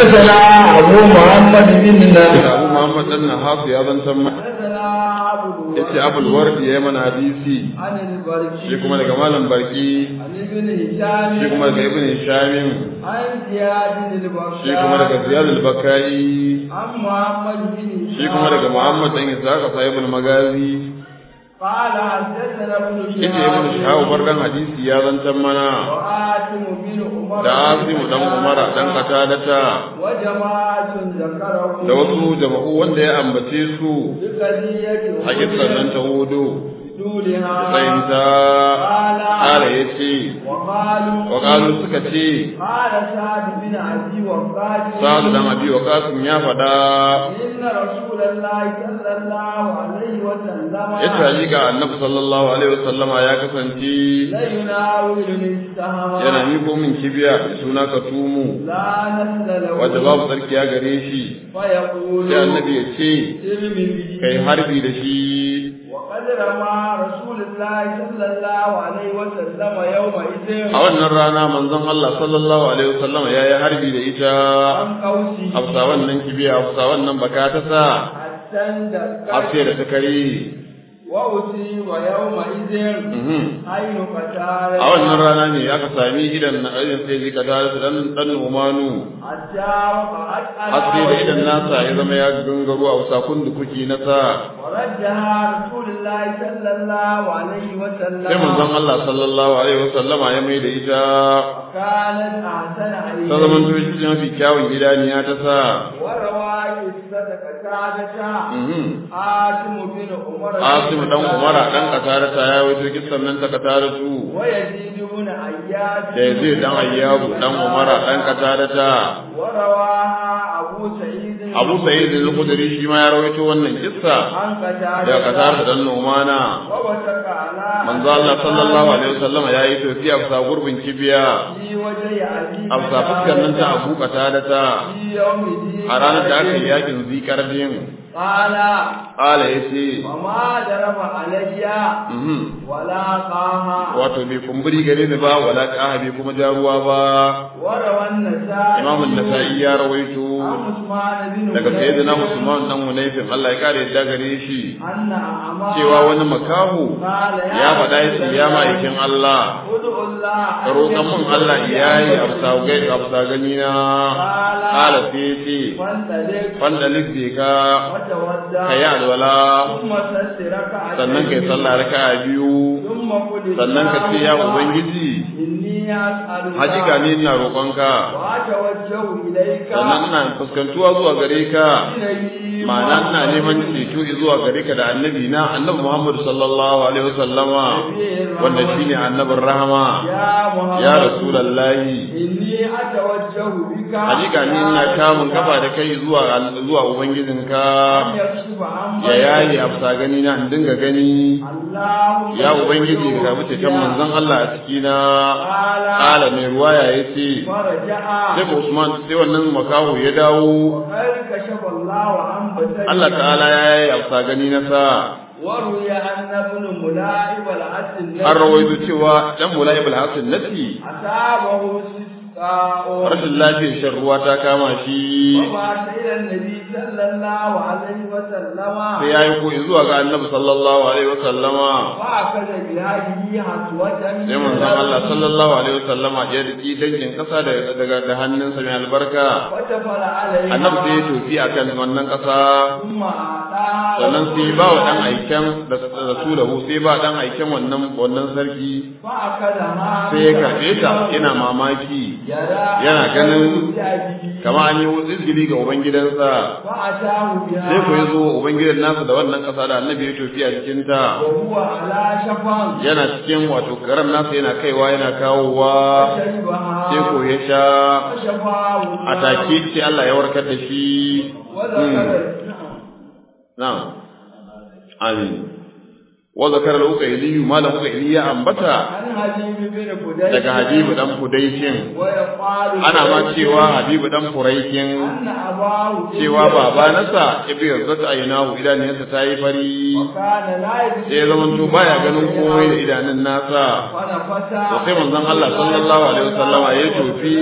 حدثنا أبو محمد بن نافع Abu Muhammad dan Nahas ya zantar ma حدثنا أبو yace Abul Wardi ya mana hadisi عن البركي shi kuma daga malam Barki عن ابن هشام shi kuma daga Ibn Hisham عن زياد بن البكار shi kuma daga Ziyad al-Bakai عن محمد بن هشام shi kuma daga Muhammad dan Ishaq sahibul Magazi قال حدثنا ابن yace Ibn Shihab barkan hadisi ya zantar mana وآتم بن عمر da Asimu dan Umara dan Qatadata وجماعة ذكره da wasu jama'u wanda ya ambace su بقضية a kissan nan ta hudu دونها tsayinta ƙara ya ce وقالوا waƙalu suka ce قال سعد بن أبي وقاص sa'adu dan abi waqasim ya faɗa إن رسول الله صلى الله عليه وسلم ya taji ga annabi sallallahu alaihi wasallama ya kasance لا يناولني السهم yana miko min kibiya da suna ka tumu لا نسل له wanda babu tsarki ya gare shi فيقول sai annabi ya ce ارم به kai harbi da shi وقد رمى رسول الله صلى الله عليه وسلم يومئذ a wannan rana manzon Allah sallallahu alaihi wasallama ya yi harbi da ita عن قوسه afsa wannan kibiya afsa wannan baka ta sa حتى har sai da ta kare وأصيب يومئذ Mhm. عين قتال a wannan rana ne aka sami idan na idan sai zika ta da dan dan umanu حتى وقعت على har sai da idan وجهه. nasa ya zama ya gangaro a sakun da kuki na sa ورجها رسول الله صلى الله عليه وسلم sai manzon Allah sallallahu alaihi wasallama ya mai da ita كانت أحسن عليه ta zaman to shi mafi kyawun idaniya ta sa وروى قصة قتادة Mhm. آتم بن عمر Asim dan Umara dan Katarata ya wato kissan nan ta Kataratu ويزيد بن عياش da Yazid dan Ayyabu dan Umara dan Katarata ورواها أبو سعيد Abu Sa'id al-Khudri shi ma ya rawaito wannan kissa عن قتادة da Katarata dan Numana ووثق على manzo Allah sallallahu alaihi wasallam ya yi tofi a bisa gurbin kibiya في وجه أبي a bisa fuskar nan ta Abu Qatada في يوم دين a ranar da aka yi yakin zikardin قال ala yace وما ضرب علي mhm ولا قاها wato bai kumburi gare ni ba wala qaha bai kuma ja ruwa ba وروى النسائي Imam an-Nasa'i ya rawaito عن عثمان بن daga حنيف sayyidina Usman dan Hunayfin Allah ya kare yadda gare shi أن أعمى cewa wani makahu ya faɗa ya ce ya ma'aikin Allah ادعوا الله ka roƙan mun Allah iyayi a bisa gai a bisa gani na kala sai ya ce فانطلق fandalik bai ka وتودع ka yi alwala ثم تسرك sannan ka yi sallah raka'a biyu ثم قل sannan ka ce ya ubangiji إني أسألك hakika ne ina roƙonka وأتوجه إليك sannan ina fuskantuwa zuwa gare ka إلي ma'ana ina neman ceto zuwa gare ka da annabi na annabi Muhammad sallallahu alaihi wasallama wanda shine annabin rahama يا محمد ya rasulullahi إني أتوجه بك hakika ni ina kamun kafa da kai zuwa zuwa ubangijinka أن يكشف عما ya yayi a bisa gani na in dinga gani اللهم ya ubangiji ka karbi ceton manzon Allah a ciki na قال kala mai ruwaya yace فرجع sai ko Usman sai wannan makaho ya dawo وقد كشف الله عن بصره Allah ta'ala ya yi a bisa gani na sa وروي أن ابن ملاعب الحسن an rawaito cewa dan mula'ib al-hasan nati أصابه استسقاء rashin lafiyar shan ruwa ta kama shi وبعث إلى النبي صلى الله عليه وسلم sai ya yi koyi zuwa ga annabi sallallahu alaihi wa sallama فأخذ بهذه حسوة sai manzon Allah sallallahu alaihi wa sallama ya riki dangin kasa da- daga da hannunsa mai albarka وتفل عليها annabi sai ya tofi akan wannan kasa ثم أعطاها sannan sai ba wa dan aiken da da su da sai ba dan aiken wannan wannan sarki فأخذها sai ya karbe ta yana mamaki يرى yana ganin بأبيه kama an yi izgili ga ubangidansa فأتاه بها sai ku yi zo ubangidan nasa da wannan ƙasa da annabi ya tofi a cikinta وهو على شفا yana cikin wato karan nasa yana kaiwa yana kawowa فشربها sai ko ya sha فشفاه a take sai Allah ya warkar da shi وذكر na'am amin wa zakara al-uqayli malam uqayli ya ambata عن حبيب بن فديك daga habibu dan fudaikin ويقال ana ma cewa habibu dan furaikin أن أباه cewa baba nasa ibi yarzata aynahu idanunsa ta yi fari وكان لا يبصر sai ya zamanto baya ganin komai da idanun nasa ونفث to sai manzon Allah sallallahu alaihi wasallama ya tofi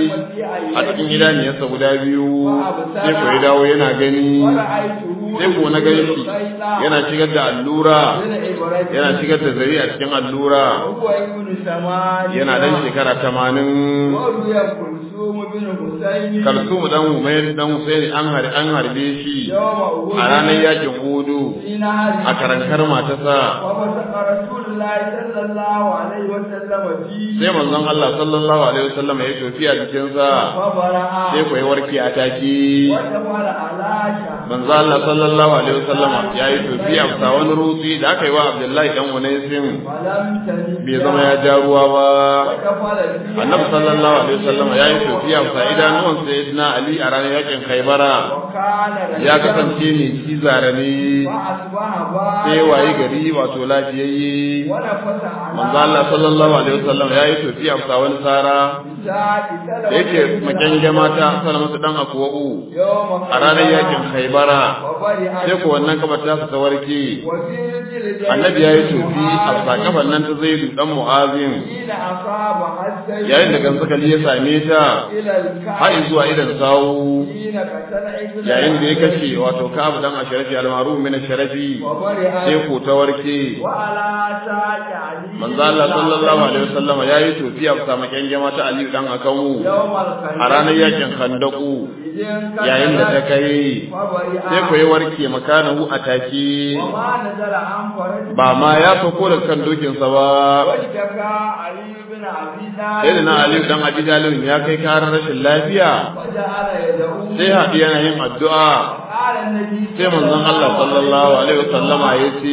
a cikin idaniyarsa guda biyu sai ko ya dawo yana gani ورأيته sai ko na gani shi yana shigar da allura yana shigar da zari a cikin allura وهو ابن ثمانية yana dan shekara tamanin وروي كلثوم بن حسين kalsumu dan umair dan husaini an har an harbe shi يوم a ranar yakin hudu في نهر a karankar matasa وبصق رسول الله صلى الله عليه وسلم فيه sai manzon Allah sallallahu alaihi wasallam ya tofi a jikinsa فبرأ sai ko ya warke a take ودخل على شهر manzo Allah sallallahu alaihi wasallam ya yi tofi a bisa wani rutsi da aka yi wa Abdullahi dan Unaisin ولم تجد bai zama ya ja ruwa ba ودخل فيه annabi sallallahu alaihi wasallam ya yi tofi a bisa idanuwan sayyidina Ali a ranar yakin Khaibara وكان ya kasance ne shi zare ne فأصبح sai بارا wayi gari wato lafiyayye ونفث على manzo Allah sallallahu alaihi wasallam ya yi tofi a bisa wani tsara بساعة da سلمة yake بن makyange mata salamatu dan akwa'u يوم a ranar yakin Khaibara وبرئ sai ko wannan kafa ta ta warke وفي رجل annabi ya yi tofi a sakafan nan ta zaidu dan mu'azin حين أصاب حتى yayin da gantsakali ya same ta إلى الكعب har zuwa idan sawu حين قتل ابن yayin da ya kashe wato kabu dan asharafi almaru min asharafi وبرئ sai ko ta warke وعلى ساق علي manzo Allah sallallahu alaihi wasallam ya yi tofi a sama kyangyama ta Aliyu dan akawu يوم الخندق a ranar yakin Khandaku إذن yayin da ta kai وبرئ sai ko ya warke makanahu a take وما نزل عن فرج ba ma ya sauko da kan dokinsa ba واشتكى علي بن أبي طالب sai da na Aliyu dan Abi Talib ya kai karar rashin lafiya وجعل يدعو sai haɗi yana yin addu'a قال النبي sai manzon Allah sallallahu alaihi wasallama ya ce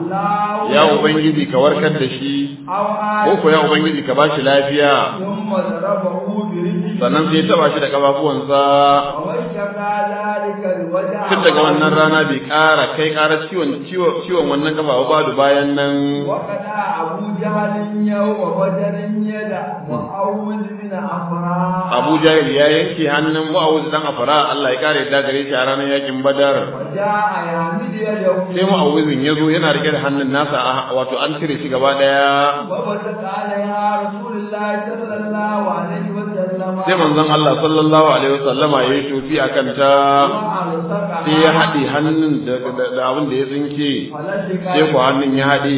الله ya ubangiji ka warkar da shi أو ko ko ya ubangiji ka bashi lafiya ثم ضربه برجله sannan sai ya taba shi da kafafuwansa واشتكى ذلك الوجع tun daga wannan rana bai ƙara kai ƙara ciwon ciwon wannan kafa ba da bayan nan وقد أبو جهل يوم بدر يدا وأوذ بن أفراء Abu Jahil ya yanke hannun Mu'awuz dan Afara Allah ya kare da gare shi a ranar yakin Badar وجاء يعمد يده sai Mu'awuzin ya zo yana rike da hannun nasa a- wato an cire shi gaba daya وبسط عليها رسول الله صلى الله عليه وسلم sai manzon Allah sallallahu alaihi wasallama ya yi tofi akan ta وألصقها sai ya haɗe hannun da da- da abin da ya tsinke فلصق sai ko hannun ya haɗe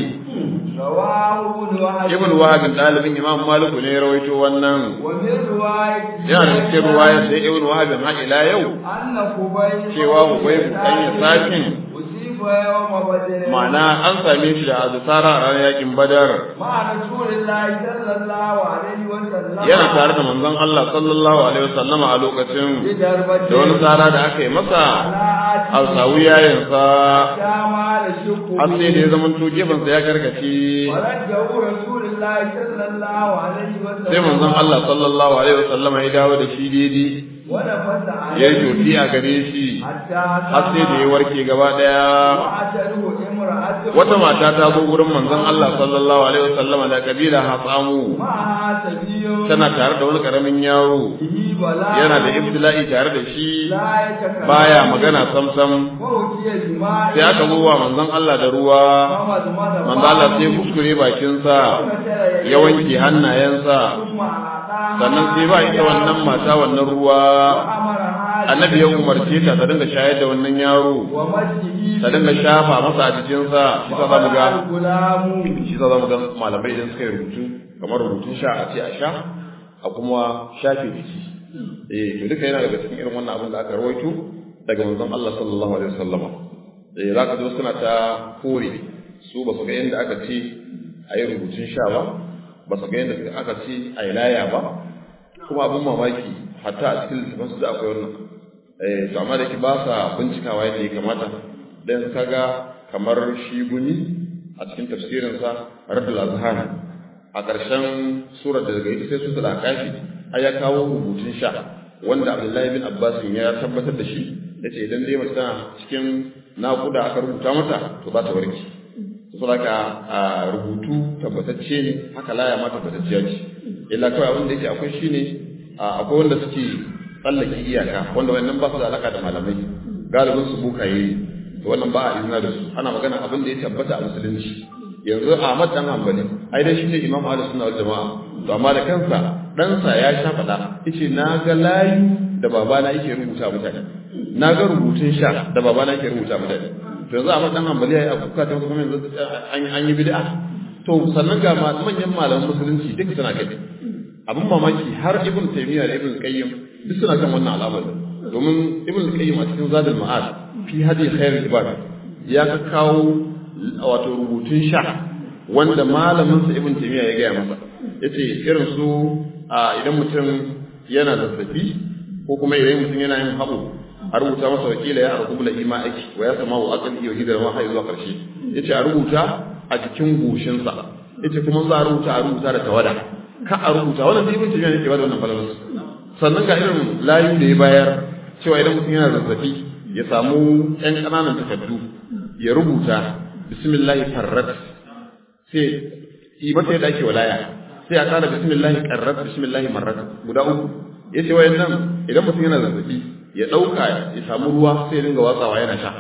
رواه ابن وهب ibn wahab ɗalibin imam maliku ne ya rawaito wannan ومن رواية yana da cikin ruwaya sai ibn wahab har ila yau أن خبيب cewa Hubayb dan Yasakin أصيب يوم بدر ma'ana an same shi da azusara a ranar yakin badar مع رسول الله صلى الله عليه وسلم yana tare da manzon Allah sallallahu alaihi wasallama a lokacin بدربة da wani tsara da aka yi masa على a sawu yayansa جمال شكر har sai da ya zama to gefensa ya karkace ورده رسول الله صلى الله عليه وسلم sai manzon Allah sallallahu alaihi wasallama ya dawo da shi daidai ونفس ya yi عليه tofi a gare shi حتى har sai da ya warke gaba daya وأتته امرأة wata mata ta zo gurin manzon Allah sallallahu alaihi wasallama da kabila Hasamu معها سبي tana tare da wani karamin yaro به بلاء yana da ibtila'i tare da shi لا يتكلم baya magana samsam وأتي جماع sai aka zo wa manzon Allah da ruwa فمضمض manzon Allah sai kuskure bakinsa وغسل ya wanke hannayensa ثم أعطاها sannan sai ba ita wannan mata wannan ruwa وأمرها annabi ya umarce ta ta dinga shayar da wannan yaro ومسجه ta dinga shafa masa a jikinsa shi sa zamu ga الغلام shi sa zamu ga malamai idan suka yi rubutu kamar rubutun sha a ce a sha a kuma shafe jiki eh to duka yana daga cikin irin wannan abin da aka rawaito daga manzon Allah sallallahu alaihi wasallama eh zaka ji suna ta kore su ba su ga yadda aka ce a yi rubutun sha ba ba su ga yadda aka ce a yi laya ba kuma abin mamaki hatta a cikin littafin su da akwai wannan eh to amma da ke ba sa bincikawa yadda ya kamata dan kaga kamar shi guni a cikin tafsirinsa Raddul Azhar a ƙarshen surar da daga ita sai su da kashi ai ya kawo rubutun sha wanda Abdullahi bin Abbas ya tabbatar da shi yace idan dai mace tana cikin naƙuda aka rubuta mata to ba ta warke saboda rubutu tabbatacce ne haka laya ma tabbatacciya ce illa kawai abin da yake akwai shine akwai wanda suke tsallake iyaka wanda wannan ba su da alaka da malamai galibin su bukaye to wannan ba a izina da su ana magana abin da ya tabbata a musulunci yanzu Ahmad dan Hanbali ai dai shine Imam Ahlus Sunna wal Jamaa to amma da kansa ɗansa ya sha faɗa yace na ga layu da babana yake rubuta mutane na ga rubutun sha da babana yake rubuta mutane to yanzu Ahmad dan Hanbali yayi abuka ta kuma yanzu an yi bid'a to sannan ga manyan malaman musulunci duk suna kai abin mamaki har Ibn Taymiyyah da Ibn Qayyim duk suna kan wannan al'amarin domin Ibn Qayyim a cikin Zadul Ma'ad fi hadi khairul ibad ya ka kawo wato rubutun sha wanda malamin sa Ibn Taymiyyah ya gaya masa yace irin su idan mutum yana zazzabi ko kuma idan mutum yana yin haɓo a rubuta masa wakila ya arqubula ima aiki wa ya sama wa aqli wa hidar ma har zuwa karshe yace a rubuta a cikin goshin sa yace kuma za a rubuta a rubuta da tawada ka a rubuta wannan ibn tabiya ne ke bada wannan falalar sannan ga irin layu da ya bayar cewa idan mutum yana zazzabi ya samu ƴan ƙananan takardu ya rubuta bismillahi farrat sai yi mata yadda ake walaya sai a ƙara bismillahi qarrat bismillahi marrat guda uku yace wayannan idan mutum yana zazzabi ya ɗauka ya samu ruwa sai ya dinga watsawa yana sha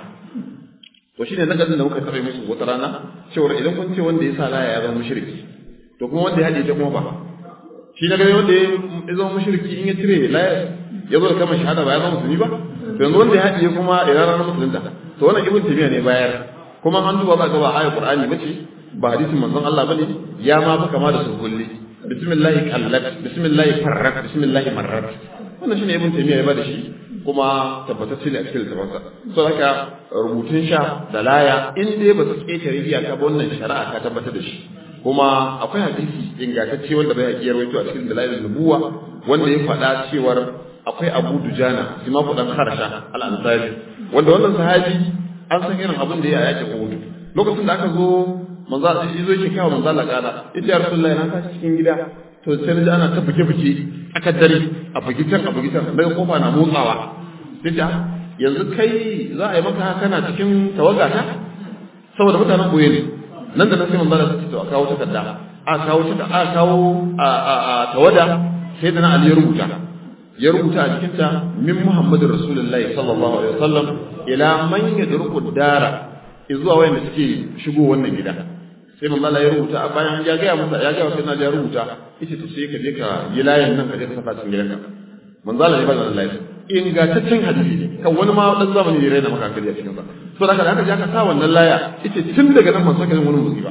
to shine nakadin da muka taɓa musu wata rana cewa idan kun ce wanda ya sa laya ya zama mushriki to kuma wanda ya haɗe ta kuma ba shi na gani wanda ya zama mushriki in ya cire laya ya zo da kamar shahada ba ya zama musulmi ba to yanzu wanda ya haɗe kuma ina ranar musulunta to wannan ibn tabiya ne bayar kuma an duba ba ga ba ayat qur'ani bace ba hadisin manzon Allah bane ya ma fi kama da sulhulli bismillah qallat bismillah farrat bismillah marrat wannan shine ibn tabiya ya bada shi kuma tabbatacce ne a cikin littafansa so haka rubutun sha da laya in dai ba su ƙetare iyaka ba wannan shari'a ta tabbatar da shi kuma akwai hadisi ingantacce wanda bai haƙiyar waito a cikin dalailin nubuwa wanda ya faɗa cewar akwai abu dujana shi ma kuɗan harsha al'ansari wanda wannan sahabi an san irin abin da ya yaƙi uhud lokacin da aka zo manzo ya zo yake kawo manzo Allah kana yace ya rasulullahi na tashi cikin gida to sai na ji ana ta buge-buge aka dare a bugitan a bugitan daga kofa na motsawa dija yanzu kai za a yi maka kana cikin tawaga ta saboda mutanen boye ne nan da nan sai manzo Allah ya a kawo takarda a kawo ta a kawo a a tawada sai da na Ali ya rubuta ya rubuta a cikin ta min Muhammadur Rasulullahi sallallahu alaihi wasallam ila man yadruku dara zuwa wayanda suke shigo wannan gida sai manzo Allah ya rubuta a bayan ya ga masa ya ga sai na ya rubuta yace to sai ka je ka yi layin nan ka je ka saka cikin gidanka manzo Allah ya bada Allah ingantaccen hadisi ne kan wani ma dan zamani ne raina maka hankali a cikin sa to da haka ja ka sa wannan laya yace tun daga nan ban saka wani musiba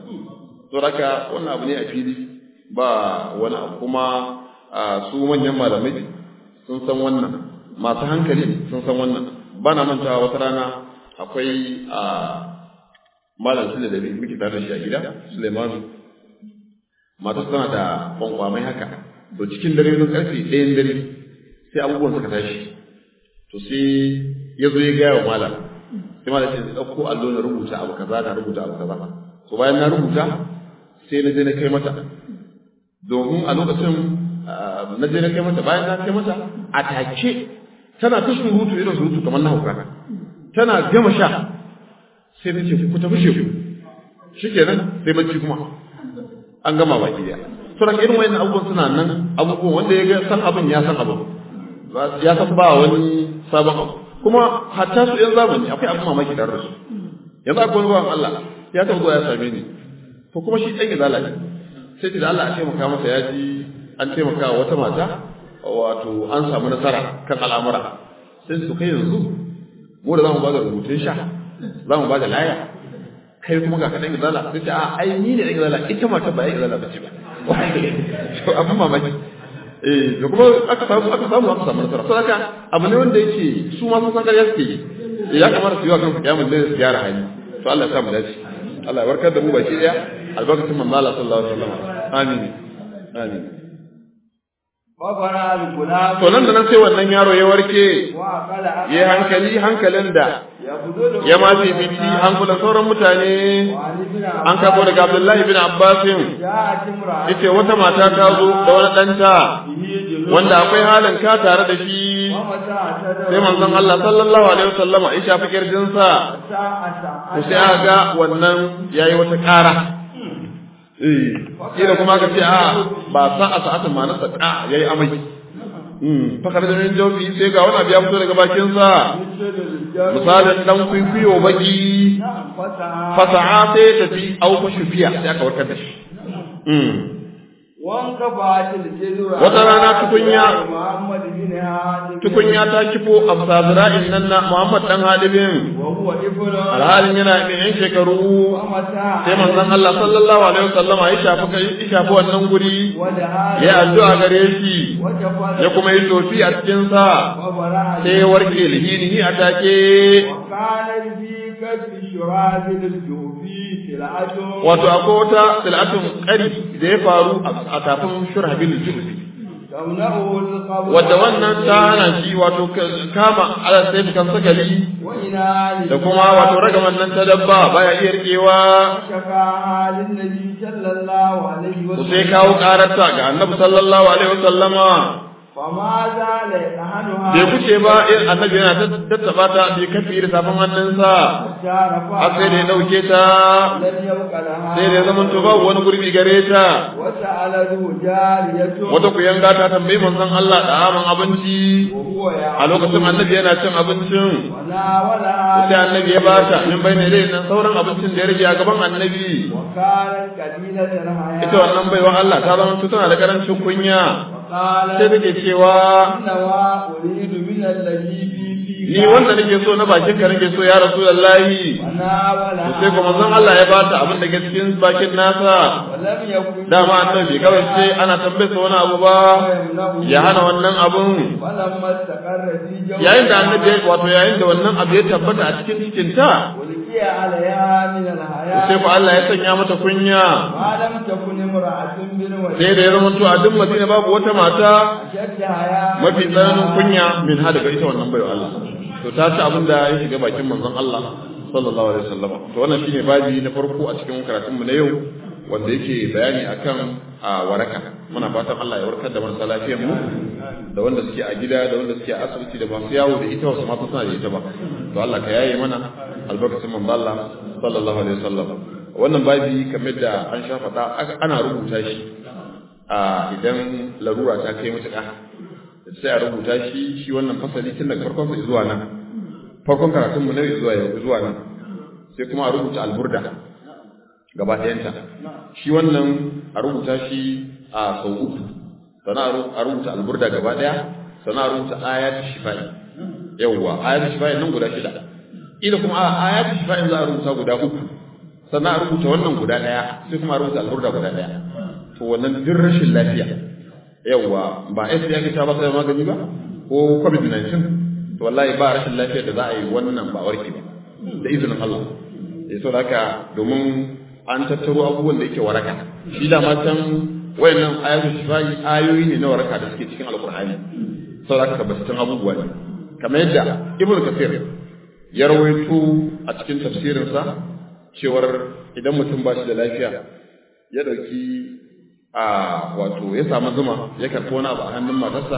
to haka wannan abu ne a fili ba wani abu kuma su manyan malamai sun san wannan masu hankali sun san wannan ba na mantawa wata rana akwai a malam sule da muke tare da shi a gida Suleimanu matar tana da kwankwamai haka to cikin dare sun karfe ɗayan dare sai abubuwan suka tashi to sai ya zo ya gaya wa malam sai malam sai ɗauko allo na rubuta abu kaza na rubuta abu kaza to bayan na rubuta sai na je na kai mata domin a lokacin na je na kai mata bayan na kai mata a take tana ta surutu irin surutu kamar na hauka tana gama sha sai na ce ku tafi sheku shikenan sai bacci kuma an gama baki daya to da irin wayannan abubuwan suna nan abubuwan wanda ya ga san abin ya san abin ya san ba wani sabon abu kuma hatta su yan zamani akwai abin mamaki tare da su yanzu akwai wani bawan Allah ya taɓa zuwa ya same ni to kuma shi ɗan izala ne sai ce da Allah a taimaka masa ya ji an taimaka wa wata mata wato an samu nasara kan al'amura sai su kai yanzu mu da za mu ba da rubutun sha za mu ba da laya kai kuma ga kaɗan izala sai ce a ai ni ne ɗan izala ita mata ba ɗan izala ba ce ba abin mamaki eh da kuma aka samu aka samu aka samu nasara to haka abu ne wanda yake su ma sun san ƙarya suke yi ya kamata su yi wa kansu kiyamun da su gyara hali to Allah ya sa mu dace Allah ya warkar da mu baki daya albarkacin manzo Allah sallallahu alaihi wasallam amin amin fafara al-gulam to nan da nan sai wannan yaro ya warke wa qala ya hankali hankalin da ya fudu ya ma fifici hankulan sauran mutane an kafo daga Abdullahi bin Abbasin ya timra yace wata mata ta zo da wani ɗanta wanda akwai halin ka tare da shi sai manzon Allah sallallahu alaihi wasallama ya shafi kirjinsa to sai aka ga wannan yayi wata ƙara eh kila kuma ka ce a ba sa'a sa'atin ma na saka yayi amai Mm, fakar da min jawfi sai ga wani abu ya fito daga bakinsa misalin dan kwikwiyo baki fasaha sai ya tafi au fa shufiya sai aka warkar da shi Mm. wanka ba ta da Wata rana tukunya Muhammad bin Hadim tukunya ta kifo a zira'in nan na Muhammad dan Halibin wa huwa ibnu alhalin yana mai yan shekaru mata sai manzon Allah sallallahu alaihi wasallama ya shafi kai ya shafi wannan guri wada ya addu'a gare shi wata fara ya kuma yi tofi a cikin sa babara sai ya warke lihinihi a take kana fi kasbi shurabil jufi tilatu wato akwai wata sil'atun ƙari da ya faru a tafin shurhabil juzi tamna'u al-qabr wadda wannan ta hana shi wato ka- kama ala sai kan sakali wa ina da kuma wato ragaman nan ta dabba baya iya rikewa shaka halin nabi sallallahu alaihi wa to sai kawo kararta ga annabi sallallahu alaihi wasallama fama za la yahnuha bai kuce ba in annabi yana ta tattaba ta bai kafi da safin hannunsa jarafa har sai da ya dauke ta lam yabqa laha sai da ya zama to babu wani gurbi gare ta wata aladu jariyatu wata kuyanga ta tambayi manzon Allah da aman abinci wa huwa ya a lokacin annabi yana cin abincin wala wala sai annabi ya bata min bai ne dai nan sauran abincin da ya rage a gaban annabi wa kana qalilatan haya ita wannan baiwa Allah ta zama tana da karancin kunya qala sai take cewa inna wa uridu min alladhi fi fi ni wanda nake so na bakin ka nake so ya rasulullahi wana wala to sai kuma manzon Allah ya bata abin da ke cikin bakin nasa walam yakun dama annabi kawai sai ana tambaye sa wani abu ba ya hana wannan abun falamma istaqarra fi jawfi yayin da annabi ya- wato yayin da wannan abu ya tabbata a cikin cikin ta ulqiya alaiha min alhaya sai fa Allah ya sanya mata kunya ma lam takun imra'atun bil wajhi sai da ya zama to a duk Madina babu wata mata shadda haya mafi tsananin kunya min ha daga ita wannan baiwa Allah to ta ci abin da ya shiga bakin manzon Allah sallallahu alaihi wasallam to wannan shine babi na farko a cikin karatun mu na yau wanda yake bayani akan a waraka muna fatan Allah ya warkar da marasa lafiyar mu da wanda suke a gida da wanda suke a asibiti da masu yawo da ita wasu mata suna da ita ba to Allah ka yaye mana albarkacin manzon Allah sallallahu alaihi wasallam wannan babi kamar da an sha faɗa aka- ana rubuta shi a idan larura ta kai mutuƙa sai a rubuta shi shi wannan fasali tun daga farkon sa zuwa nan farkon karatun mu ne zuwa yau zuwa nan sai kuma a rubuta alburda gaba ɗayanta shi wannan a rubuta shi a sau uku sannan a ru- a rubuta alburda gaba ɗaya sannan a rubuta ayatu shifa'i yawwa ayatu shifa'i nan guda shida ila kuma a ayatu shifa'i za a rubuta guda uku sannan a rubuta wannan guda ɗaya sai kuma a rubuta alburda guda ɗaya to wannan duk rashin lafiya yawwa ba ai sai ya ta ba sai magani ba ko covid-19 to wallahi ba rashin lafiyar da za a yi wannan ba warke ba da izinin Allah ya so haka domin an tattaro abubuwan da yake waraka shi da ma can wayannan ayatu shifai ayoyi ne na waraka da suke cikin alqur'ani so haka tabbatattun abubuwa ne kamar yadda ibnu kasir ya rawaito a cikin tafsirinsa cewar idan mutum ba shi da lafiya ya dauki a wato ya samu zuma ya karɓi wani abu a hannun matarsa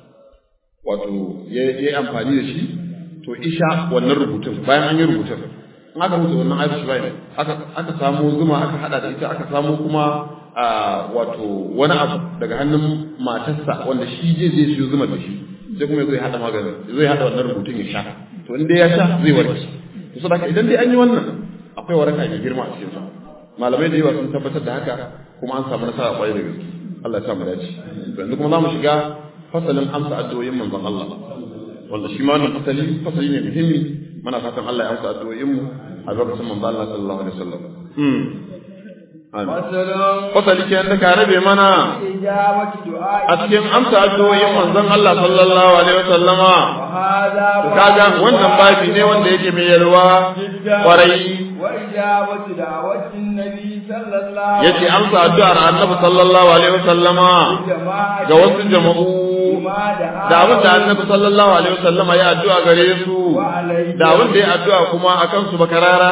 wato ya yi amfani da shi to isha wannan rubutun bayan an yi rubutun in aka rubuta wannan ayatul shifa aka aka samu zuma aka hada da ita aka samu kuma a wato wani abu daga hannun matarsa wanda shi zai zai siyo zuma da shi sai kuma zai hada maganin zai hada wannan rubutun ya sha to in dai ya sha zai warke to saboda idan dai an yi wannan akwai waraka mai girma a cikin sa malamai da yawa sun tabbatar da haka kuma an samu nasara kwarai da gaske Allah ya sa mu dace yanzu kuma za mu shiga fasalin amsa addu'o'in manzon Allah wanda shi ma wannan fasali fasali ne muhimmi muna fatan Allah ya amsa addu'o'in mu a lokacin manzon Allah sallallahu alaihi wasallam fasali kenan da ka rabe mana a cikin amsa addu'o'in manzon Allah sallallahu alaihi wasallama to kaga wannan babi ne wanda yake mai yalwa kwarai yace amsa addu'ar annabi sallallahu alaihi wasallama ga wasu jama'u da abin da annabi sallallahu alaihi wasallama ya addu'a gare su da abin da ya addu'a kuma akan su bakarara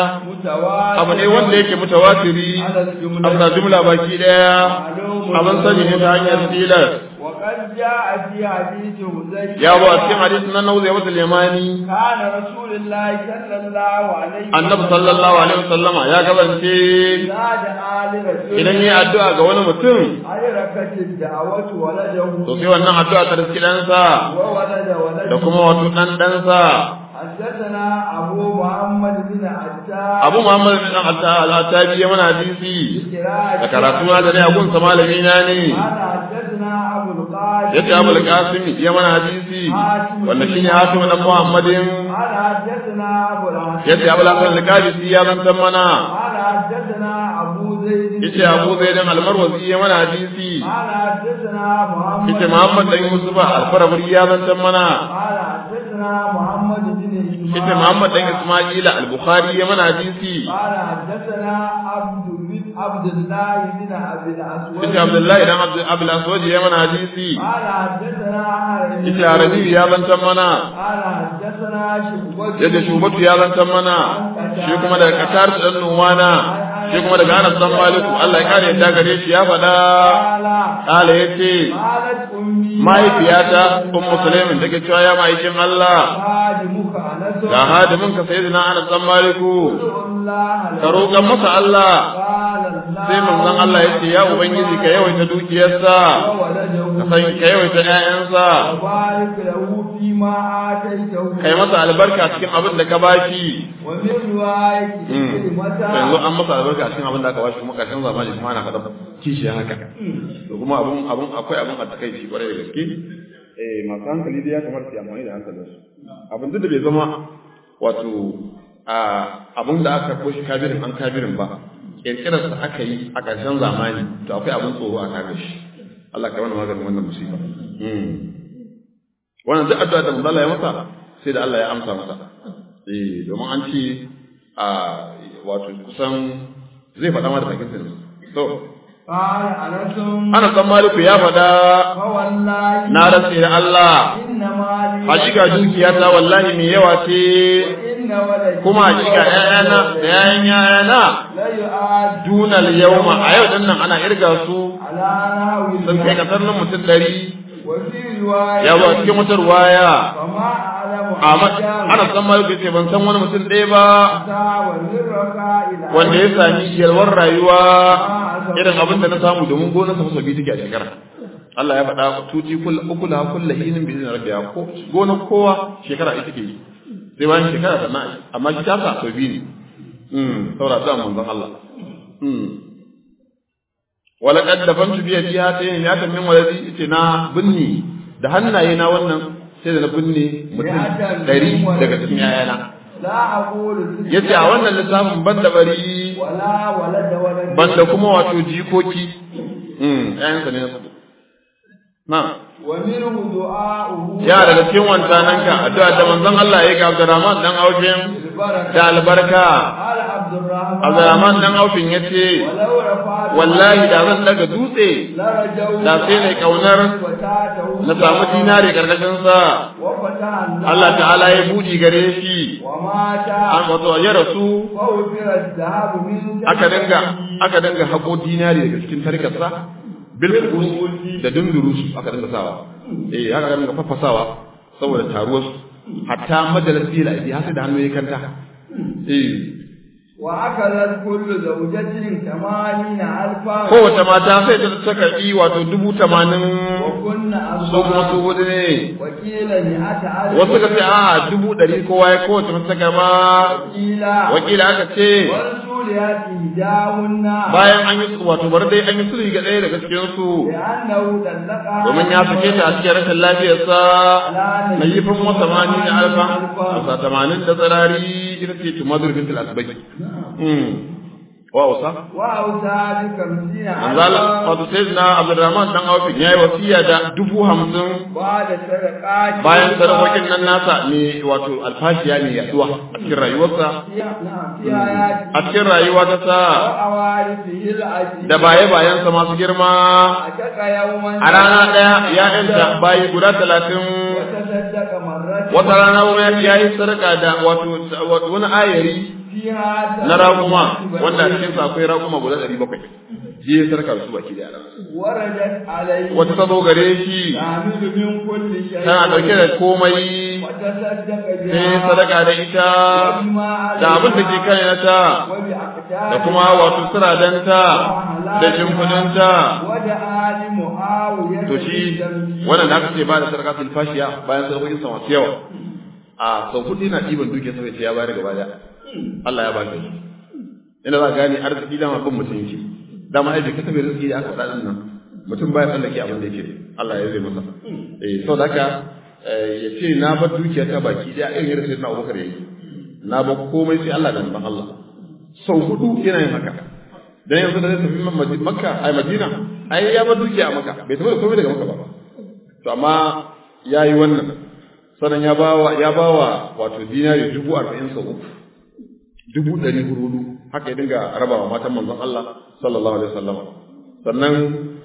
abu ne wanda yake mutawatiri amsa jumla baki daya abin sani ne ta hanyar tilas وقد جاء في حديث حذيفة يا ابو cikin hadisin nan nauzi wata limani كان رسول الله صلى الله عليه annabi sallallahu alaihi wasallama ya gabance زاد آل رسول idan yi addu'a ga wani mutum على ركعة الدعوة ولده to sai wannan addu'a ta riski ɗansa وولد ولده da kuma wato ɗan ɗansa حدثنا أبو محمد بن عتاب abu muhammad bin al-attabi ya mana hadisi da karatu na da ne abun sa malami na ne قال حدثنا أبو القاسم yace abul qasim ya mana hadisi wanda shine hatim dan muhammadin قال حدثنا أبو الحسن yace abul hasan al-qadisi ya zantan mana قال حدثنا أبو زيد yace abu zaidan al-marwazi ya mana hadisi قال حدثنا محمد yace muhammad dan yusuf al-farabri ya zantan mana قال حدثنا محمد بن إسماعيل yace muhammad dan isma'ila al-bukhari ya mana hadisi قال حدثنا عبد بن عبد الله بن عبد الأسود yace abdullahi dan abdul abul aswad ya mana hadisi قال حدثنا عربي yace arabi ya zantan mana قال حدثنا شعبة yadda shubatu ya zantan mana shi kuma daga qatar dan numana shi kuma daga anas dan maliku Allah ya kare yadda gare shi ya faɗa قال kala yace قالت أمي mahaifiyata ummu sulaimin take cewa ya ma'aikin Allah خادمك أنس ga hadimin ka sayyidina anas dan maliku ادعو الله ka roƙan masa Allah قال الله sai manzon Allah yace ya ubangiji ka yawaita dukiyarsa وولده ka san ka yawaita ƴaƴansa وبارك له فيما آتيته kai masa albarka cikin abin da ka bashi ومن رواية yanzu كلمة an masa albarka cikin abin da aka bashi kuma karshen zamani kuma ana faɗa kishi haka to kuma abun abun akwai abun a takaici kwarai da gaske eh masu hankali dai ya kamata su yi amfani da hankalin su abin duk da bai zama wato a abun da aka koshi kabirin an kabirin ba kirkirar sa aka yi a karshen zamani to akwai abun tsoro a kare shi Allah ka mana maganin wannan musiba wannan duk addu'a da manzo Allah ya masa sai da Allah ya amsa masa eh domin an ce a wato kusan zai faɗa ma da bakin sa ne to قال أنس ana san maliku ya faɗa فوالله na rantse da Allah إنما لي hakika dukiya ta wallahi mai yawa ce وإن ولدي kuma hakika ƴaƴana da ƴaƴan ƴaƴana لا يؤاد dunal yawma a yau din nan ana irga su على نحو sun kai kasar nan mutum ɗari وفي رواية ya zo a cikin wata ruwaya فما أعلم amma أحدا ana san maliku ce ban san wani mutum ɗaya ba أتى والرقاء إلى wanda ya sami yalwar rayuwa irin abin da na samu domin gonar sa biyu take a shekara Allah ya faɗa tuti kull ukula kullu hinin bi rabbiya ko gonar kowa shekara ita take yi sai bayan shekara sannan ai amma shi ta sa sau biyu ne mm saboda da manzon Allah mm wala qad dafantu bi yadi hatayn ya tamin waladi ite na binni da hannaye na wannan sai da na binne mutum ɗari daga cikin yayana لا أقول yace a wannan lissafin ban da bari ولا ولد ولد banda kuma wato jikoki mm ayansa ne nasu na ومنه دعاؤه ya daga cikin wancananka addu'a da manzon Allah ya ga Abdurrahman dan Aufin البركة da albarka قال عبد الرحمن Abdurrahman dan Aufin yace ولو رفعت wallahi da zan daga dutse لرجوا da sai ne kaunar وتاته na samu dinare karkashin sa وفتح الله Allah ta'ala ya buɗi gare shi ومات an wato ya rasu فوفر الذهب من aka dinga aka dinga hako dinari daga cikin tarkarsa bil fukus da dundurusu aka dinga sawa eh aka dinga fafasawa saboda taruwar su hatta majalis ila bi hasa da hannu ya kanta eh وأكلت كل زوجة ثمانين ألفا kowace mata sai ta ta karbi wato dubu tamanin وكن so kuma su أربعة hudu ne وكيل مئة ألف wasu ka ce a dubu ɗari kowa ya kowace mata ta karba وكيل wakila aka ce ورسولها إهداهن bayan an yi wato bari dai an yi sulhi ga ɗaya daga cikin su لأنه طلقها domin ya sake ta a cikin rashin lafiyarsa na yi fin wata mani da alfa wasa tamanin da tsirari ita ce tumadur bintul asbaki wa wasa وأوصى بخمسين manzala ألفا wato sai na abdurrahman dan aufin yayi wasiya da dubu hamsin بعد صدقات bayan sadakokin nan nasa ne wato alfashiya ne yaduwa a cikin rayuwarsa نعم في آياته a cikin rayuwa ta sa وأوارثه العزيز da baye bayansa masu girma أتك يوما a rana ɗaya ya yanta bayi guda talatin وتصدق مرة wata rana kuma ya yi sadaka da wato wani ayari فيها na raguma wanda a cikinsa akwai raguma guda ɗari bakwai shi ya sadaka da su baki da وردت عليه wata ta zo gare shi تعمل من كل شيء tana ɗauke da komai وتصدق sai بها sadaka da ita وبما da abin da ke kan ta وبأقدار da kuma wato siradanta da shimfidanta ودعا لمعاوية to shi wannan da aka ce ba da sadaka fil fashiya bayan sadakokin sa masu yawa a sau hudu yana ɗiban duke sai ya bayar gaba da Allah ya ba shi ina za ka gane arziki dama bin mutum yake dama ai ka tabe rizki da aka faɗa nan mutum baya tsallake abin da yake Allah ya zai masa eh saboda haka ya ce na bar dukiya ta baki da irin yadda sai na Abubakar yayi na bar komai sai Allah da manzon Allah sau hudu yana yin haka dan yanzu da zai tafi Makka ai Madina ai ya bar dukiya a Makka bai tafi da komai daga Makka ba to amma yayi wannan sannan ya bawa ya bawa wato dinari dubu arba'in sau uku dubu ɗari hudu haka ya dinga rabawa matan manzon Allah sallallahu alaihi wasallam sannan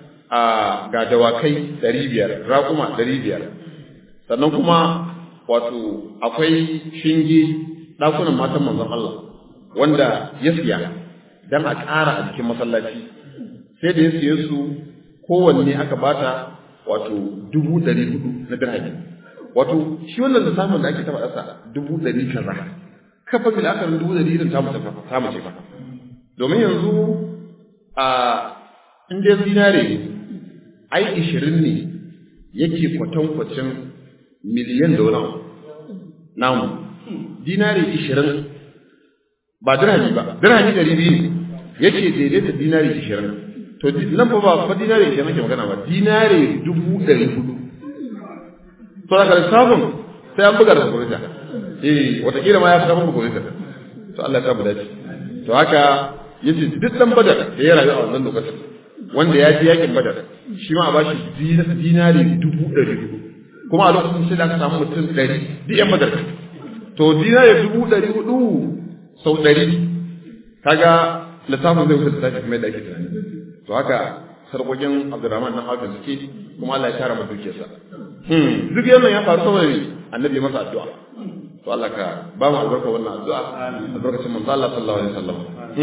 a ga dawakai ɗari biyar raƙuma ɗari biyar sannan kuma wato akwai shinge ɗakunan matan manzon Allah wanda ya siya dan a ƙara a cikin masallaci sai da ya siye su kowanne aka bata wato dubu ɗari hudu na dirhami wato shi wannan lissafin da ake taɓa ɗasa dubu ɗari kaza kafa bil akarin dubu ɗari irin ta mace ta mace fa domin yanzu a in dai zinare ne ai ishirin ne yake kwatankwacin miliyan da wani namu dinari ishirin ba dirhami ba dirhami ɗari biyu ne yake daidaita dinari ishirin to nan fa ba fa dinari ishirin ake magana ba dinari dubu ɗari hudu to daga lissafin sai an buga da kurita eh wataƙila ma ya fi kafin kurita to Allah ya sa mu dace to haka yace duk dan badar da ya rayu a wannan lokacin wanda ya ji yakin badar shi ma a bashi dinari dubu ɗari hudu kuma a lokacin sai da aka samu mutum ɗari duk yan badar to dinari dubu ɗari hudu sau ɗari kaga lissafin zai wuce lissafi kuma yadda ake tunani to haka sarkokin abdurrahman na hakan suke kuma Allah ya tara masa dukiyarsa duk yannan ya faru saboda annabi masa addu'a to Allah ka ba mu albarka wannan addu'a albarkacin manzo Allah sallallahu alaihi wasallam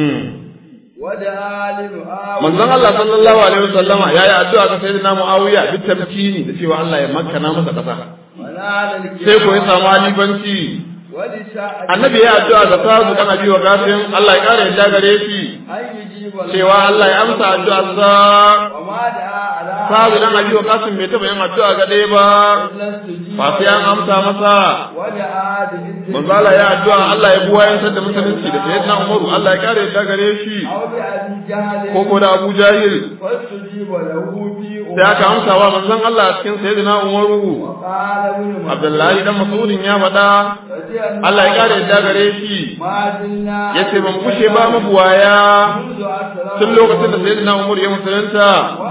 manzon Allah sallallahu alaihi wasallam ya yi addu'a ga sayyidina Muawiya bi tamkini da cewa Allah ya makkana masa kasa sai ko ya samu alibanci annabi ya addu'a ga sahabu dan abi wa gafin Allah ya kare yadda gare shi cewa Allah ya amsa addu'a sa sahabu dan abi wa gafin bai taba yin addu'a ga dai ba ba sai an amsa masa manzo Allah ya addu'a Allah ya buwa yan da musulunci da sayyidina Umaru Allah ya kare yadda gare shi ko ko da Abu Jahil sai aka amsa wa manzon Allah cikin sayyidina Umaru Abdullahi dan Mas'udin ya faɗa Allah ya kare yadda gare shi ya ce ban kushe ba mabuwaya tun lokacin da sayyidina Umar ya musulunta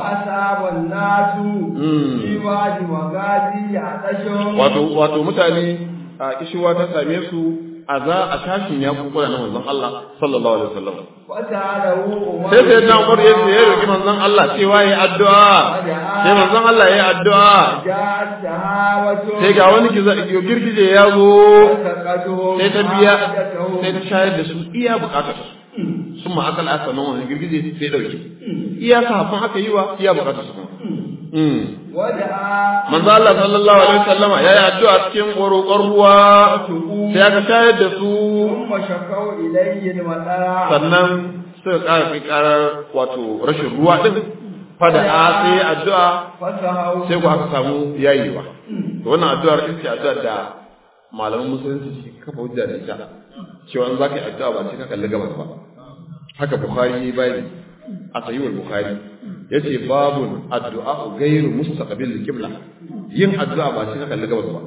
wato wato mutane a kishiwa ta same su a za a tashin ya kukura na manzon Allah sallallahu alaihi wasallam sai sai na Umar ya ce ya roki manzon Allah cewa yayi addu'a sai manzon Allah yayi addu'a sai ga wani girgije ya zo sai ta biya sai ta shayar da su iya bukatar sun ma akal aka nan wani girgije sai dauke iya safin aka yi wa iya bukatar su manzo Allah sallallahu alaihi wasallam ya yi addu'a cikin roƙon ruwa sai aka shayar da su sannan suka ƙara kai ƙarar wato rashin ruwa din fada a sai addu'a sai ku aka samu yayewa to wannan addu'ar ita ce addu'ar da malaman musulunci su kafa hujja da ita cewa in za ka yi addu'a ba sai ka kalli gabas ba haka bukhari bai a sahihul bukhari yace babun addu'a ghairu mustaqbil qibla yin addu'a ba sai ka kalli gabas ba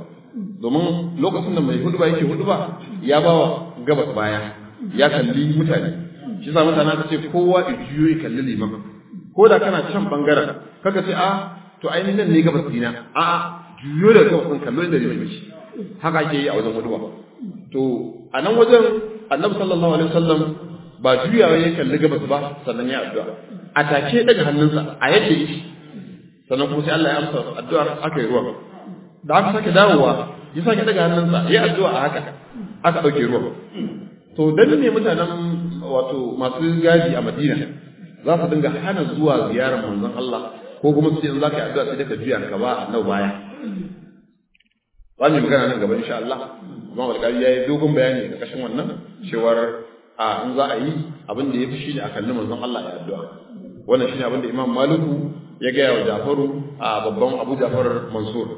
domin lokacin da mai hudu ba yake hudu ba ya bawa gabas baya ya kalli mutane shi sa mutane ka ce kowa ya juyo ya kalli liman ko da kana can bangaren kaka ce a to ainihin nan ne gabas dina a a juyo da gabas ɗin kallo inda liman shi haka ake yi a wajen mutuwa to a nan wajen annabi sallallahu alaihi wasallam ba juyawa ya kalli gabas ba sannan ya addu'a a take daga hannunsa a yadda yake sannan kuma sai Allah ya amsa addu'ar aka yi ruwa da aka sake dawowa ya sake daga hannunsa ya addu'a a haka aka ɗauke ruwa to dan ne mutanen wato masu gadi a Madina za su dinga hana zuwa ziyarar manzon Allah ko kuma su ce in za ka yi addu'a sai ka juya ka ba nau baya za mu magana nan gaba insha Allah amma alƙali ya yi dogon bayani a ƙarƙashin wannan cewar a in za a yi abin da ya fi shi ne a kalli manzon Allah ya addu'a wannan shine abin da Imam Maliku ya gaya wa Jafaru a babban Abu Jafar Mansur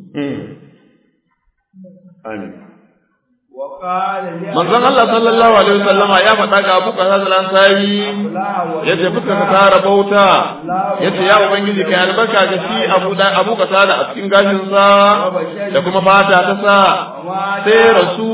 amin manzon Allah sallallahu alaihi wasallama ya faɗa ga Abu Qatada al-Ansari yace fuska ka tara bauta yace ya ubangiji kai albarka ga shi Abu da Abu Qatada a cikin gashin sa da kuma fata ta sa sai rasu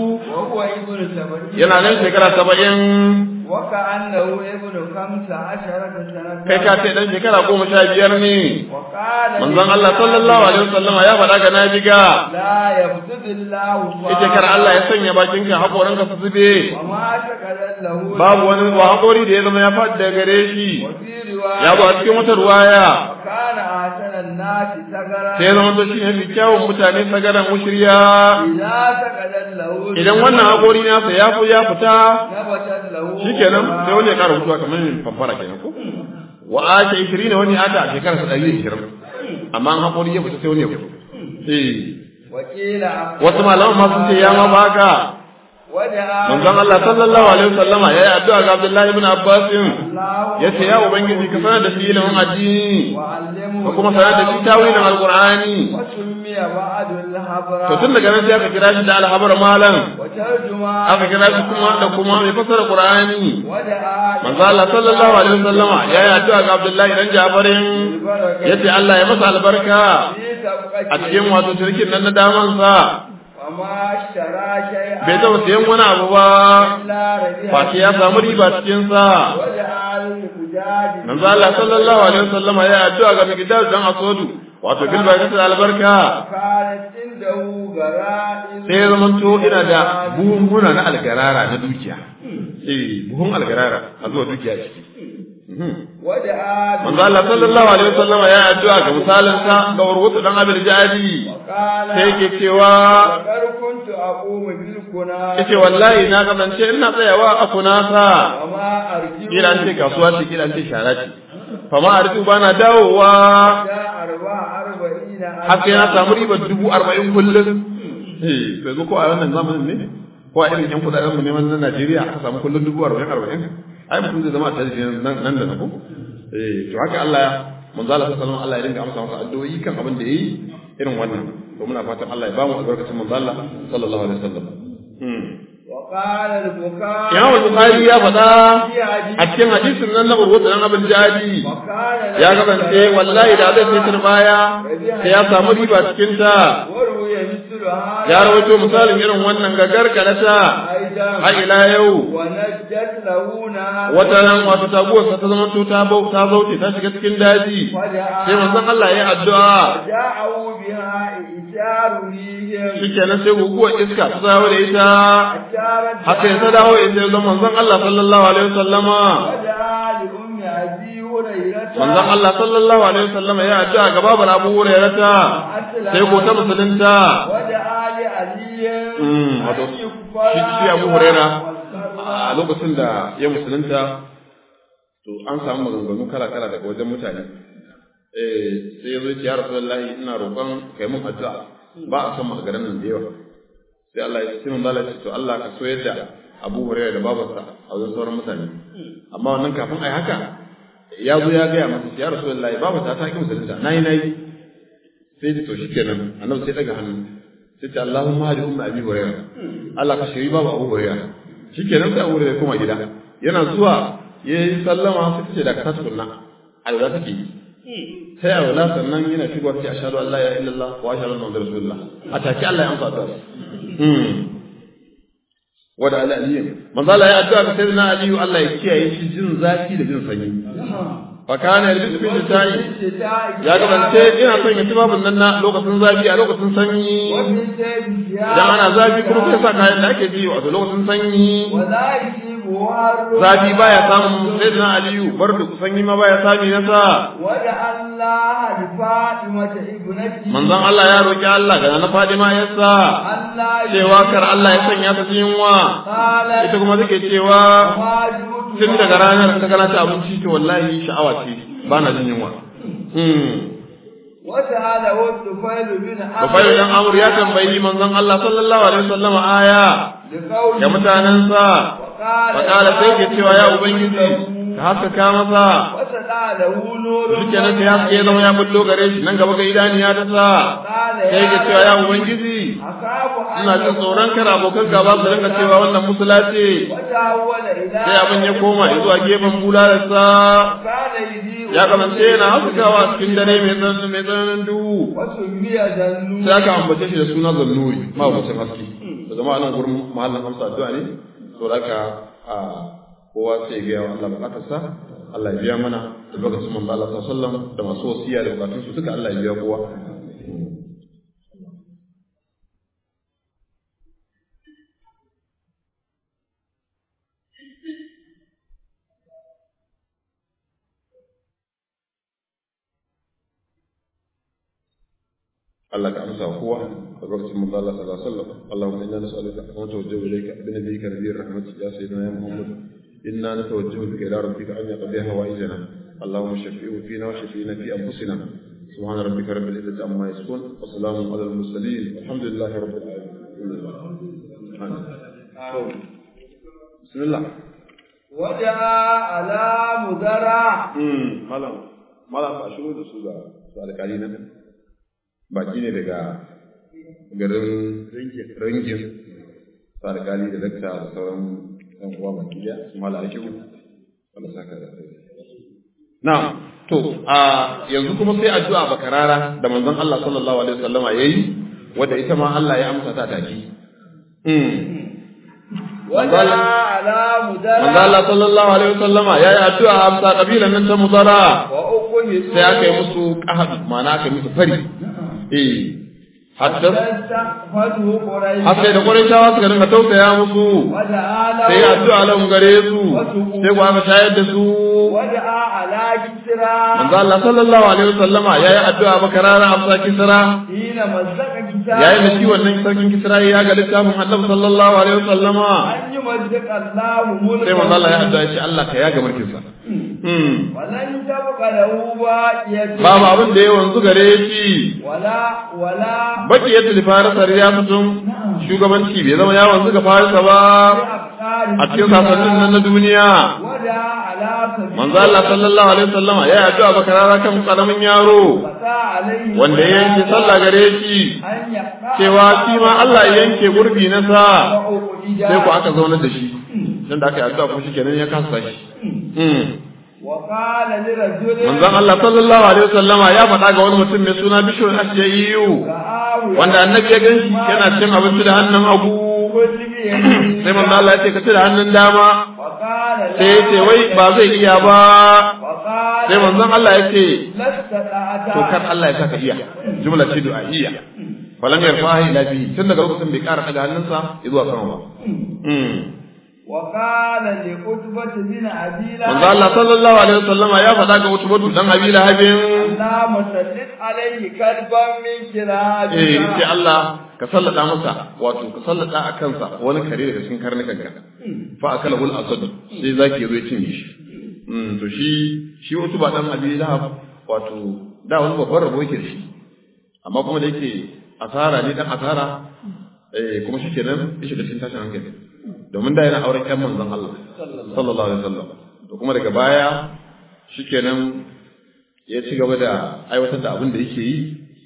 yana nan shekara 70 waka annahu ibnu khamsa asharata sanata kai ka ce dan shekara goma sha biyar ne manzon Allah sallallahu alaihi wasallama ya faɗa ga nabiga la yabdudillahu ita kar Allah ya sanya bakinka hakoranka su zube ma taqadallahu babu wani wa hakori da ya zama ya faɗi daga gare shi ya zo a cikin wata ruwaya kana asanan nasi sagara sai ya zama to shi ne fi kyawun mutane sagaran mushriya idza taqadallahu idan wannan hakori nasa ya fi ya fita nabatat lahu shikenan sai wani ya ƙara mutuwa kamar yin famfara kenan ko wa ake ishirin ne wani ata a shekarar sa ɗari ishirin amma an haƙori ya fita sai wani ya fito eh wakila wasu malaman ma sun ce ya ma baka wada manzon Allah sallallahu alaihi wasallama yayi addu'a ga Abdullahi ibn Abbas yace ya ubangiji ka sanar da shi ilimin addini wa'allimu ka kuma sanar da shi tawilin alqur'ani wa summiya ba'dul habra to tun daga nan sai aka kira shi da alhabar malam wa tarjuma aka kira shi kuma da kuma mai fasara qur'ani wada manzo Allah sallallahu alaihi wasallama yayi addu'a ga Abdullahi dan Jafarin yace Allah ya masa albarka a cikin wato shirkin nan na daman sa وما اشترى شيئا bai taɓa siyan wani abu ba إلا ربح face ya samu riba cikin sa وجعل الحجاج manzo Allah sallallahu alaihi wasallama ya addu'a ga Mikdad dan Asodu wato bil barakatu da albarka كانت عنده غرائز sai ya zama to ina da buhunhuna na algarara na dukiya eh buhun algarara a zuwa dukiya ciki ودعا manzo Allah sallallahu alaihi wasallama ya addu'a ga misalin sa ga urwatu dan Abil Jadi وقال sai yake cewa وقد كنت أقوم بالكنا yace wallahi na kasance ina tsayawa a kunasa وما أرجو kila an ce kasuwa ce kila an ce shara ce fa ma arju bana dawowa جاء أربع أربعين har sai na samu ribar dubu arba'in kullum eh to yanzu ko a wannan zamanin ne ko a irin yan kudaden mu neman na Najeriya aka samu kullum dubu arba'in arba'in ai mutum zai zama a tarihi nan nan da na ko eh to haka Allah manzo Allah sallallahu alaihi wasallam Allah ya dinga amsa masa addu'o'i kan abin da yayi irin wannan to muna fatan Allah ya ba mu albarkacin manzo Allah sallallahu alaihi wasallam hmm وقال البكاء Imam Bukhari ya faɗa a cikin hadisin nan na Urwatu dan Abin Jadi وكان ya kasance wallahi da zai sai turbaya sai ya samu riba cikin ta وروي مثل هذا ya rawaito misalin irin wannan gagar kalata أيضا har ila yau ونجت له نار wata nan wato taguwarsa ta zama ta bau ta zauce ta shiga cikin daji sai manzon Allah ya yi addu'a جاءوا بها إشار ريهم shikenan sai guguwar iska ta dawo da ita أشارت haka ya ta dawo da ita ga manzon Allah sallallahu alaihi wasallama ودعا لأم أبي هريرة manzon Allah sallallahu alaihi wasallama ya addu'a ga babar Abu Hurairah sai ko ta musulunta ودعا لعلي Mm, wato shi shi Abu Huraira a lokacin da ya musulunta to an samu maganganu kala kala daga wajen mutane eh sai ya zo ya ce ya Rasulullahi ina roƙon kai mun addu'a ba a son magaran nan da yawa sai Allah ya ce mun Allah ya ce to Allah ka so yadda Abu Huraira da babarsa a wajen sauran mutane amma wannan kafin ai haka ya zo ya gaya masa ya Rasulullahi babarsa ta ki musulunta nayi nayi sai to shikenan annabi sai daga hannu sai ce Allahumma hadi umma abi hurairah Allah ka shiri babu abu hurairah shikenan sai abu hurairah koma gida yana zuwa yayi sallama sai ce da ka tukunna alwala take yi sai alwala sannan yana shigo sai ashhadu an la ilaha illallah wa ashhadu anna muhammadar rasulullah a take Allah ya amsa ta hmm wada ala aliyu manzo Allah ya addu'a ga sayyidina aliyu Allah ya kiyaye shi jin zafi da jin sanyi fa kana yalbisu bil ta'i ya gabance ina son ya tubabun nan na lokacin zafi a lokacin sanyi idan ana zafi kuma sai sa kayan da ake ji wato lokacin sanyi zafi baya samun sayyidina aliyu bardu sanyi ma baya sami nasa manzon Allah ya roki Allah ga na Fadima yasa cewa kar Allah ya sanya ta cikin yunwa ita kuma take cewa tun daga ranar ta kana ta abinci to wallahi sha'awa ce ba na jin yunwa وسأله الطفيل بن عمرو Bafai dan Amr ya tambayi manzon Allah sallallahu alaihi wasallam aya ga mutanensa fakala sai ke cewa ya ubangiji ka haskaka masa Duke nan sai haske ya zama ya bullo gare shi nan gaba ga idaniya ta sa sai ke cewa ya ubangiji ina jin tsoron kar abokan gaba su rinka cewa wannan musula ce sai abin ya koma zuwa gefen bulalarsa ya kamance yana haskakawa cikin dare mai tsananin mai tsananin duhu sai aka ambace shi da suna zannuri ma abucin haske da zama anan gurin mahallin hamsa addu'a ne to da ka a kowa sai ga yawa Allah bukatarsa Allah ya biya mana da lokacin manzo Allah sallallahu alaihi wasallam da masu wasiya da bukatun su duka Allah ya biya kowa Allah ka amsa kowa a lokacin manzo Allah sallallahu alaihi wasallam Allahumma inna nas'aluka wa natawajjahu ilayka bi nabiyyika nabiyir rahmatik ya sayyidina ya Muhammad inna natawajjahu bika ila rabbika an yaqdi hawaijana Allahumma shafi'u fina wa shafi'na fi anfusina سبحان ربك رب العزة عما يصفون وسلام على المرسلين والحمد لله رب العالمين بسم الله وجاء على مدرع مالا مالا فاشلو da su ga su alƙali nan baki ne daga garin ringin su alƙali da dakta da sauran ɗan uwa baki ɗaya su mala ake wanda saka da na to a yanzu kuma sai addu'a bakarara da manzon Allah sallallahu alaihi wasallama yayi wanda ita ma Allah ya amsa ta take وجاء على مدرع manzo Allah sallallahu alaihi wasallama yayi addu'a amsa kabilan nan ta mudara وأخذ sai aka yi musu qahad ma'ana aka yi musu fari eh hatta فاستقبله قريش har sai da Qurayshawa suka dinga tausaya musu ودعا له sai addu'a lahum gare su sai ku aka shayar da su ودعا على كسرى manzo Allah sallallahu alaihi wasallama yayi addu'a bakarara amsa kisra حين مزق كتاب yayin da shi wannan sarkin kisra ya ga littafin Annabi sallallahu alaihi wasallama أن يمزق الله ملكه sai manzo Allah ya addu'a shi Allah ka yaga mulkin sa hmm ولن تبق له باقية babu abin da ya wanzu gare shi ولا ولا baki yadda da farisa riyasatun shugabanci bai zama ya wanzu ga farisa ba بأفكار a cikin sasannin nan na duniya ودعا على سبيل manzo Allah sallallahu alaihi wasallama ya yi addu'a bakarara kan karamin yaro فتى عليه wanda ya yanke sallah gare shi أن يقطع cewa shi ma Allah ya yanke gurbi na sa وأخرج sai ku aka zaunar da shi dan da aka yi addu'a kuma shikenan ya kasa shi Mm. وقال لرجل manzon Allah sallallahu alaihi wasallama ya faɗa ga wani mutum mai suna Bishr Ashja'iyu رآه wanda annabi ya ganshi yana cin abinci da hannun hagu كل بيمين sai manzo Allah ya ce ka ci da hannun dama وقال sai ya ce wai ba zai iya ba وقال sai manzon Allah ya ce لست دعتا to kar Allah ya saka iya jumla ce du'a'iyya falan yarfa'a ila bihi tun daga lokacin bai ƙara daga hannunsa zuwa sama ba Mm. وقال لعتبة بن أبي manzo Allah sallallahu alaihi wasallama ya faɗa ga Utbatu dan Abi Lahabin اللهم سلط عليه كلبا من كلابك eh sai Allah ka sallada masa wato ka sallada a kansa wani kare daga cikin karnukan ka fa akala hul asad sai zaki zo ya cinye shi mm to shi shi Utba dan Abi Lahab wato da wani babban rabo yake da shi amma kuma da yake asara ne dan asara eh kuma shi kenan ya shiga cikin tashin hankali domin da yana auren ƴan manzon Allah sallallahu alaihi wasallam to kuma daga baya shikenan ya ci gaba da aiwatar da abin da yake yi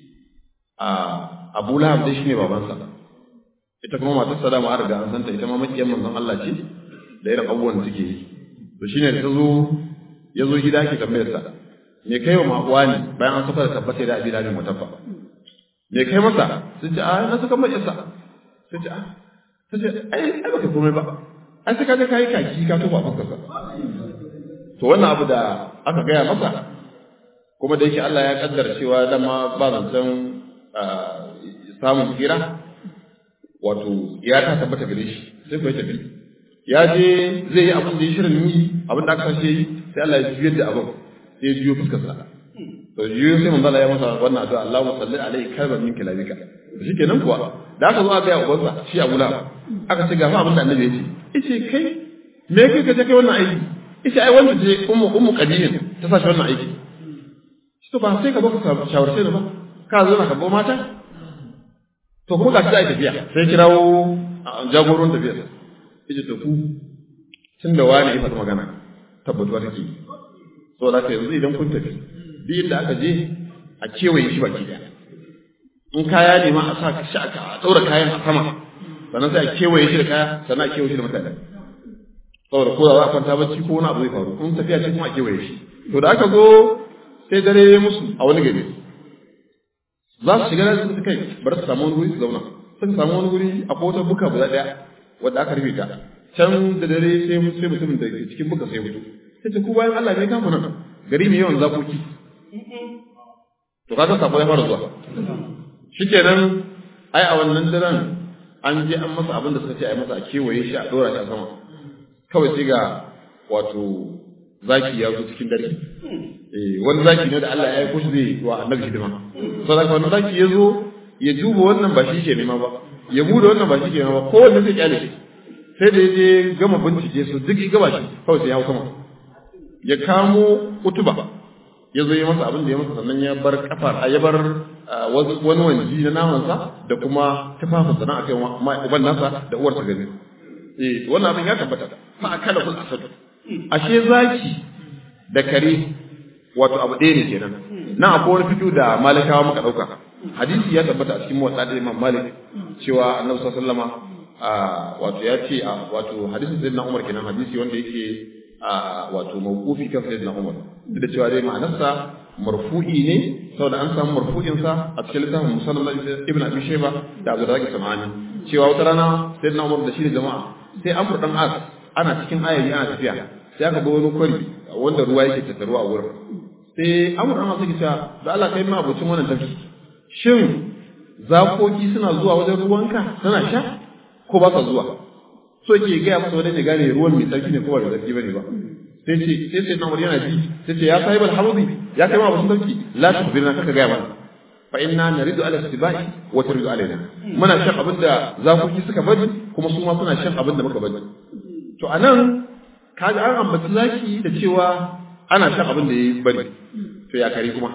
a Abu Lahab dai shine babansa ita kuma matarsa da ma an riga an santa ita ma makiyan manzon Allah ce da irin abubuwan da take yi to shine da ta zo ya zo gida ke tambayar sa me kai wa makuwa ne bayan an saka da tabbata da abi dalin mutaffa me kai masa sun ce a na saka mai isa sun ce a ta ce ai ai baka komai ba ai sai ka je kai kaki ka tofa fuskarsa to wannan abu da aka gaya masa kuma da yake Allah ya kaddara cewa dama ba zancen samun tsira wato ya ta tabbata gare shi sai kuwa tafi ya je zai yi abin da ya shirin yi abin da aka sashe yi sai Allah ya juyar da abin sai ya juyo fuskarsa to juyo sai manzo Allah ya masa wannan addu'a Allahu salli alaihi kalban min kalamika shikenan kuwa da aka zo aka yi ubansa shi Abu Lahab aka ce ga fa abin da Annabi ya ce yace kai me kai ka je kai wannan aiki yace ai wanda je ummu ummu qadimin ta sashi wannan aiki shi to ba sai ka zo ka shawarce ni ba ka zo na ka bo mata to kuma ga shi tafiya sai kirawo jagoron tafiya yace to ku tun da wani ya faɗi magana tabbatuwa take so da ka yanzu idan kun tafi duk inda aka je a kewaye shi baki daya in kaya ne ma a sa shi aka daura kayan a sama sannan sai a kewaye shi da kaya sannan a kewaye shi da mutane saboda ko da za a kwanta bacci ko wani abu zai faru in tafiya ce kuma a kewaye shi to da aka zo sai dare musu a wani gari za su shiga da su kai bari su samu wani wuri su zauna sun samu wani wuri a kotar buka guda ɗaya wadda aka rufe ta can da dare sai sai mutumin da ke cikin buka sai mutu sai ce ku bayan Allah ne kamu nan gari mai yawan zakoki to kaga sako ya fara zuwa shikenan ai a wannan daren an je an masa abin da suka ce a yi masa a kewaye shi a dora shi a sama kawai sai ga wato zaki ya zo cikin dare eh wani zaki ne da Allah ya aiko shi zai wa annabi hidima saboda wannan zaki ya zo ya duba wannan ba shi ke nema ba ya bude wannan ba shi ke nema ba kowanne zai kyale shi sai da ya je gama bincike su duk gaba shi kawai sai ya hau sama ya kamo utuba ya zo ya masa abin da ya masa sannan ya bar kafar ya bar wani wanji na namansa da kuma tufafin sana a kai uban nasa da uwar ta gani eh wannan abin ya tabbata fa akala kul asad ashe zaki da kare wato abu ɗaya ne kenan nan akwai wani fito da malikawa muka ɗauka hadisi ya tabbata a cikin motsa da imam malik cewa annabi sallallahu alaihi wasallama wato ya ce wato hadisin sayyidina umar kenan hadisi wanda yake wato mawqufi kan sayyidina umar duk da cewa dai ma'anarsa marfu'i ne saboda an samu marfu'in sa a cikin littafin musannad ibn abi shayba da abu razak samani cewa wata rana sayyidina umar da shi da jama'a sai amr dan as ana cikin ayayi ana tafiya sai aka ga wani kwari wanda ruwa yake tattaruwa a wurin sai amr dan as yake cewa da Allah kai ma abocin wannan tafi shin zakoki suna zuwa wajen ruwanka suna sha ko ba sa zuwa so yake gaya masa wani ya gane ruwan mai tsarki ne ko ba mai tsarki bane ba sai ce sai sai namar yana ji sai ce ya sahibal hawdi ya kai ma basu tsarki la tukhbirna kaka gaya mana fa inna naridu ala istibai wa turidu alaina muna shan abin da zakoki suka bari kuma su ma suna shan abin da muka bari to anan kaga an ambaci zaki da cewa ana shan abin da ya bari to ya kare kuma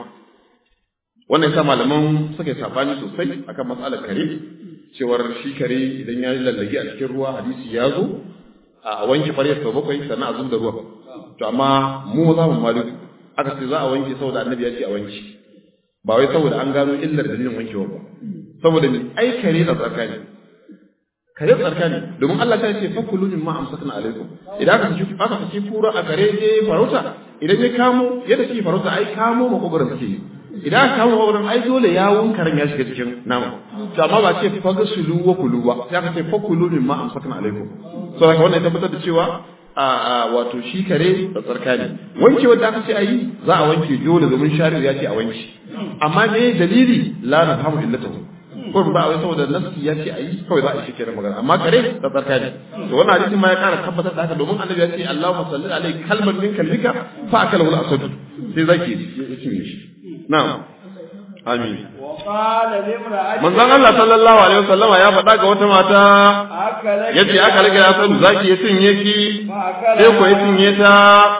wannan yasa malaman suka yi sabani sosai akan matsalar kare cewar shi kare idan ya lallage a cikin ruwa hadisi ya zo a wanke ƙwaryar sau bakwai sannan a zub da ruwa to amma mu za mu malik aka ce za a wanke saboda annabi ya ce a wanke ba wai saboda an gano illar dalilin wankewa ba saboda ni ai kare da tsarka ne kare tsarka ne domin Allah ta ce fakulu mimma amsakna alaikum idan aka ci aka ci kura a kare je farauta idan ya kamo yadda shi farauta ai kamo makogaran suke yi idan aka kama wurin ai dole yawun karen ya shiga cikin nama to amma ba ce faga sulu wa kulu ba sai aka ce fakulu min ma amsakna alaikum so haka wannan tabbatar da cewa a wato shi kare da tsarka ne wanke wanda aka ce ayi za a wanke dole domin shari'a ya ce a wanke amma me dalili la na fahimu illatahu ko ba wai saboda nafsi ya ce ayi kawai za a shi kenan magana amma kare da tsarka ne to wannan hadisi ma ya kara tabbatar da haka domin annabi ya ce Allahumma salli alaihi kalman min kalbika fa akalahu al-asad sai zaki ya cinye shi Na'am. Amin. Manzon Allah sallallahu alaihi wasallam ya faɗa ga wata mata yace aka rage ya san zaki ya cinye ki sai ko ya cinye ta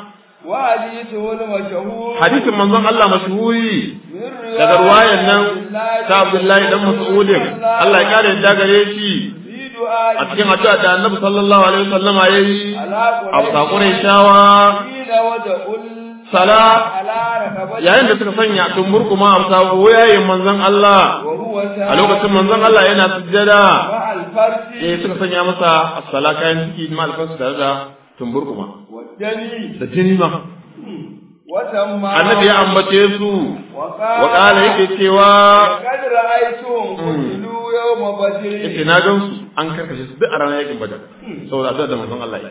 Hadisin manzon Allah mashhuri daga ruwayan nan ta Abdullahi dan Mas'udin Allah ya kare da gare shi a cikin addu'a da Annabi sallallahu alaihi wasallam yayi a sakurai shawa sala yayin da suka sanya tumbur kuma a sawo yayin manzon Allah a lokacin manzon Allah yana sujjada eh suka sanya masa as-sala kayan ciki ma alfarsu tare da tumbur kuma da jini ma annabi ya ambace su wa kala yake cewa yake na gan su an karkashe su duk a ranar yakin badar saboda addu'a da manzon Allah ya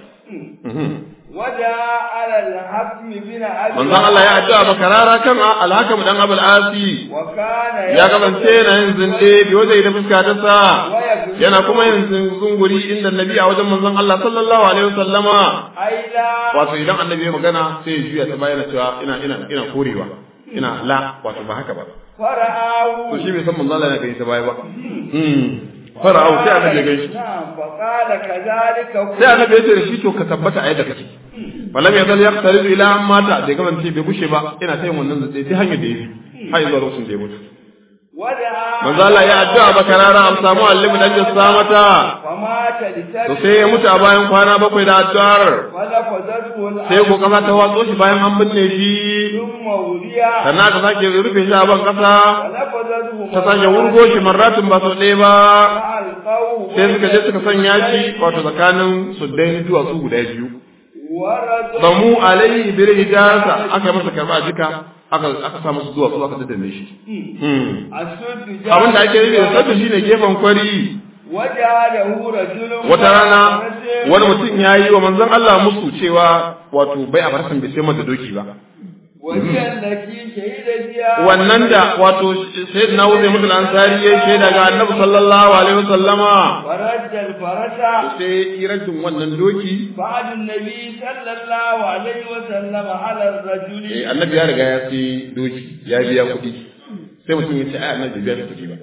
وجاء على الحكم بن أبي manzon Allah ya addu'a bakarara kan alhakam dan abul asi وكان ya kasance yana yin zinde bi wajen da fuska ta sa yana kuma yin zunguri inda nabi a wajen manzon Allah sallallahu alaihi wasallama أيلا wato idan annabi ya magana sai ya juya ta bayyana cewa ina ina ina korewa ina la wato ba haka ba to فرآه shi bai san manzon Allah yana gani ta baya ba hmm fara'au sai annabi ya gaishe نعم فقال كذلك sai annabi ya ce da shi to ka tabbata a yadda kake falam ya zal yaqtaridu ila an mata da gaban ce bai gushe ba ina ta yin wannan zai sai hanyar da yafi har zuwa lokacin da ya mutu ودعا manzo Allah ya addu'a bakarara am samu allimu dan jassa mata فمات to لسبب sai ya mutu a bayan kwana bakwai da addu'ar فلفظته sai ko kasa ta watso shi bayan an binne shi ثم وليا sannan aka sake rufe shi a ban kasa فلفظته ta sake wurgo shi marratin ba sau ɗaya ba فألقوه sai suka je suka sanya shi wato tsakanin suddain duwatsu guda biyu ورد bamu alaihi bil hijasa aka yi masa karba jika aka aka sa masa duwatsu aka daddanne shi Hmm. السد abin da ake yi da sabbi shine gefen kwari وجعله رجل wata rana wani mutum ya yi wa manzon Allah musu cewa wato bai a farsan bai sai mata doki ba وهي التي شهد فيها wannan da wato sayyidina Uzay mutul ansari ya shaida ga annabi sallallahu alaihi wasallama ورد الفرس sai irajin wannan doki بعد النبي صلى الله عليه وسلم على الرجل eh annabi ya riga ya sai doki ya biya kuɗi sai mutum ya ce ai annabi bai biya kuɗi ba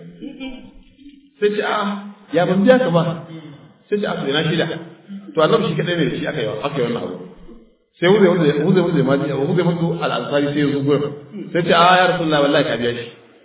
sai ce a ya ban biya ka ba sai ce a to ina shida to annabi shi kadai ne da shi aka yi aka yi wannan abu sai wuze wuze wuze wuze ma wuze mutu al-ansari sai ya zo gurin sai ce a ya rasulullahi wallahi ka biya shi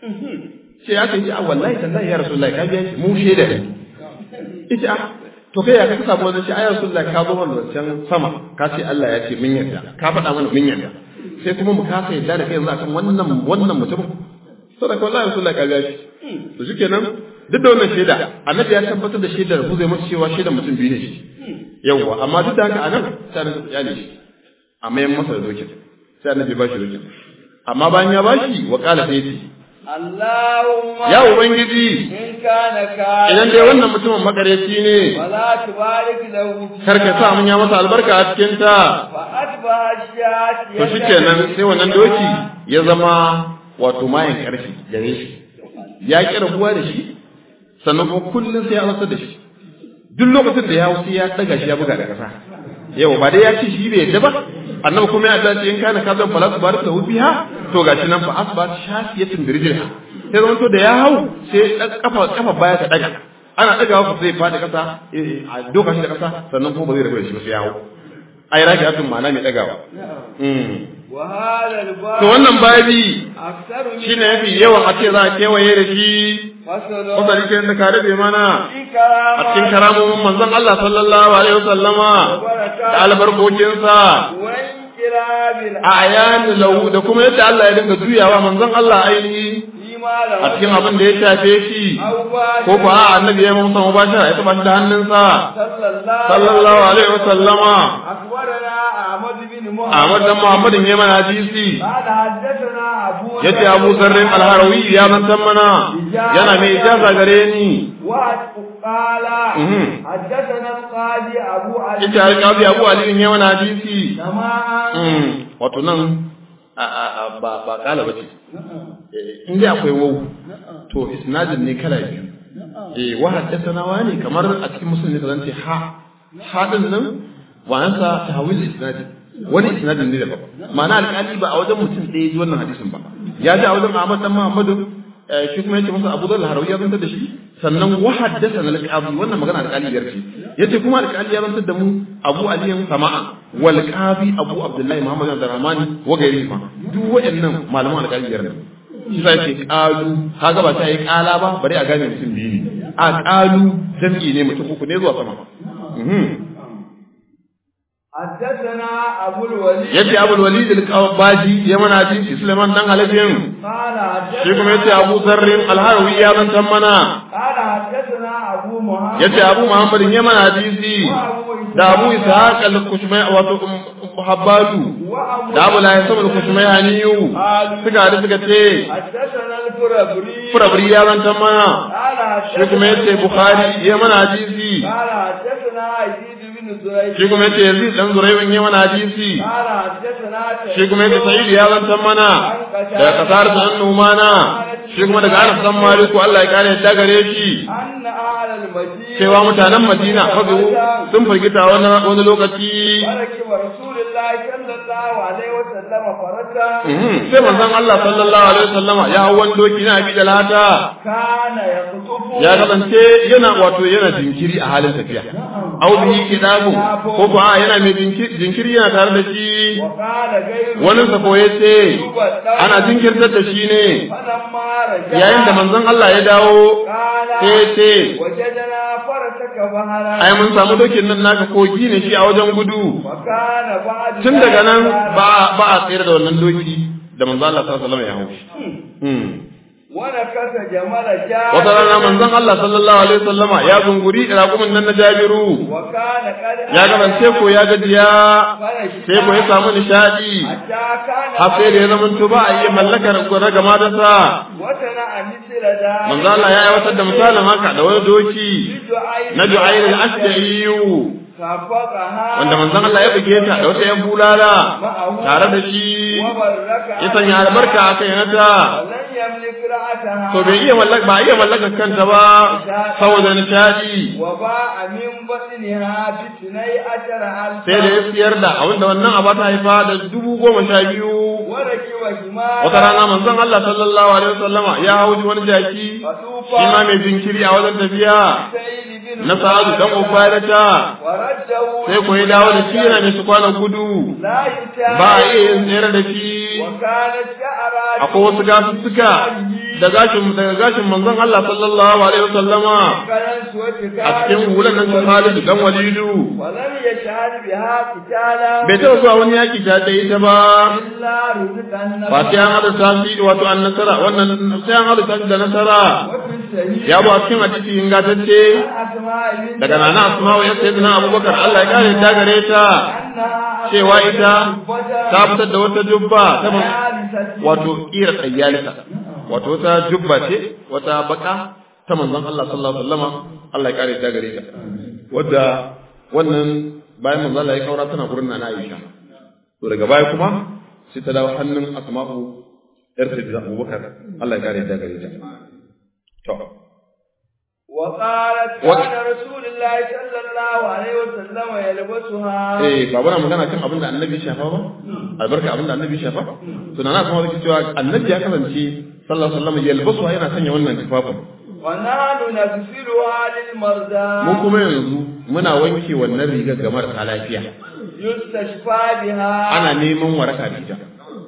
ce ya kai ce a wallahi tallahi ya rasulullahi ka biya shi mu shaida ne ita a to kai ya ka samu wannan shi a ya rasulullahi ka zo mana wancan sama ka ce Allah ya ce mun yarda ka faɗa mana mun yarda sai kuma mu kasa yarda da kai yanzu akan wannan wannan mutum saboda wallahi rasulullahi ka biya shi to shikenan duk da wannan shaida annabi ya tabbatar da shaidar ku zai masa cewa shaidar mutum biyu ne shi yawwa amma duk da haka anan sai annabi ya ne shi a mayan masa da dokin sai annabi ba shi dokin amma bayan ya bashi wa kala sai ce اللهم ya ubangiji إن كان كان idan dai wannan mutumin makareci ne ولا تبارك له فيها kar ka sa mun ya masa albarka a cikin ta فأتبع الشاة to shikenan sai wannan doki ya zama wato mayan karfi gare shi ya ki rabuwa da shi sannan kuma kullum sai ya rasa da shi duk lokacin da ya hau sai ya daga shi ya buga da kasa yau ba dai ya ce shi bai yadda ba annabi kuma ya dace in kana kazan fala su barik lahu biha to gashi nan fa asbat shafiyatin birjilha sai zaman to da ya hau sai dan kafa kafa baya ta daga ana daga wa sai fadi kasa eh, a doka shi da kasa sannan kuma ba zai rabu da shi ba sai ya hau ai raki atun ma'ana mai dagawa mm وهذا الباب to wannan babi أكثر من shine yafi yawan a ce za a kewaye da shi فصل wanda rike da ka rabe mana في a cikin كرامة karamomin manzon Allah sallallahu alaihi wasallama da albarkokinsa وانقلاب a ayani lahu da kuma yadda Allah ya dinga juyawa manzon Allah ainihi فيما له a cikin abin da ya shafe shi أو باشر ko ko a annabi ya musa mubashara ya taba shi da hannunsa صلى الله sallallahu alaihi wasallama أخبرنا أحمد بن محمد Ahmad dan Muhammadin ya mana hadisi قال حدثنا أبو yace Abu Zarrin al-Harawi ya zantan mana yana mai ijaza gare ni قال Mhm. حدثنا القاضي أبو علي yace alƙabi Abu Ali ya mana hadisi سماعا Mm, wato nan a a a ba ba kala bace Eh, in dai akwai wau to isnadin ne kala biyu eh wa haddathana wani kamar a cikin musulmi da zance ha ha din nan wa'ansa tahwil isnadin wani isnadin ne daban ma'ana alƙali ba a wajen mutum ɗaya ji wannan hadisin ba ya ji a wajen Ahmad dan Muhammadu eh, shi kuma yace masa Abu Dharr al-Harawi ya zantar da shi sannan wa haddathana al-Qadi wannan magana alƙali biyar ce yace kuma alƙali ya zantar da mu Abu Ali Sama'a wal Qadi Abu Abdullahi Muhammad bin Rahmani wa gairi fa duk waɗannan malaman alƙali biyar ne shi sai ce qalu kaga ba ta yi qala ba bari a gane mutum biyu ne a qalu jam'i ne mutum uku ne zuwa sama mhm حدثنا أبو الوليد yace Abu Walid al-Qabaji ya mana hadisi Sulaiman dan Halafin قال shi kuma yace حدثنا Abu Zarrin al-Harawi ya zantan mana قال حدثنا أبو محمد yace Abu Muhammad ya mana hadisi وأبو إسحاق da Abu Ishaq al-Kushmai wato Habbadu da Abu Lahab saboda kushmai haniyu suka hadu suka ce حدثنا الفربري Furabri ya zanta mana قال shi kuma yace Bukhari ya mana hadisi قال حدثنا يزيد بن زريع shi kuma yace Yazid dan Zuraybin ya mana hadisi قال حدثنا shi kuma yace Sa'id ya zanta mana daga kasar da Numana shi kuma daga Anas dan Maliku Allah ya kare ta gare shi أن أهل المدينة cewa mutanen Madina fazu sun firgita wani wani lokaci وركب رسول الله صلى الله عليه وسلم فرجا Mhm. sai manzon Allah sallallahu alaihi wasallama ya hau wani doki na abi dalata كان يخطف ya kasance yana wato yana jinkiri a halin tafiya au bihi kidabu ko ko a yana mai jinkiri jinkiri yana tare da shi وقال غير wani sako ya ce ana jinkirtar da shi ne فلما رجع yayin da manzon Allah ya dawo قال sai ya ce وجدنا فرسك بهرا ai mun samu dokin nan naka kogi ne shi a wajen gudu وكان بعد tun daga nan ذلك ba ba a tsere da wannan doki da manzon Allah sallallahu alaihi wasallam ya hau shi Hmm. ونكس جمل جابر wata rana manzon Allah sallallahu alaihi wasallama ya zunguri raƙumin nan na Jabiru وكان قد ya gabance ko ya gajiya sai ko ya samu nishadi حتى كان har sai da ya zama to ba a iya mallakar gwada gama da sa وتنا مثل ذلك manzo Allah ya aiwatar da misalin haka da wani doki na Ju'ayr al-Ashja'i خفقها wanda manzon Allah ya buge ta da wata yan bulala tare da shi وبرك ya sanya albarka a kai nata ولن يملك رأسها to bai iya mallaka ba iya mallakar kanta ba saboda nishadi وباع من بطنها باثني عشر ألف sai da ya siyar da abinda wannan aba ta haifa da dubu goma sha biyu وركب حمارا wata rana manzon Allah sallallahu alaihi wasallama ya hau wani jaki فطوفا shi ma mai jinkiri a wajen tafiya سيد بن na sa'adu dan ubaidata ورده sai ko ya dawo da shi yana mai su kwana gudu لا يتابع ba a iya yin tsere da shi وكانت شعرات akwai wasu gasussuka da gashin daga gashin manzon Allah sallallahu alaihi wasallama كلنس a cikin hulan nan sun Khalid dan Walidu ولم يشهد بها قتالا bai taɓa zuwa wani yaki ta da ita ba إلا رزق النبي ba sai an hada tashi wato an nasara wannan sai an hada tashi da nasara وفي السبيل ya bu a cikin hadisi ingatacce أسماء بنت daga nana asma'u ya sayyidina abubakar Allah ya kare ta gare ta أنها cewa ita ta fitar da wata jubba ta man- ثالثة wato kira tsayyalita wato wata jubba ce wata baka ta manzon Allah sallallahu alaihi wasallama Allah ya kare ta gare ta wadda wannan bayan manzon Allah ya kaura tana gurin nana Aisha to daga baya kuma sai ta dawo hannun asma'u yar sayyidina abubakar Allah ya kare ta gare ta to وقالت و- كان رسول الله صلى الله عليه وسلم يلبسها eh ba bana magana kan abin da annabi shafa ba albarka abin da annabi shafa to na kuma zaki cewa annabi ya kasance sallallahu alaihi wasallam yalbasu yana sanya wannan tufafin ونحن نغسلها للمرضى mu kuma yanzu muna wanke wannan rigar ga marasa lafiya يستشفى بها ana neman waraka da ita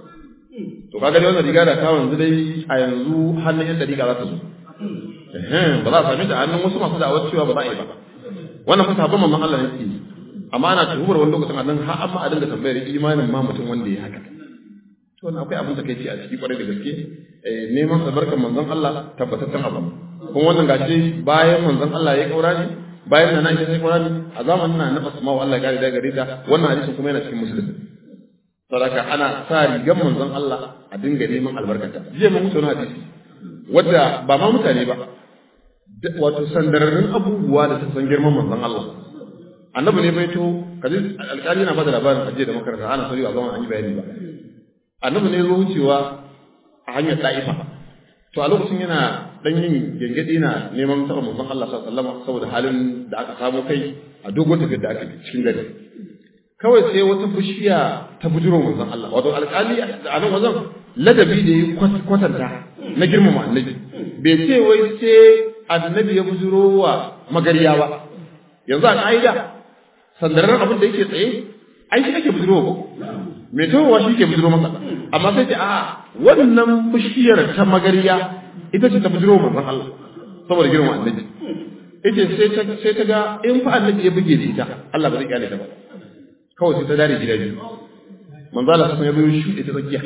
to kaga dai wannan riga da ta yanzu dai a yanzu hannun yan dariƙa za ta zo Ehem, ba za a same ta a hannun wasu masu da'awar cewa ba za a yi ba wannan fa sabon mamman Allah ne ke yi amma ana tuhumar wani lokacin a nan har amma a dinga tambayar imanin ma mutum wanda ya haka to wannan akwai abin da kai ce a ciki kwarai da gaske eh, neman albarkar manzon Allah tabbataccen abu kuma wannan gashi bayan manzon Allah ya kaura ne bayan nan Aisha sai kaura ne a zamanin nan na Asma'u Allah ya kare da gare ta wannan hadisin kuma yana cikin musulmi sadaka ana sa rigar manzon Allah a dinga neman albarkata jiya mun mutu wani hadisi wadda ba ma mutane ba da- wato sandararrun abubuwa da ta san girman manzon Allah annabi ne bai to kaji alƙali yana bada labarin ajiye da makaranta ana sauri a zaman an yi bayani ba annabi ne zo wucewa a hanyar ta'ifa to a lokacin yana dan yin gengedi na neman taɓa manzon Allah sallallahu alaihi wasallam saboda halin da aka samu kai a dogon tafiyar da aka yi cikin gari kawai sai wata bishiya ta bujiro manzon Allah wato alƙali a nan wajen ladabi da ya kwatanta na girmama annabi bai ce wai sai annabi ya bujiro wa magariya ba yanzu a ka'ida sandarar abin da yake tsaye ai shi ake bujiro ba mai towa shi ke bujiro masa amma sai ce a wannan bishiyar ta magariya ita ce ta bujiro wa manzon Allah saboda girmama annabi ita sai ta sai ta ga in fa annabi ya buge da ita Allah ba zai kyale ta ba kawai sai ta dare gida biyu manzo Allah sai ya biyo shi ita tsakiya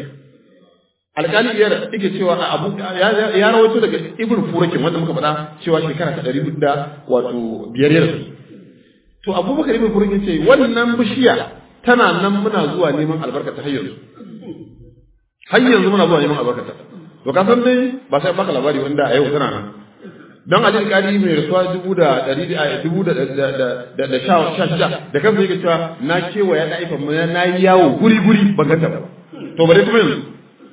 alƙali biyar yake cewa a abu ya ya rawaito daga ibnu furakin wanda muka faɗa cewa shekara ta ɗari da wato biyar yarda to abubakar ibnu furakin ce wannan bishiya tana nan muna zuwa neman albarka ta har yanzu har yanzu muna zuwa neman albarka ta to ka san dai ba sai baka labari wanda a yau tana nan don Ali Kadi mai rasuwa dubu da ɗari a dubu da da da sha sha sha da kansa yake cewa na kewaya na aifa mu na yi yawo guri guri ban ganta ba to bare kuma yanzu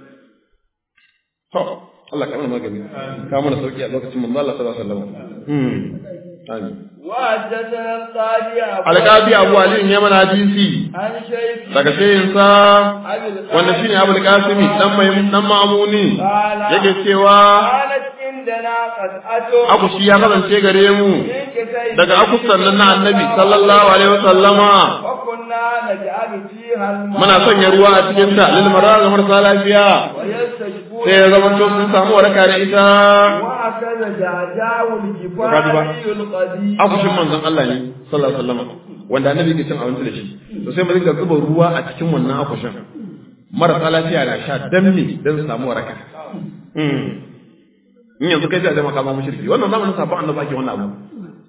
to Allah ka mana magani ka mana sauki a lokacin manzo Allah sallallahu alaihi wasallam hmm amin وحدثنا القاضي أبو alƙabi abu ali ya mana hadisi عن شيخ daga shayinsa أبي القاسم wanda shine abul qasimi dan mai dan mamuni قال yake cewa قالت عندنا قطعة aku shi ya kasance gare mu من كسيد daga akustan nan na annabi sallallahu alaihi wasallama وكنا نجعل فيها الماء muna sanya ruwa a cikin ta lil marar ga marasa lafiya ويستجبون sai ya zama to sun samu waraka da ita وهكذا جعجاء Kaji ba. الجفاري القديم akushin manzon Allah ne sallallahu alaihi wasallama wanda annabi ke cin abinci da shi to sai mu dinga zuba ruwa a cikin wannan akushin marasa lafiya na sha dan me dan su samu waraka mm in yanzu kai sai a zama ka zama mushriki wannan zamanin sabon annabi ake wannan abu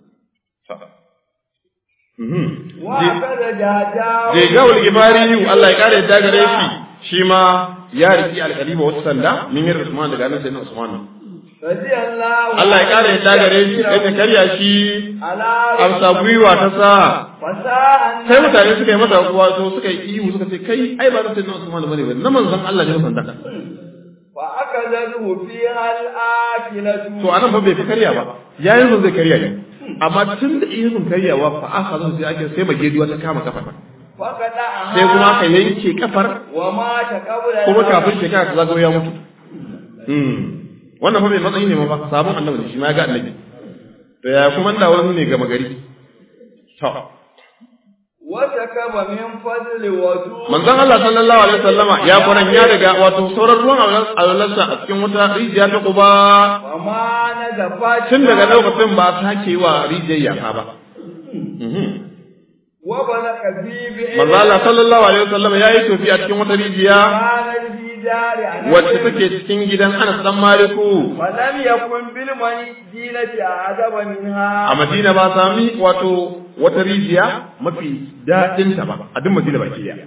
Mhm. وهكذا جعجاء je gawul gifari Allah ya kare yadda gare shi shi ma ya riki alƙaliba wata sanda min yi Usman daga nan sai na Usman رضي الله Allah ya kare yadda gare shi sai ta karya shi على amsa gwiwa ta sa فساء sai mutane suka yi masa wato suka yi ihu suka ce kai ai ba sai na Usman bane ba na manzon Allah ne sanda فأخذته فيها الآكلة to anan fa bai fi karya ba yayin sun zai karya ne amma tun da ihun karyawa fa aka zo sai ake sai magediwa ta kama kafa فقطعها sai kuma aka yanke kafar ومات قبل kuma الموت. kafin shekara ta zagayo ya mutu Hmm. wannan fa bai matsayi ne ma ba sabon annabi ne shi ma ya ga annabi to ya kuma da wani ne gama gari to وسكب من فضل وجود manzon Allah sallallahu alaihi wasallama ya kuran ya daga wato sauran ruwan alwalarsa a cikin wata rijiya ta kuba وما نزفت tun daga lokacin ba a sake wa rijiyar yaka ba Mhm. وبلغ في بئر manzon Allah sallallahu alaihi wasallama ya yi tofi a cikin wata rijiya كانت في دار أنس wacce take cikin gidan Anas dan Maliku ولم يكن بالمدينة أعجب منها a Madina ba sami wato wata rijiya mafi daɗin ta ba a duk Madina baki daya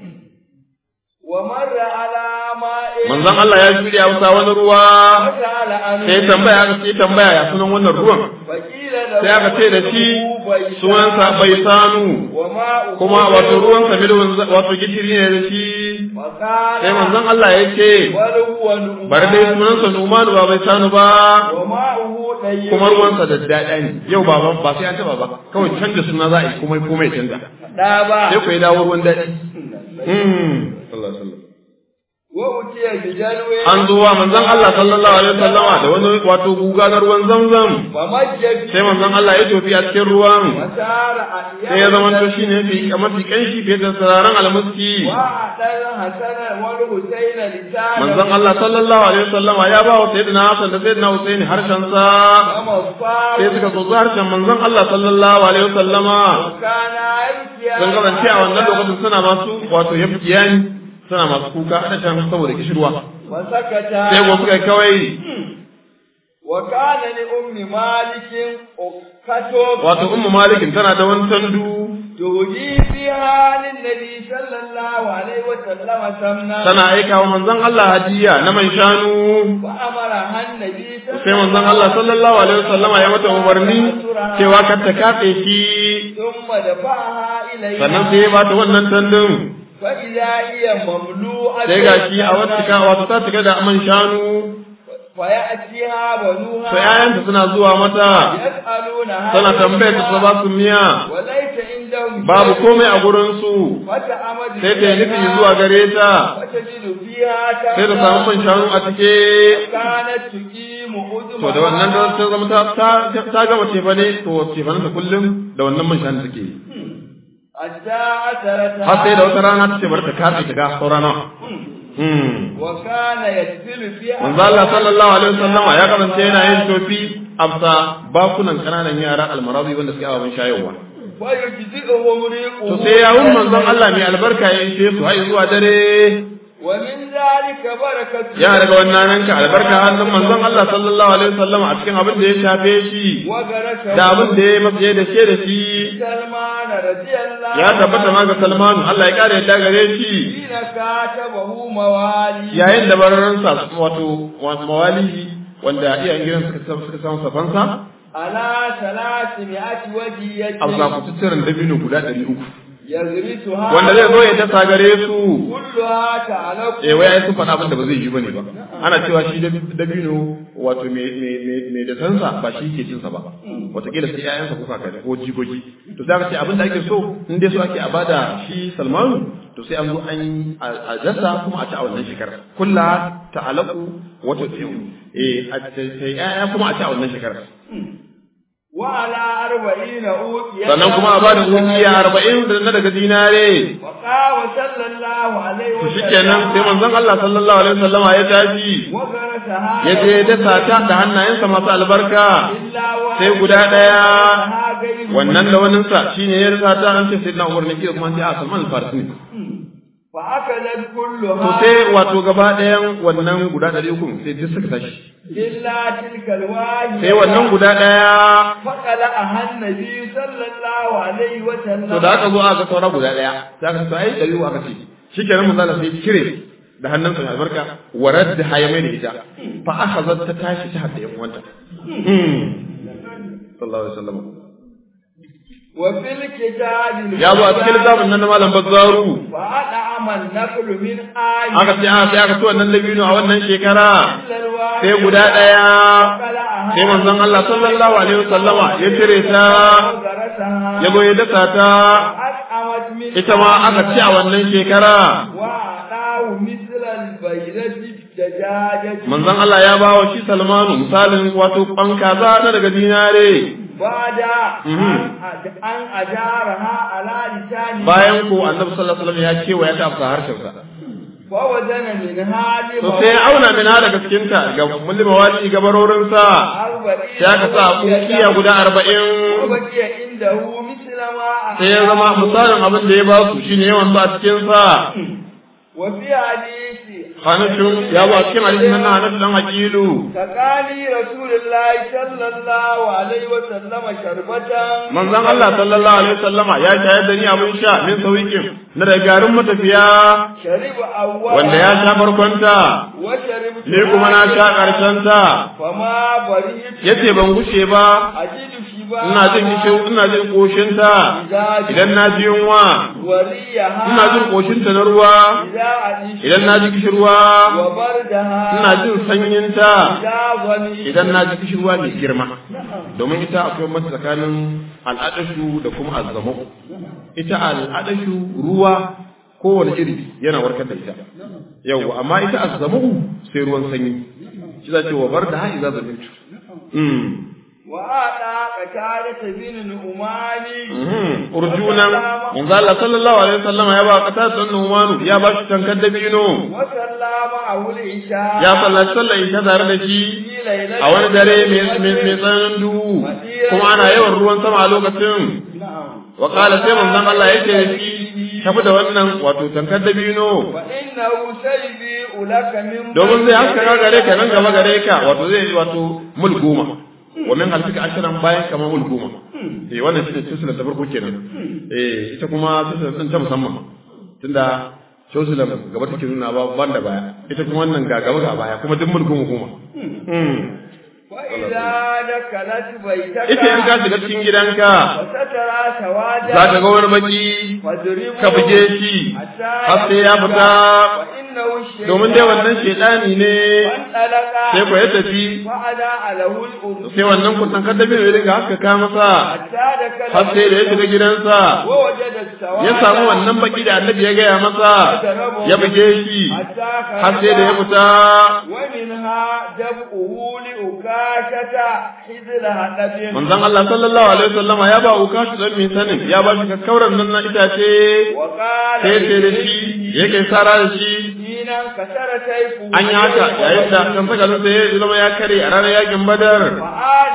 ومر على ماء manzon Allah ya shirya wasa wani ruwa وسأل عنه sai tambaya aka ce tambaya ya sunan wannan ruwan فقيل له sai aka ce da shi بيسان sunansa bai sanu وماؤه kuma wato ruwan sa milwan wato gishiri ne da shi وقال sai manzon Allah ya ce بل هو نؤمان bari dai sunansa Numanu ba bai sanu ba وماؤه طيب kuma ruwansa da daɗa ne yau ba ba ba sai an taba ba kawai canza suna za a yi komai komai canza دابا sai ku yi dawo ruwan daɗi Hmm. sallallahu alaihi wasallam وأتي بجلو an zo wa manzon Allah sallallahu alaihi wasallama da wani wato guga na ruwan zamzam فمج sai manzon Allah ya tofi a cikin ruwan وسار sai ya zama to shine fi mafi kanshi fiye da sararan almuski وأعطى الحسن والحسين لسانا manzon Allah sallallahu alaihi wasallama ya ba wa sayyidina Hassan da sayyidina Husaini harshen sa ومصفاه sai suka so harshen manzon Allah sallallahu alaihi wasallama وكان يبكي sun kasance a wannan lokacin suna masu wato yafkiya ne suna masu kuka ana can saboda kishirwa وسكت sai ko suka yi kawai وكان لأم مالك أكتب wato ummu malikin tana da wani tandu تهدي فيها للنبي صلى الله عليه وسلم سمنا tana aika wa manzon Allah hadiya na man shanu فأمرها النبي صلى sai manzon Allah sallallahu alaihi wasallama ya mata umarni cewa kar ta kafe shi ثم دفعها إليه sannan sai ya bata wannan tandun فإذا هي مملوءة sai gashi a wata cika wato ta cika da man shanu فيأتيها بنوها sai ayanta suna zuwa mata يسألونها tana tambayar ta su ba su miya وليس عندهم babu komai a gurin su فتعمد sai ta yi nufi zuwa gare ta وتجد فيها sai ta samu man shanu a cike كانت تقيم أذنها to da wannan da ta zama ta ta ta gama cefane to cefanen ta kullum da wannan man shanu take yi حتى أثرتها har sai da wata rana ta ce bari ta kafe ta ga saura nawa Hmm. وكان يدخل فيها manzo Allah sallallahu alaihi wasallama ya kasance yana yin tofi amsa bakunan kananan yara almarazi wanda suke ababen shayarwa ويجزئهم ريقه to sai yawun manzon Allah mai albarka ya ishe su har zuwa dare ومن ذلك بركة ya daga wannan nan ka albarka hannun manzon Allah sallallahu alaihi wasallam a cikin abin da ya shafe shi وغرس da abin da ya masa da shi da shi سلمان رضي الله ya tabbata ma ga Salman Allah ya kare yadda gare shi حين كاتبه موالي yayin da bararransa wato wato mawali wanda iyayen gidan suka suka samu safansa على ثلاثمائة وجية a zakututturen dabino guda ɗari uku يغرسها wanda zai zo ya dasa gare su كلها تعلق eh wai ai sun faɗa abin da ba zai yi bane ba ana cewa shi dab- dabino wato me me me me da sansa ba shi ke cinsa ba wataƙila sai ƴaƴansa ko kakanni ko jikoki to sai aka ce abin da ake so in dai so ake a bada shi Salmanu to sai an zo an yi a- a dasa kuma a ci a wannan shekarar kulla ta'alaku wato eh a sai ƴaƴa kuma a ci a wannan shekarar وعلى أربعين أوقية sannan kuma a bada ukiya arba'in da na daga dinare وقام صلى الله عليه to وسلم shikenan sai manzon Allah sallallahu alaihi wasallama ya tashi وغرسها ya je ya dasa ta da hannayensa masu albarka إلا واحد sai guda ɗaya غيره wannan da waninsa shine ya rasa ta an ce sai na umar ne ke kuma sai a salman al-farisi ne فأكلت to كلها sai wato gaba ɗayan wannan guda ɗari uku sai duk suka tashi إلا تلك الواحدة sai wannan guda ɗaya فقلعها النبي صلى الله عليه وسلم to da aka zo aka saura guda ɗaya sai aka ce ai ɗari uku aka ce shikenan mun zala sai cire da hannunsa mai albarka warar da haya mai da ita fa aka zata ta tashi ta haɗa yan uwanta sallallahu alaihi wasallam وفي الكتاب ya zo a cikin littafin nan na malam bazzaru فأطعم النقل من آية aka ce a sai aka ci wannan dabino a wannan shekara إلا الواحدة sai guda ɗaya فقلعها sai manzon Allah sallallahu alaihi wasallama ya cire ta وغرسها ya goye dasa ta فأطعمت من ita ma aka ci a wannan shekara وأعطاه مثل البيضة الدجاجة manzon Allah ya ba wa shi Salmanu misalin wato kwan kaza na daga dinare بعد Mhm. أن أجارها على لسانه bayan ko annabi sallallahu alaihi wasallam ya ce wa ya tafsa harshen sa فوزن منها to sai ya auna mina daga cikin ta ga mulma wali gabarorin sa أربعين sai aka sa kukiya guda arba'in وبقي عنده مثل ما sai ya zama misalin abin da ya ba su shine yawan ba a cikin sa وفي حديث Hanatun ya ba cikin hadisin nan na Hanatu dan Aqilu تقالي رسول الله صلى الله عليه وسلم شربة manzon Allah sallallahu alaihi wasallama ya shayar da ni abin sha min sawiqin na da garin matafiya شرب أول wanda ya sha farkonta وشرب ni kuma na sha karshen ta فما بريت yace ban gushe ba أجد شبا ina jin kishin ina jin koshin ta idan na ji yunwa وريها ina jin koshin ta na ruwa إذا أجد idan na ji kishirwa وبردها ina jin sanyin ta إذا ظني idan na ji kishirwa mai girma domin ita akwai mata tsakanin al'adashu da kuma azzamu ita al'adashu ruwa kowane iri yana warkar da ita yau amma ita azzamu sai ruwan sanyi shi za ce wa bar da ha'i za zamintu وأعطى قتادة بن نعمان urjunan manzo Allah sallallahu alaihi wasallam ya ba kata san Numanu ya ba shi tankar dabino وصلى معه العشاء ya sallaci sallar isha tare da shi في ليلة a wani dare mai mai tsananin duhu kuma ana yawan ruwan sama a lokacin نعم wa qala sai manzon Allah yake da shi tafi da wannan wato tankar dabino فإنه سيبيء لك من domin zai haskaka gare ka nan gaba gare ka wato zai wato mul goma wa min halfika ashiran bayan kamar mul goma eh wannan shine tusula ta farko kenan eh ita kuma tusula din ta musamman tunda tusula gaba take nuna ba banda baya ita kuma wannan ga gaba ga baya kuma duk mul goma goma وإذا دخلت بيتك ita in ka shiga cikin gidanka وسترى سوادا za ka ga wani baki فاضربه ka buge shi har sai ya fita وإنه الشيطان domin dai wannan shedani ne فانطلق sai ko ya tafi وأدى له الأرض sai wannan kusan kaddabi ya riga haka ka masa حتى دخل har sai da ya shiga gidansa ووجد السواد ya samu wannan baki da annabi ya gaya masa ya buge shi حتى har sai da ya fita ومنها دفعه لأكاشة حذر هدف manzon Allah sallallahu alaihi wasallam ya ba ukashi dan mai sanin ya ba shi kakkauran nan na itace وقال sai sai da shi yake sara da shi حين كسر سيفه an yi haka yayin da kan saka sai ya zama ya kare a ranar yakin badar فعاد في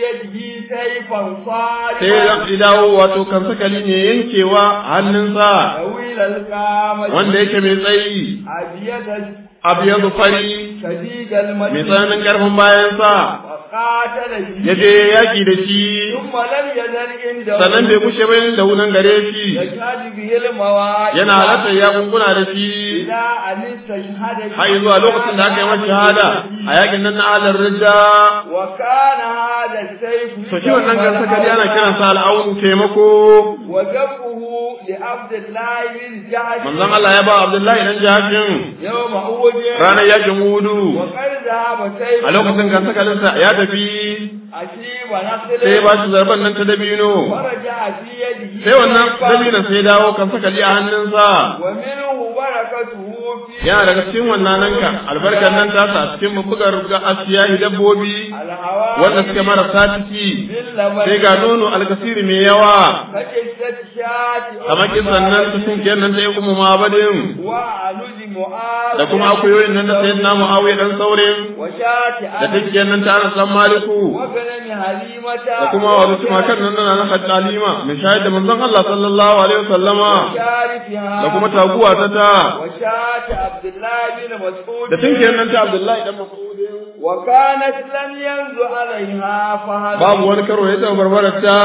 yadihi sayfan sai sadiqan ya dawo wato kan sakali ne yankewa a hannunsa طويل القامة wanda yake mai tsayi أبيض abiyadu fari شديد mai المجد tsananin karfin bayansa وقاتل ya به je yaki da shi ثم لم يزل عنده sannan bai kushe ba da wunan gare shi يشهد به المواعظ yana halartar yakunguna da shi إلى أن استشهد به har zuwa lokacin da aka yi masa shahada a yakin nan na alar rija وكان هذا السيف to shi wannan kan sakali ana kiransa al'aunu taimako وجبه لعبد الله بن جعد manzon Allah ya ba Abdullahi dan jakin يوم أود ranar yakin hudu وقد ذهب سيف a lokacin kan sakalinsa ya tafi أشيب نخل sai ba shi zarban nan ta dabino فرجع في يده sai wannan dabinon sai dawo kan sakali a hannunsa ومنه بركته في yana daga cikin wannan nan ka albarkar nan tasa a cikin mabugar ga asiyahi dabbobi الهواء wanda suke marasa ciki باللبن sai ga nono alkasiri mai yawa فجسد شاة kamar kisan nan ta sun nan ta yi kuma mabadin وعنج معاذ da kuma akuyoyin nan da sayyidina muawiya dan saurin وشاة da take nan ta anas dan maliku وغنم هليمة da kuma wasu tumakan nan na na hadalima mai shayar da manzon Allah sallallahu alaihi wasallama وشارفها da kuma taguwa ta ta وشاة عبد الله بن مسعود da tinkiyar nan ta Abdullahi dan Mas'ud وكانت لم ينزع عليها فهد babu wani karo ya taɓa barbarar ta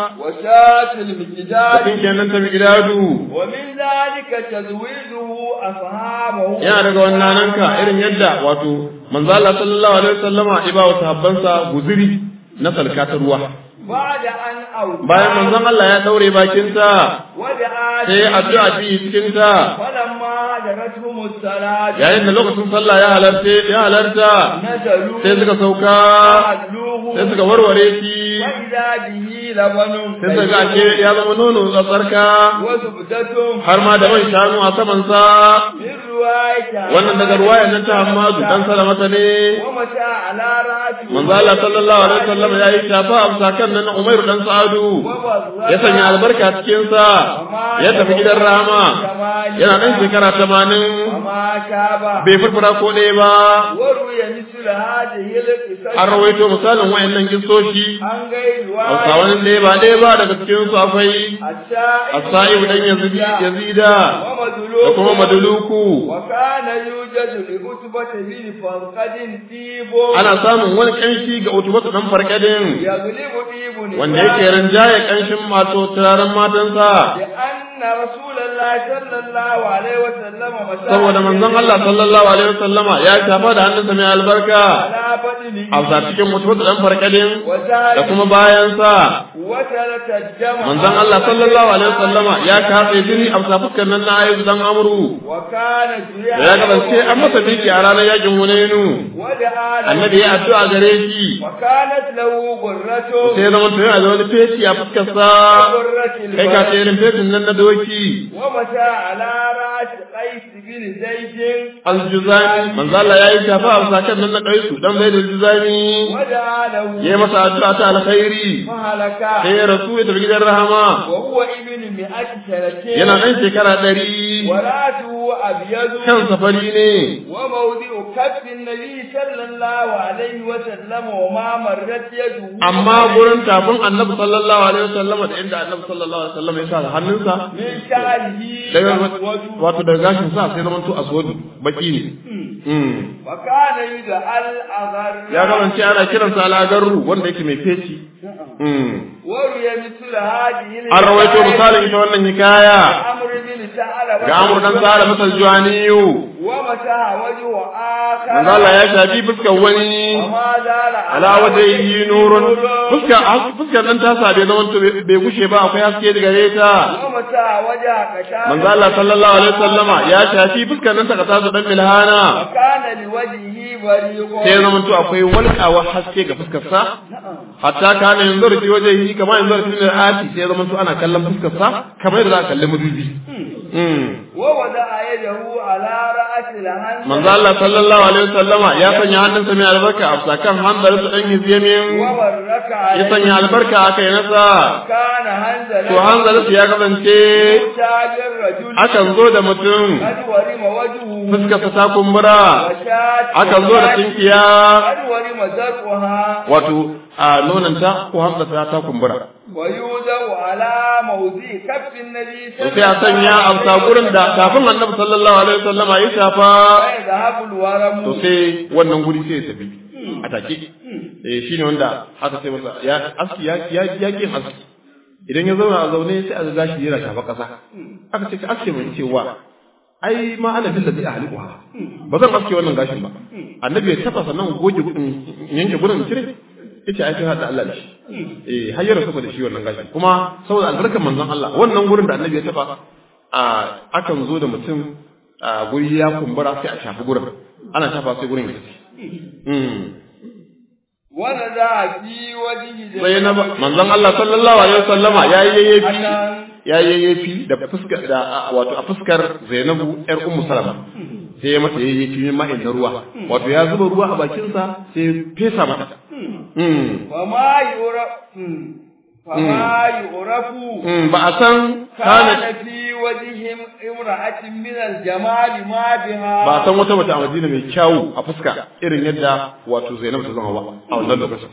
وشاة da المجداد tinkiyar nan ta Miqdadu ومن ذلك تزويده أصحابه yana daga wannan nan ka irin yadda wato manzo Allah sallallahu alaihi wasallama ya ba wa sahabbansa guzuri na salka ta ruwa بعد أن أوتى bayan manzon Allah ya daure bakin ta ودعا sai addu'a bi cikin ta فلما حضرتهم الصلاة yayin da lokacin sallah ya halarta ya halarta نزلوا sai suka sauka فحلوه sai suka warware shi وإذا به لبن sai suka ga ashe ya zama nono tsarka وزبدة har ma da man shanu a saman sa من رواية wannan daga ruwayar nan ta Hammadu dan Salamata ne ومتى على رأسه manzo Allah sallallahu alaihi wasallam ya yi shafa a sakan nan na Umair dan Sa'adu ya sanya albarka cikin sa ya tafi gidan Rama yana dan shekara 80 وما شابه bai furfura ko ɗaya ba وروي مثل هذه القصص an rawaito misalin wayannan kissoshi عن غير Hausawan رواية ɗaya ba ɗaya ba daga cikin su akwai السائب As-Sa'ib dan Yazid Yazida da ومدلوك kuma Maduluku وكان يوجد لعتبة بن فرقد طيب ana samun wani kanshi ga utubatu dan farkadin يغلب طيب wanda yake rinjaye kanshin mato turaren matansa لأن رسول الله صلى الله عليه وسلم مسح saboda manzon Allah sallallahu alaihi wasallama ya shafa da hannunsa mai albarka على بدنه a sa cikin utubatu dan farkadin da وزاد kuma bayansa وترك الدم manzon Allah sallallahu alaihi wasallama ya katse jini a sa fuskar nan na ayyuka dan amru وكان da ya kasance an masa miki a ranar yakin Hunainu ودعا له annabi ya addu'a gare shi وكانت له غرة sai zama to yana da wani feci a fuskar sa غرة kai ka ce البلد irin fecin nan na doki ومتى على رأس قيس بن زيد aljuzani manzo Allah yayi shafa a sakan nan na kaisu dan bai da juzani ودعا له yayi masa addu'a ta alkhairi فهلك sai ya rasu ya tafi gidan rahama وهو ابن مئة سنة yana dan shekara ɗari وراته أبيض kan safari ne وموضع كف النبي صلى الله عليه وسلم وما مرت يده amma gurin tafin annabi sallallahu alaihi wasallam da inda annabi sallallahu alaihi wasallam ya sa hannunsa من شعره daga أسود wato daga gashin sa sai zaman to aswadu baki ne Mm. وكان يدعى الأغر ya kasance ana kiransa al'agarru wanda yake mai feci Mm. وروي مثل هذه an rawaito misalin ita wannan hikaya عمرو بن ثعلبة ga amur dan tsara masa juwaniyu ومتى وجه آخر manzo Allah ya shafi fuskar wani وما زال ala wajhihi nurun fuskar fuskar nan ta sa bai zaman to bai gushe ba akwai haske daga gare ta ومتى وجه كشاف manzo Allah sallallahu alaihi wasallama ya shafi fuskar nan ta kasa su dan milhana وكان لوجهه بريق sai zaman to akwai walƙawa haske ga fuskar sa hatta kana yanzu rufi wajhihi kamar yanzu rufi da ati sai zaman to ana kallon fuskar sa kamar yadda za a kalli madubi mm ووضع يده على رأس الهنزل manzo Allah sallallahu alaihi wasallama ya sanya hannunsa mai albarka a sakan hanzar su dan hizyamin وبرك ya عليه sanya albarka a kai nasa كان هنزل to hanzar su ya kasance تاج الرجل akan zo da mutum قد ورم وجهه fuskarsa ta kumbura وشات akan zo da tinkiya قد ورم زرقها wato a nonanta ko hamzata ta kumbura ويوضع على موضع كف النبي to sai a sanya amsa gurin da kafin annabi sallallahu alaihi wasallama ya shafa فيذهب الورم to sai wannan guri sai ya tafi a take eh shine wanda aka sai masa ya aski ya ya ya kin aski idan ya zauna a zaune sai a ga gashi yana shafa kasa aka ce ka aske mai cewa ai ma ana bil ladhi ahliquha ba zan aske wannan gashin ba annabi ya taba sannan goge gudun yanke gudun cire yace ai sai hada Allah da shi eh har ya rasu da shi wannan gashin kuma saboda albarkar manzon Allah wannan gurin da annabi ya taba a akan zo da mutum a guri ya kumbura sai a shafi gurin ana shafa sai gurin ya tafi ونزع في وجهه sai na manzon Allah sallallahu alaihi wasallama yayi yayyafi yayi yayyafi da fuskar da wato a fuskar Zainabu yar Ummu Salama sai ya mata yayyafi min ma'in na ruwa wato ya zuba ruwa a bakin sa sai fesa mata mm وما يعرف فما يعرف mm ba a san kana كان في وجه امرأة من الجمال ما بها ba a san wata mace a Madina mai kyawu a fuska irin yadda wato Zainabu ta zama ba a wannan lokacin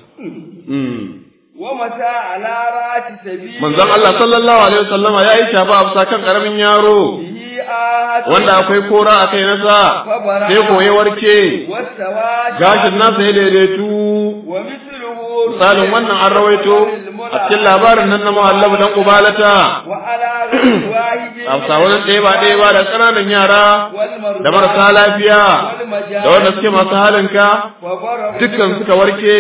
mm ومتى على رأس سبيل manzon Allah sallallahu alaihi wasallama yayi shafa a fuska kan karamin yaro به آهة wanda akwai kora a kai nasa sai koye warke والسواد gashin nasa ya daidaitu ومثله misalin wannan an rawaito a cikin labarin nan na muhallabu dan kubalata وعلى غير واحد a wani ɗaya ba ɗaya ba da ƙananan yara والمرضى da marasa lafiya da wanda suke masu halinka وبرأ dukkan suka warke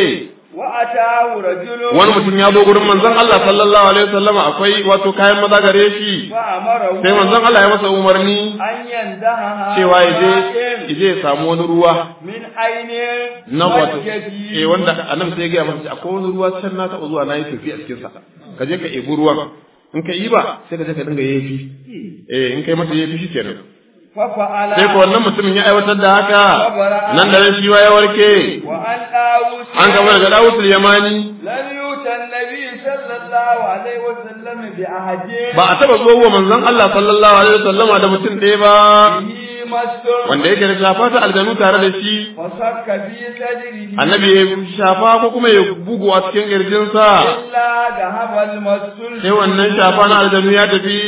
وأتاه رجل wani mutum ya zo gurin manzon Allah sallallahu alaihi wasallam akwai wato kayan maza gare shi فأمره sai manzon Allah ya masa umarni أن يندهها cewa ya je ya je ya samu wani ruwa من عين na wato وجهه. eh wanda annabi sai ya gaya masa akwai wani ruwa can na taɓa zuwa na yi tafi a cikin sa ka je ka ebi ruwan in ka yi ba sai ka je ka dinga yafi eh in kai masa yafi shikenan ففعل sai ko wannan mutumin ya aiwatar da haka nan da nan shi wa ya warke وأن داوود an gama daga Dawud yamani لم يؤت النبي صلى الله عليه وسلم بأحد ba a taɓa zo wa manzon Allah sallallahu alaihi wasallama da mutum ɗaya ba به مستر wanda yake da shafa ta aljanu tare da shi فصك في صدره annabi ya shafa ko kuma ya bugu a cikin kirjinsa إلا ذهب المستر sai wannan shafa na aljanu ya tafi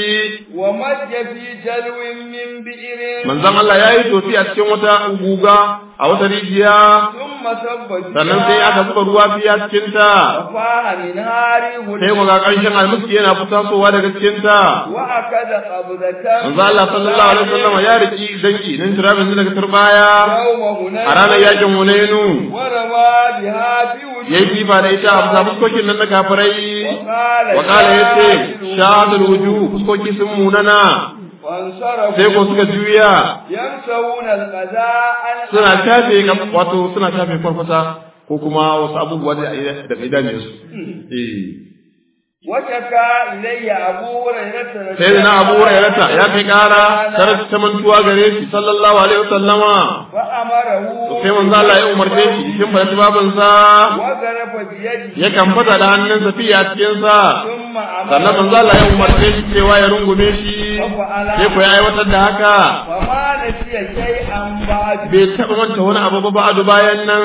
ومج في جلو من بئر manzon Allah ya yi tofi a cikin wata guga a wata rijiya ثم صب sannan sai aka zuba ruwa fiya cikin ta وفاها من نار sai ku ga ƙanshin almiski yana fitasowa daga cikin ta وأكد قبضة manzon Allah sallallahu alaihi wasallam ya riki danki nan turabin daga turbaya يوم هنين a ranar yakin Hunainu ورمى بها في ya yi وجهه jifa da ita a bisa fuskokin nan na kafirai وقال wa kala ya ce شاهد shahadul wuju fuskoki sun munana وانصرفوا sai ko suka juya يمسون القضاء suna shafe kam- wato suna shafe farfasa ko kuma wasu abubuwa da da idanunsu eh وشكى إلي أبو هريرة رضي sai da na abu الله hurairata ya kai kara عنه tare ta mantuwa gare shi sallallahu alaihi wasallama فأمره sai manzo Allah ya umarce shi cikin barci babin sa وغرف بيده ya kamfata da hannunsa fiye a cikin sa ثم sannan manzo أمره Allah ya umarce shi cewa ya rungume shi sai ko ya aiwatar da haka فما نسي شيئا بعد bai taɓa manta wani abu ba ba'adu bayan nan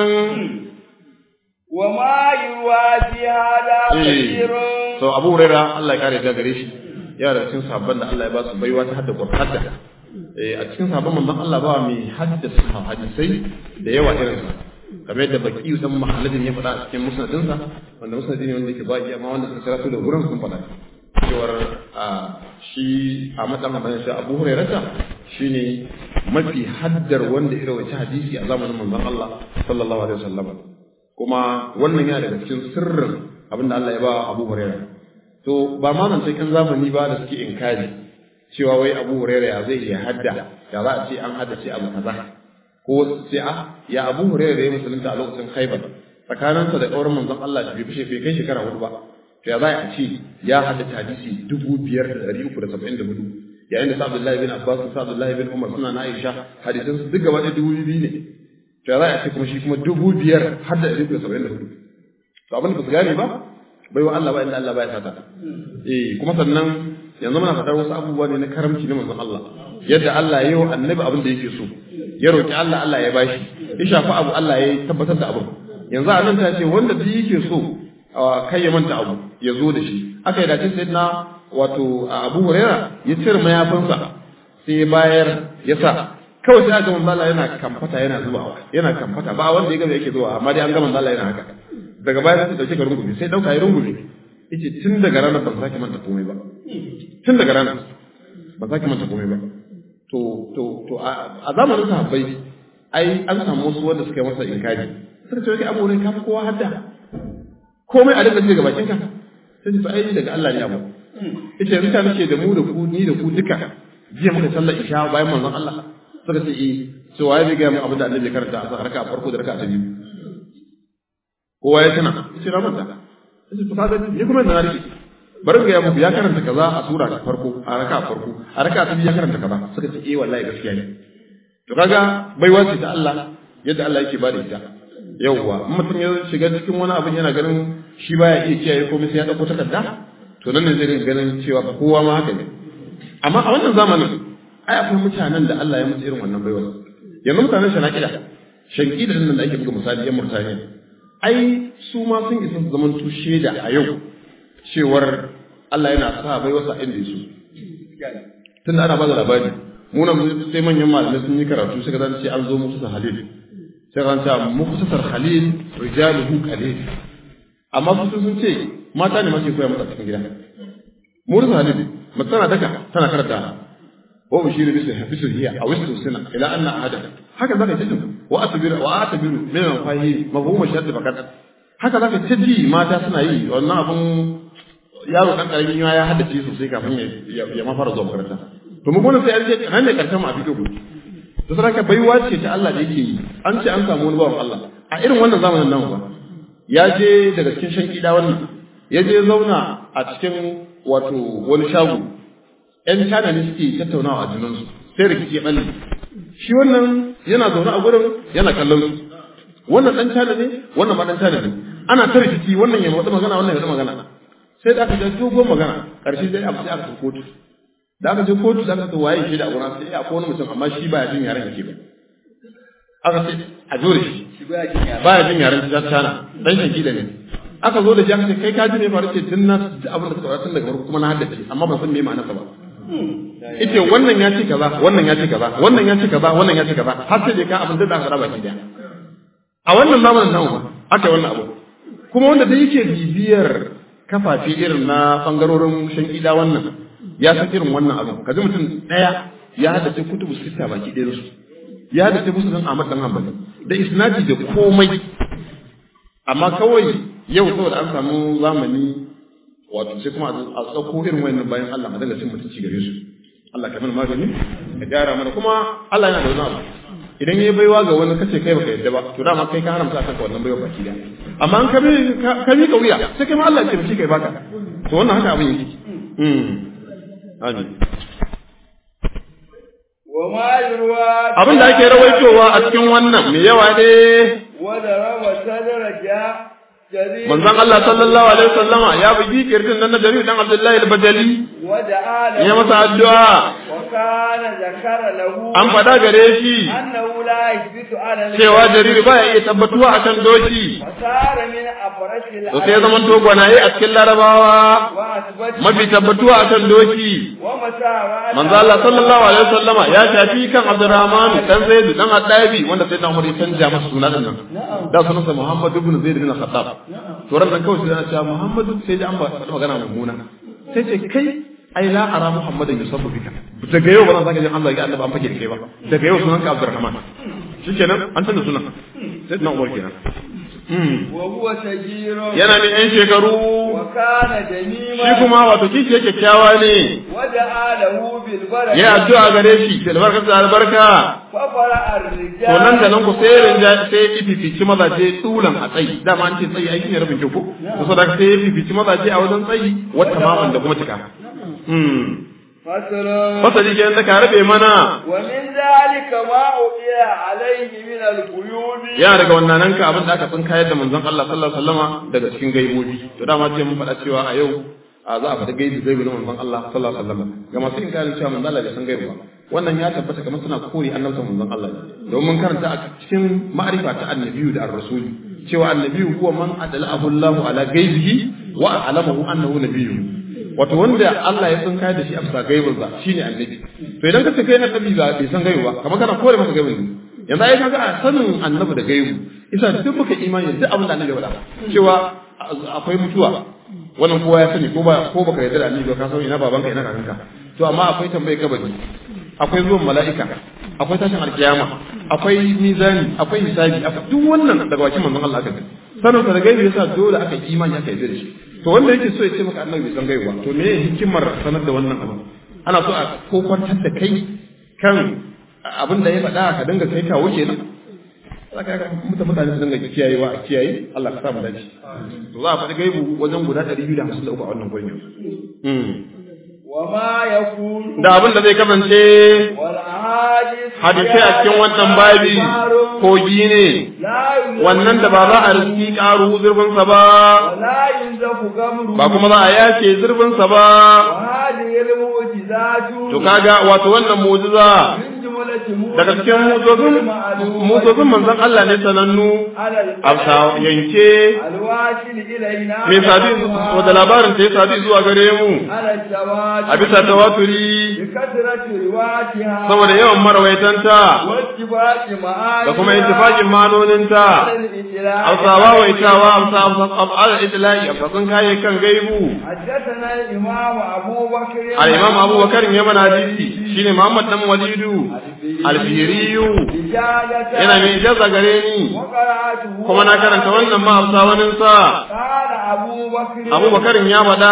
وما يروى في هذا كثير so Abu Huraira Allah ya kare da gare shi ya da cikin sabban da Allah ya ba su baiwa ta hadda Qur'an eh a cikin sabban manzon Allah ba mai haddasa hadisai da yawa irin sa kamar yadda baki dan mahalladin ya faɗa a cikin musnadin sa wanda musnadi ne wanda yake baki amma wanda suka kira su da gurin sun faɗa cewar a shi a matsayin habanin shi Abu Huraira shine mafi haddar wanda ya rawaita hadisi a zamanin manzon Allah sallallahu alaihi wasallam kuma wannan yana daga cikin sirrin abinda Allah ya ba Abu Hurairah to ba ma nan cikin zamani ba da suke inkari cewa wai Abu Hurairah ya zai ya hadda ya za a ce an haddace abu kaza ko sai a ya Abu Hurairah ya musulunta a lokacin Khaibar tsakaninsa da ƙaurin manzon Allah bai fishe bai kai shekara hudu ba to ya za a ce ya haddace hadisi dubu biyar da ɗari uku da saba'in da hudu yayin da sa Abdullahi bin Abbas sa Abdullahi bin Umar suna na Aisha hadisan su duk gaba da dubu biyu ne to za a ce kuma shi kuma dubu biyar har da ɗari saba'in da hudu to abin da ba su gane ba bai wa Allah ba inda Allah ba ya sata eh kuma sannan yanzu muna faɗar wasu abubuwa ne na karamci na manzon Allah yadda Allah ya yi wa annabi abin da yake so ya roki Allah Allah ya bashi ya shafi abu Allah ya tabbatar da abin yanzu a nan ta ce wanda duk yake so kai ya manta abu ya zo da shi aka yi dace sai na wato Abu Huraira ya cire mayafinsa sai bayar ya sa kawai sai aka manzo Allah yana kamfata yana zubawa yana kamfata ba wanda ya gaba yake zuwa amma dai an ga manzo Allah yana haka daga baya sai dauke ga rungume sai dauka ya rungume yace tun daga ranar ban sake manta komai ba tun daga ranar ban sake manta komai ba to to to a zamanin sahabbai ai an samu wasu wanda suka yi masa inkari suka ce kai abu ne ka fi kowa hadda komai a dinga daga bakin ka sai ce ai daga Allah ne abu ita yanzu ta nake da mu da ku ni da ku duka jiya muka sallar isha bayan manzon Allah suka ce eh to waye bai ga mu abin da annabi ya karanta a raka farko da raka ta biyu kowa ya tana yace na manta yace to kaga ni kuma na rike bari ga muku ya karanta kaza a sura ta farko a raka farko a raka ta biyu ya karanta kaza suka ce eh wallahi gaskiya ne to kaga baiwa ce ta Allah yadda Allah yake bada ita yawwa in mutum ya shiga cikin wani abin yana ganin shi baya iya kiyaye komai sai ya dauko takarda to nan ne zai rinka ganin cewa kowa ma haka ne amma a wannan zamanin ai akwai mutanen da Allah ya mutu irin wannan baiwa yanzu mutanen shanakida shankida din nan da ake buga misali yan murtaniya ai su ma sun isa su zaman tushe da a yau cewar Allah yana sa baiwa sa inda yaso tunda ana ba da labari mu nan sai manyan malamai sun yi karatu suka zan ce an zo musu sa halil sai kan ta muktasar halil rijaluhu qalil amma su sun ce mata ne mace koya mata cikin gida mu da halil matsana daka tana karanta wa ushiru bisu bisu hiya aw isu sina ila anna ahada haka zaka ji wa asbiru wa atabiru min fahi mafhum shart fakat haka zaka ji mata suna yi wannan abun yaro dan karamin ya haddace sosai kafin ya ya ma fara zuwa makaranta to mu gona sai an ce nan ne karshen mu a fito gobe to saraka baiwa ce ta Allah da yake yi an ce an samu wani bawan Allah a irin wannan zamanin nan ba ya je daga cikin shan kida wannan ya je zauna a cikin wato wani shago ‘yan China ne suke tattaunawa a junansu sai rikici ya ɓalle. Shi wannan yana zaune a gurin yana kallon su. Wannan ɗan China ne, wannan ma ɗan China ne. Ana ta rikici wannan ya wata magana wannan ya wata magana. Sai da aka je dogon magana, ƙarshe sai aka sai aka kotu. Da aka je kotu da aka ce waye shi da a gurin sai akwai wani mutum amma shi baya jin yaren yake ba. Aka ce a jure shi. Baya jin yaren China, ɗan shanki da ne. aka zo da shi aka ce kai ka ji ne faru ce tun na abin da ka saurara tun daga farko kuma na haddace amma ban san me ma'anarsa ba ita wannan ya ce kaza wannan ya ce kaza wannan ya ce kaza wannan ya ce kaza har sai dai ka abin da aka raba ki da a wannan zamanin nan ba aka yi wannan abu kuma wanda da yake bibiyar kafafe irin na bangarorin shan ida wannan ya san irin wannan abu kaji mutum daya ya haddace kutubu sita baki ɗaya su ya haddace musu dan Ahmad dan Hanbali da isnadi da komai amma kawai yau saboda an samu zamani wato sai kuma a tsauko irin wayannan bayan Allah a daga cin mutunci gare su Allah ka mana magani ka gyara mana kuma Allah yana da wani abu idan yayi baiwa ga wani kace kai baka yadda ba to dama kai ka haramta kanka wannan baiwa baki da amma an ka bi ka bi kauya sai kai ma Allah ya ce kai baka to wannan haka abin yake mm amin abin da ake rawaitowa a cikin wannan me yawa ne wanda rawa sadaraja manzon Allah sallallahu alaihi wasallama ya bugi kirjin nan na Jarir dan Abdullahi al-Bajali ya masa addu'a an fada gare shi cewa Jarir baya iya tabbatuwa akan doki to sai zaman to gwanaye a cikin Larabawa mafi tabbatuwa akan doki manzon Allah sallallahu alaihi wasallama ya shafi kan Abdurrahman dan Zaid dan Adabi wanda sai dan Umar ya canja masa sunan nan da sunansa Muhammad ibn Zaid bin Khattab to ran nan kawai sai ana cewa Muhammadu sai ji an ba magana mummuna sai ce kai ai la ara Muhammadan yusabbu bika daga yau ba zan saka jin Allah ya annabi an fake da kai ba daga yau sunan ka Abdurrahman shikenan an canza sunan sai na Umar kenan yana ne yan shekaru shi kuma wato kishi yake kyakkyawa ne ya addu'a gare shi da albarka da albarka to nan da nan ku sai rinja sai ififici mazaje tulan a tsayi dama an ce tsayi aikin ya rabin kyau ko to saboda sai ififici mazaje a wajen tsayi wata maman da kuma cika فصل fasali kenan da ka rabe mana ومن ذلك ما أوحي عليه من القيود yana daga wannan ka abin da aka tsin kayar da manzon Allah sallallahu alaihi wasallama daga cikin gaibobi to dama ce mun faɗa cewa a yau a za a faɗi gaibi gaibi na manzon Allah sallallahu alaihi wasallama ga masu inkarin cewa manzon Allah bai san gaibi ba wannan ya tabbata kamar suna kore annabta manzon Allah ne domin karanta a cikin ma'arifa ta annabiyu da ar-rasuli cewa annabiyu huwa man adala'ahu Allahu ala gaibihi wa alamahu annahu nabiyyu wato wanda Allah ya san kai da shi a bisa gaibin sa shine annabi to idan ka ce kai annabi ba bai san gaibi ba kamar kana kore masa gaibin ne yanzu ai kaga a sanin annabi da gaibu isa duk muka imani duk abin da annabi ya faɗa cewa akwai mutuwa wannan kowa ya sani ko ba ko baka yarda da annabi ba ka san ina babanka ina kakanka to amma akwai tambaye kabari akwai zuwan mala'ika akwai tashin alkiyama akwai mizani akwai hisabi akwai duk wannan daga bakin manzon Allah aka gani sanin sa da gaibi yasa dole aka yi imani aka yarda da shi to wanda yake so ya ce maka annabi bai san gaibi ba to me hikimar sanar da wannan abu ana so a kokwantar da kai kan abin da ya faɗa ka dinga kai kawo kenan saka muta mutane su dinga kiyayewa a kiyaye Allah ka sa mu dace to za a faɗi gaibu wajen guda 253 a wannan gurin yanzu وما يكون da abin da zai kasance والأحاديث hadisai a cikin wannan babi kogi ne لا ينزف wannan da ba za a riski ƙaru zurfinsa ba ولا ينزف قمره ba kuma za a yace zurfinsa ba وهذه المعجزات to kaga wato wannan mu'jiza من جملة daga cikin mutozin mutozin manzon Allah ne sanannu على a yanke الواصل إلينا mai sabi wanda labarin ta ya sabi zuwa gare mu على الزواج a bisa tawaturi بكثرة رواتها saboda yawan marawaitanta واتفاق معانيها da kuma intifakin manoninta على الإطلاع hausawa waitawa hausa al'adar itila'i a fasin kayan kan gaibu حدثنا الإمام أبو بكر al-imam abubakar ya mana hadisi shine muhammad dan walidu al-fihriyu رجالة yana mai ijaza gare ni وقرأته kuma na karanta wannan ma hausa waninsa قال أبو بكر abubakar ya faɗa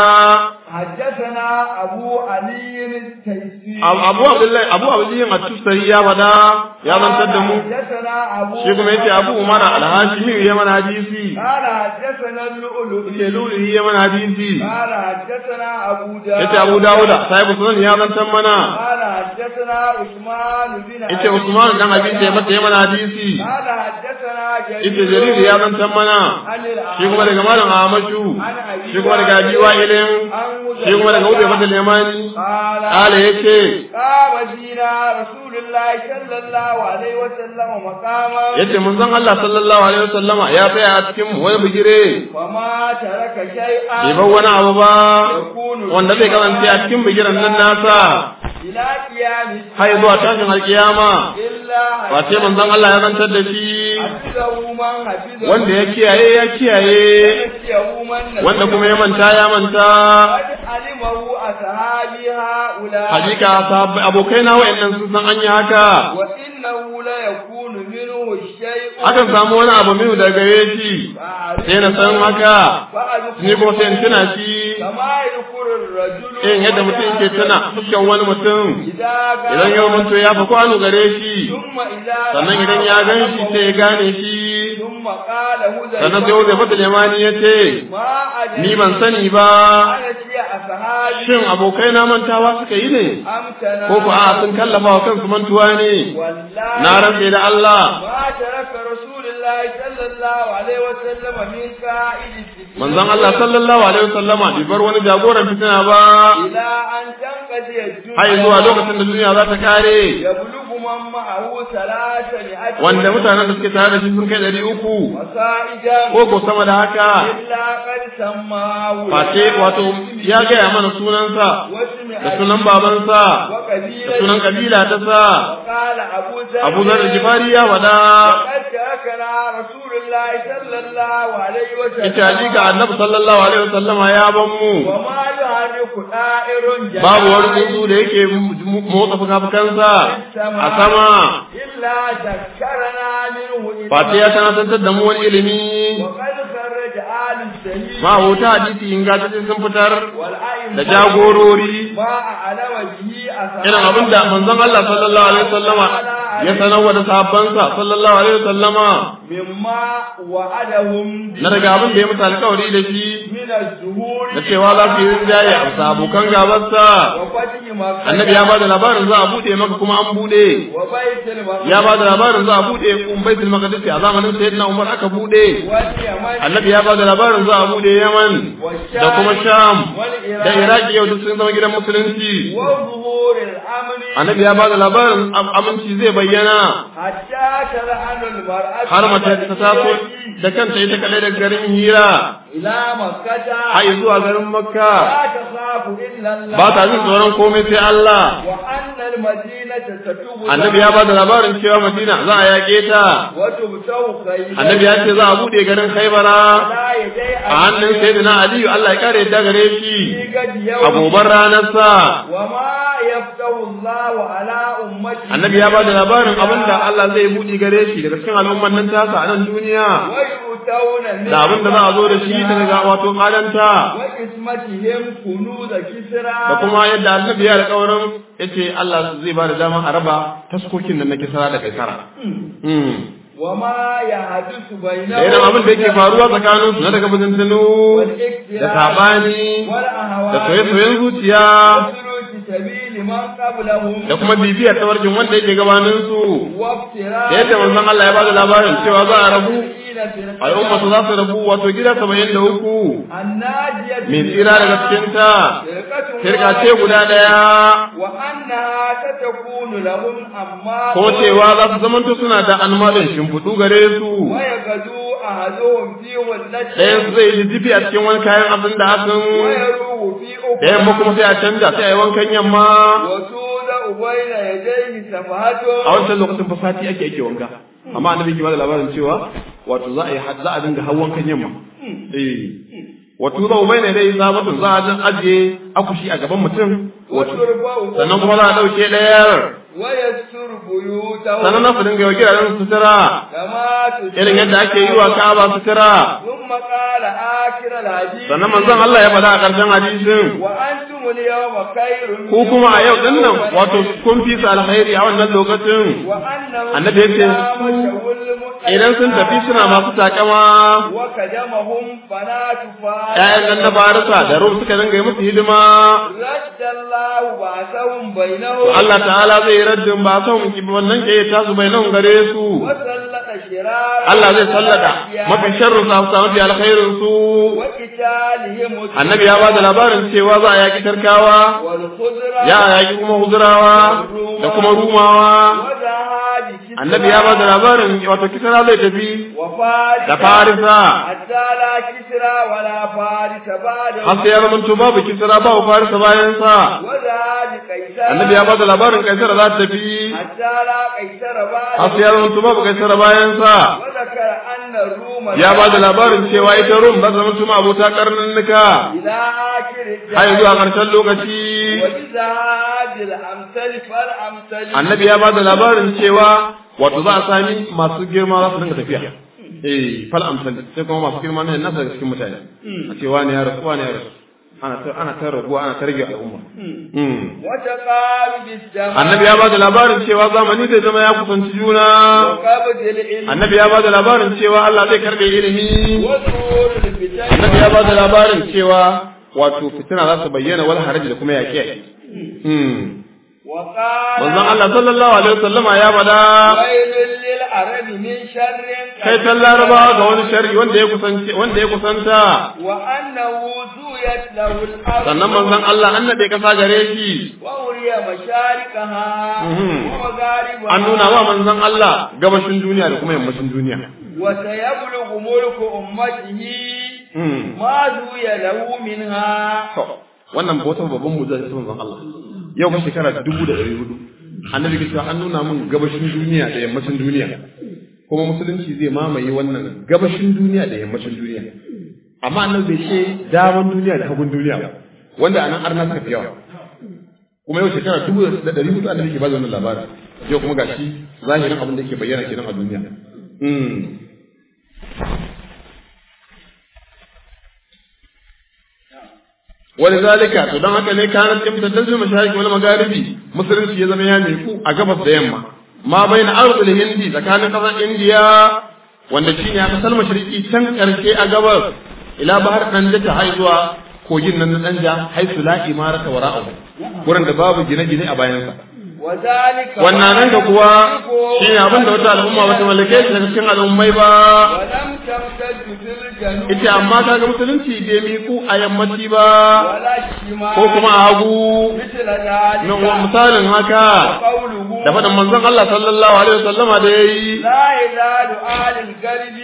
حدثنا أبو علي التيسير abu abdullahi abu abdullahi at-tusari ya faɗa ya zantar da mu حدثنا أبو shi kuma yace abu umar al-hashimi ya mana hadisi قال حدثنا اللؤلؤ yace lulu ya mana hadisi قال حدثنا أبو داود yace abu dawuda sahibu sunan ya zantar mana قال حدثنا عثمان بن yace usman dan abi sai mata ya mana hadisi قال حدثنا yace jarir ya zantar mana عن shi kuma daga malam ahmadu shi kuma daga abi wa'ilin shi kuma daga ube mata lemani قال kala yace قام فينا رسول الله صلى الله عليه وسلم مقاما yace manzon Allah sallallahu alaihi wasallama ya tsaya a cikin mu wani bigire وما ترك شيئا bai bar wani abu ba يكون wanda zai kasance a cikin bigiran nan nasa إلى قيام har zuwa tashin alkiyama إلا ba sai manzon Allah ya zantar da shi حفظه من حفظه wanda ya kiyaye ya kiyaye ونسيه من نسيه wanda kuma ya manta ya manta قد علمه أصحابي هؤلاء hakika sahabbai abokai na wayannan sun san an yi haka وإنه لا يكون منه الشيء akan samu wani abu minu daga gare shi sai na san haka ni kuma sai in tuna shi كما يذكر الرجل irin yadda mutum ke tuna fuskan wani mutum إذا idan yau manto ya fi kwano gare shi ثم إذا sannan idan ya gan shi sai ya gane shi ثم قال هذا sannan sai wanda fata limani ya ce ما أدري ni ban sani ba أنا شيء أصحابي shin abokai na mantawa suka yi ne أمتنا ko ku a sun kallafa wa kansu mantuwa ne والله na rantse da Allah ما ترك رسول الله صلى الله عليه وسلم من قائد الفتنة manzon Allah sallallahu alaihi wasallama bai bar wani jagoran fitina ba إلى أن تنقضي الدنيا har zuwa lokacin da duniya za ta kare يبلغ من معه ثلاثة wanda mutanen da suke tare da shi sun kai ɗari uku وصائدا ko ko sama da haka إلا قد سماه face wato ya gaya mana sunansa واسم da sunan babansa da وقبيلة sunan kabila ta sa وقال أبو ذر Abu Zar Jifari ya faɗa وقد تركنا رسول الله صلى الله عليه وسلم ita hakika annabi sallallahu alaihi wasallama ya ban mu وما يحرك دائر جناحه babu wani tsuntsu da yake motsa fuka-fukansa a sama إلا ذكرنا منه إلى face ya sanatantar da mu wani ilimi وقد خرج آل السليم ma wuta hadisi ingantacce sun fitar والأئمة da jagorori ما أعلم به أصحاب irin abin da manzon Allah sallallahu alaihi wasallama ya sanarwa da sahabbansa sallallahu alaihi wasallama مما وعدهم na daga abin da ya mutu alkawari da shi من من الزهور da cewa za su yi rinjaye a bisa abokan gabarsa وفتح مكة annabi ya ba da labarin za a buɗe maka kuma an buɗe وبيت المقدس ya ba da labarin za a buɗe baitul maqdis a zamanin sayyidina umar aka buɗe واليمن annabi ya ba da labarin za a buɗe yaman da kuma sham da iraki yau duk sun zama gidan musulunci وظهور الأمن annabi ya ba da labarin am- aminci zai bayyana حتى تلعن المرأة har mace ta taso da kanta ita kadai da garin hira إلى مكة har zuwa garin makka لا تخاف إلا الله ba ta jin tsoron komai sai Allah وأن المدينة ستبنى annabi ya ba da labarin cewa madina za a yaƙe ta وتبتو خيبر annabi ya ce za a buɗe garin khaibara لا يدي a hannun sayyidina aliyu Allah ya kare ta gare shi في قد a يوم gobar ranarsa وما يفتح الله على أمته annabi ya ba da labarin abin da Allah zai buɗe gare shi daga cikin al'umman nan tasa a nan duniya ويؤتون من da abin da za a zo da shi daga wato kadanta وقسمتهم كنوز كسرى da kuma yadda annabi ya alƙawarin ya ce Allah zai ba da dama a raba taskokin nan na kisara da kaisara Mm. وما يحدث بينهم da irin abin da yake faruwa tsakanin su na daga bujintunu da saɓani da soye-soyen zuciya وسلوك سبيل من قبلهم da kuma bibiyar tawarkin wanda yake gabanin su وافتراء da yadda manzon Allah ya ba da labarin cewa za a rabu الذين في al'umma su za su rabu wato gida saba'in da uku الناجية mai tsira daga cikinta فرقة shirka ce guda ɗaya وأنها ستكون لهم أما ko cewa za su zamanto suna da almalin shimfiɗu gare su ويغدو أحدهم في ولته ɗayan su zai jijjifi a cikin wani kayan abin da akan ويروه في da yamma kuma sai a canja sai a yi wankan yamma وتوضع بين يديه سفهته a wancan lokacin fa sati ake ake wanka amma annabi ke bada labarin cewa wato za a yi za a dinga hawan kan yamma eh wato za ubai ne dai zabatun za a dan ajiye akushi a gaban mutum wato وترفع sannan kuma za a dauke ɗayar ويستر بيوته sannan na su dinga yi wa gidajen sutura كما تشاء irin yadda ake yi wa ka'aba sutura ثم قال آخر الحديث sannan manzon Allah ya faɗa a ƙarshen hadisin وأنتم اليوم خير ku kuma a yau din nan wato kun fi su alkhairi a wannan lokacin وأنهم annabi ya ce su idan sun tafi suna masu takama وكدمهم بنات فارس ƴaƴan nan na farisa da rum suka dinga yi musu hidima رد الله بعثهم to بينهم Allah ta'ala zai raddin ba son wannan ke ta su bai nan gare su وسلط شرار Allah zai sallada mafi sharru sa su mafi alkhairin su وقتالهم annabi ya ba da labarin cewa za a yaki tarkawa والخضرة ya yaki kuma huzurawa da kuma rumawa وذهاب كسرى annabi ya ba da labarin wato kisra zai tafi وفارس da farisa حتى لا كسرى ولا فارس بعده har sai ya zama babu kisra babu farisa bayan sa وذهاب قيصر annabi ya ba da labarin kaisar za ta tafi حتى لا قيصر har sai بعده ya zama babu kaisar bayan sa وذكر أن الروم ya ba da labarin cewa ita rum za ta zama tuma abota karnannuka إلى آخر har zuwa ƙarshen lokaci وبذهاب الأمثل فالأمثل annabi ya ba da labarin cewa wato za a sami masu girma za su dinga tafiya eh fal amsal sai kuma masu girma ne nasa daga cikin mutane a ce wani ya rasu wani ya rasu ana ta ana ta raguwa ana ta rage al'umma Mm. وتقارب الزمان annabi ya ba da labarin cewa zamani zai zama ya kusanci juna وقبض العلم annabi ya ba da labarin cewa Allah zai karbe ilimi وظهور الفتن annabi ya ba da labarin cewa wato fitina za su bayyana wal haraji da kuma yaƙe mm وقال manzon Allah sallallahu alaihi wasallama ya bada ويل للعرب من شر kai tan larabawa ga wani sharri wanda ya kusance wanda ya kusanta وأنه زويت له الأرض sannan manzon Allah an nade kasa gare shi وأري مشارقها Mhm. ومغاربها an nuna wa manzon Allah gabashin duniya da kuma yammacin duniya وسيبلغ ملك أمته Mm. ما زوي له منها To, wannan ba wata babban mu'jiza ta manzon Allah yau ba shekara dubu da ɗari hudu annabi ke cewa an nuna min gabashin duniya da yammacin duniya kuma musulunci zai mamaye wannan gabashin duniya da yammacin duniya amma annabi bai ce daman duniya da hagun duniya ba wanda anan arna suka fi yawa kuma yau shekara dubu da ɗari hudu annabi ke ba da wannan labarin yau kuma gashi zahirin abin da yake bayyana kenan a duniya Mm. ولذلك to dan haka ne kanat imtadal fil mashariki wal magharibi musulunci ya zama ya miku a gabas da yamma ma baina ardul hindi tsakanin kasar indiya wanda shine a kasar mashariki can karshe a gabas ila bahar danja ta hai zuwa kogin nan na danja haisu la imarata wara'ahu gurin da babu gine-gine a bayansa وذلك wannan nan da kuwa shi ne abin da wata al'umma wata mallake shi daga cikin al'ummai ba ولم تمتد في الجنوب ita amma ta ga musulunci bai miku a yammaci ba ولا الشمال ko kuma a hagu مثل ذلك na misalin haka قوله da faɗin manzon Allah sallallahu alaihi wasallama da yayi لا يزال أهل القلب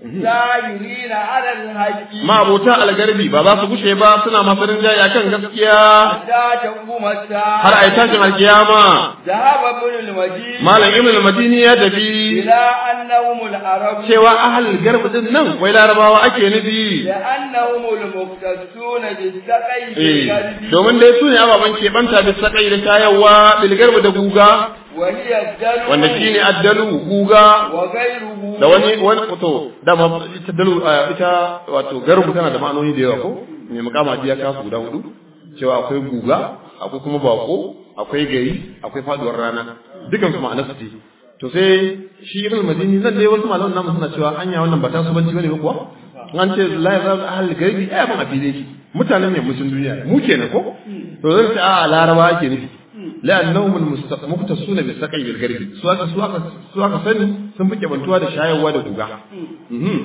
سائرين على الحق ma abota algarbi ba za su gushe ba suna masu rinjaye akan gaskiya حتى تقوم الساعة har ai tashin alkiyama ذهب ابن المجيد malam ibn al-madini ya tafi إلى أنهم العرب cewa ahlul garb din nan wai larabawa ake nufi لأنهم المختصون بالسقي eh بالقلب domin dai su ne ababen keɓanta da sakai da shayarwa bilgarb da guga وهي الدلو wanda shine addalu guga وغيره da wani wani to da ma ita dalu ita wato garbu tana da ma'anoni da yawa ko me mukama ya kasu guda hudu cewa akwai guga akwai kuma bako akwai gari akwai faduwar rana dukan su ma'anar su ce to sai shi ibn madini nan dai wasu malaman namu suna cewa anya wannan ba ta su banci bane ba kuwa an ce la ya zama ahli gari ai ban afile shi mutanen ne musun duniya mu kenan ko to zan ce a laraba ake nufi la'annahum al-muqtasuna bi saqi bil garbi su aka su aka su aka sani sun fi bantuwa da shayarwa da guga Mhm.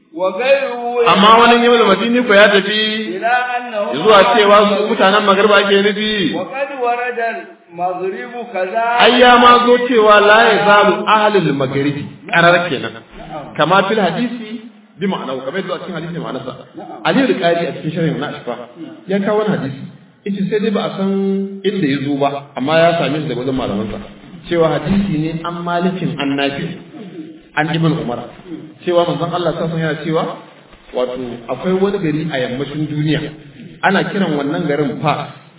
وغيره amma wani yau da madini ko ya tafi إلى أنهم zuwa cewa su mutanen magarba ake nufi وقد ورد المغرب كذا ai ya ma zo cewa la ya zalu ahlul magharibi qarar kenan kama fil hadisi bi ma'ana kamar yadda a cikin hadisi ma'anarsa ali al-qari a cikin sharhin na ashfa ya kawo wani hadisi ita sai dai ba a san inda ya zo ba amma ya same shi daga wajen malamansa cewa hadisi ne an malikin annabi an ibn umar cewa manzon Allah sallallahu alaihi yana cewa wato akwai wani gari a yammacin duniya ana kiran wannan garin fa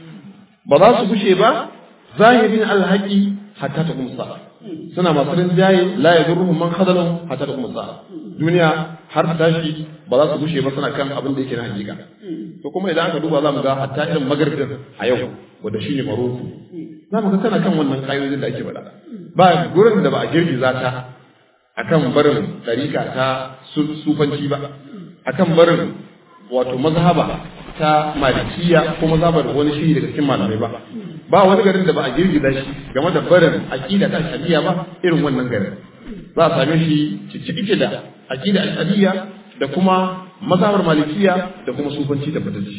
ba za su gushe ba zahirin alhaqi hatta ta kumsa suna masu rinjaye la yadurruhum man khadalahum hatta ta kumsa duniya har ta tashi ba za su gushe ba suna kan abin da yake na hakika to kuma idan aka duba za mu ga hatta irin magharbin a yau wanda shine maroko za mu ga tana kan wannan kayoyin da ake faɗa ba gurin da ba a girgiza ta akan barin ɗarika ta sufanci ba akan barin wato mazhaba ta malikiya ko mazhabar wani shiri daga cikin malamai ba ba wani garin da ba a girgiza shi game da barin aqida ta shari'a ba irin wannan garin za a same shi cike da aqida ashariya da kuma mazhabar malikiya da kuma sufanci da batacci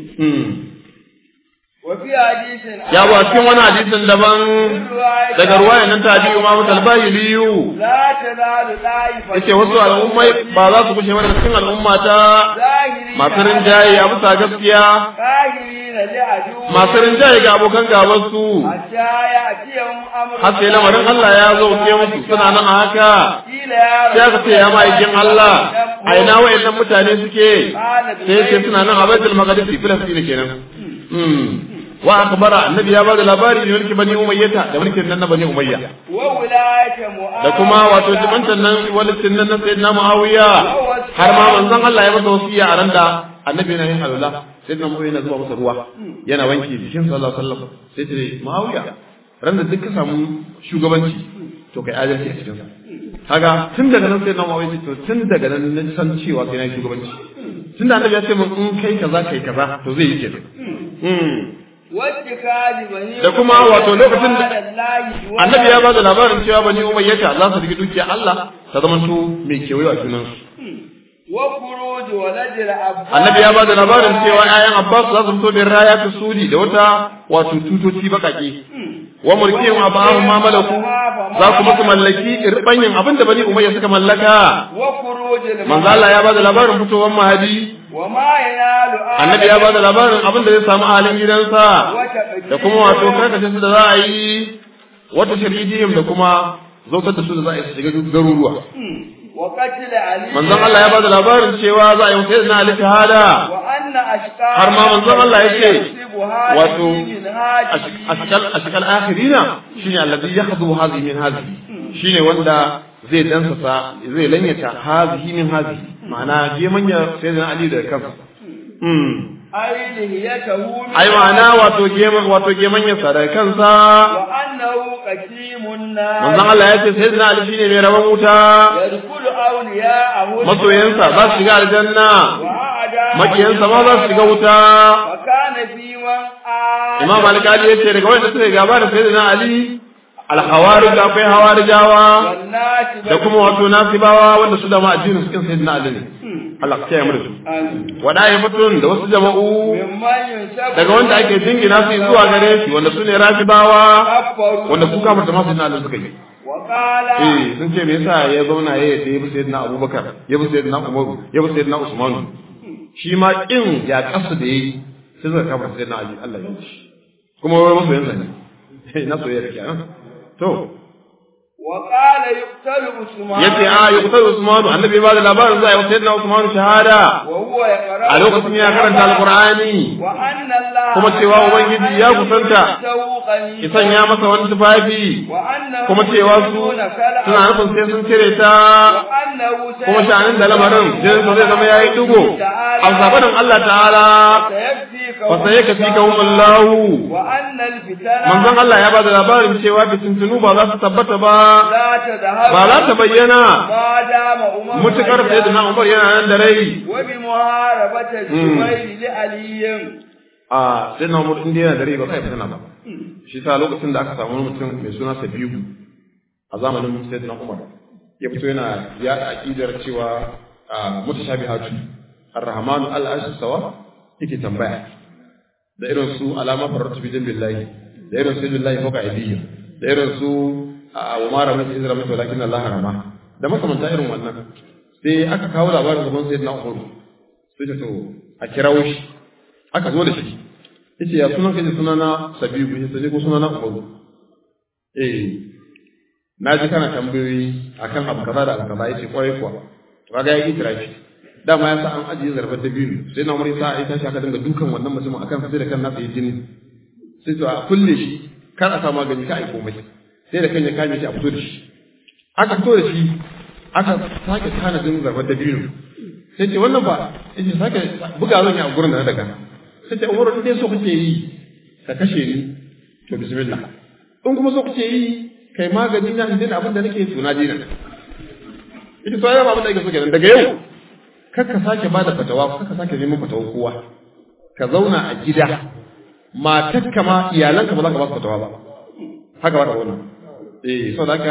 وفي حديث ya ba cikin wani hadisin daban daga ruwaya nan ta biyu ma mutalbayi liyu لا تزال طائفة yace wasu al'ummai ba za su kushe mana cikin al'umma ta ظاهرين masu rinjaye a bisa gaskiya قاهرين لعدو masu rinjaye ga abokan gaban su حتى يأتيهم أمر har sai lamarin Allah ya zo ke musu suna nan a haka قيل يا sai aka ce ya ma'aikin Allah a ina wayannan mutane suke sai ce suna nan a Baitul Maqdis Filistin kenan Hmm. wa akbara annabi ya bada labari ne mulki bani umayyata da mulkin nan na bani umayya وولاية معاوية da kuma wato jibantan nan walitin nan na sayyidina muawiya har ma manzon Allah ya masa wasiya a randa annabi yana yin alwala sayyidina muawiya yana zuba masa ruwa yana wanke jikin sallallahu alaihi wasallam sai ce muawiya randa duk ka samu shugabanci to kai adalci a cikin sa kaga tun daga nan sayyidina muawiya ce to tun daga nan na san cewa kai na shugabanci tun da annabi ya ce mun in kai kaza kai kaza to zai yi kenan Hmm. واتخاذ بني Da kuma wato lokacin da- على الله annabi ya ba da labarin cewa bani umayyata za su rike dukiya Allah ta zama su mai kewaye a junansu وخروج ولد العباس annabi ya ba da labarin cewa ƴaƴan Abbas za su fito da raya ta sudi da wata wato tutoci bakake wa mulkin abahu ma malaku za ku musu mallaki irbanyin abinda bani umayya suka mallaka وخروج manzo Allah ya ba da labarin fitowar mahadi وما ينال annabi ya ba da labarin abinda zai samu halin gidansa da kuma wato karkace su da za a yi wata sharidiyim da kuma zautar da su da za a yi su shiga garuruwa وقتل علي manzon Allah ya ba da labarin cewa za a yi sai na ali shahada وأن أشقى har ma manzon Allah ya ce wato من هذه ashkal ashkal akhirina shine alladhi yakhudhu hadhihi min hadhihi shine wanda zai dansasa zai lanyata hadhihi min hadhihi ma'ana je manya sai da ali da kansa mm أي لهيته من ai ma'ana wato ge wato ge manya sa da kansa وأنه قسيم النار manzon Allah ya ce sai da ali shine mai rabon wuta يدخل أولياءه masoyansa za su shiga aljanna وأعد makiyansa ma za su shiga wuta وكان في من آمن imam alkali ya ce daga wanda suka yi gaba da sayyidina ali alhawarij akwai hawarijawa والناس da kuma wato nasibawa wanda su da ma addinin su kin sayyidina ali ne Allah ka kiyaye mu da su wadaifatun da wasu jama'u ممن ينسب daga wanda ake jingina su zuwa gare shi wanda su ne rafibawa كفروا wanda su kafirta masu sayyidina ali suka yi وقال eh sun ce me yasa ya zauna ya yadda ya bi sayyidina abubakar ya bi sayyidina umaru ya bi sayyidina usman shi ma kin ya kasu da yayi sai suka kafirta sayyidina ali Allah ya yi kuma wai masu yanzu ne na soyayya kenan to وقال يقتل عثمان yace a ya kutar Usman annabi ba da labarin za a yi wa sayyidina Usman shahada وهو يقرأ a lokacin ya karanta alqur'ani وأن الله kuma cewa ubangiji ya kusanta ki sanya masa wani tufafi وأنه kuma cewa su suna nufin sai sun cire ta وأنه kuma sha'anin da lamarin jinin sa zai zama yayi dugo a sabanin Allah ta'ala سيكفيك fa sai ka fika wallahu وأن الفتن manzon Allah ya ba da labarin cewa fitintunu ba za su tabbata ba لا تذهب ba za ta bayyana ما دام أمم mutukar حيا. sayyidina Umar yana nan da rai وبمحاربة الزبير لعلي a sai na umar inda yana dare ba kai fitina ba shi sa lokacin da aka samu wani mutum mai suna sabihu a zamanin sayyidina umar ya fito yana ya aqidar cewa mutashabihatu ar-rahmanu al-arshi sawa yake tambaya da irin su alama faratu bi billahi da irin su billahi fawqa aydihim da irin su wa ma ramata izra mata walakin Allah rama da makamanta irin wannan sai aka kawo labarin gaban sayyidina umar sai ta to a kirawo shi aka zo da shi yace ya sunan kaje sunana Sabiu yace sai ko sunana Umaru eh na ji kana tambayoyi akan abu kaza da abu kaza yace kwarai kuwa to kaga ya itirafi dama ya sa an ajiye zarbar da biyu sai na umar sa ai tashi aka dinga dukan wannan mutumin akan sai da kan nasa yi jini sai to a kulle shi kar a sa magani ka ai komai sai da kan ya kame shi a fito da shi aka fito da shi aka sake tanadin zarbar da biyu sai ce wannan ba yace sake buga zan yi a gurin da na daga sai ce umaru dai so kake yi ka kashe ni to bismillah in kuma so kake yi kai magani na indin abin da nake tuna dina ita to ayyama abin da yake so kenan daga yau kar ka sake bada fatawa kar ka sake neman fatawa kowa ka zauna a gida matarka ma iyalanka ba za ka ba su fatawa ba haka ba ta wannan eh saboda haka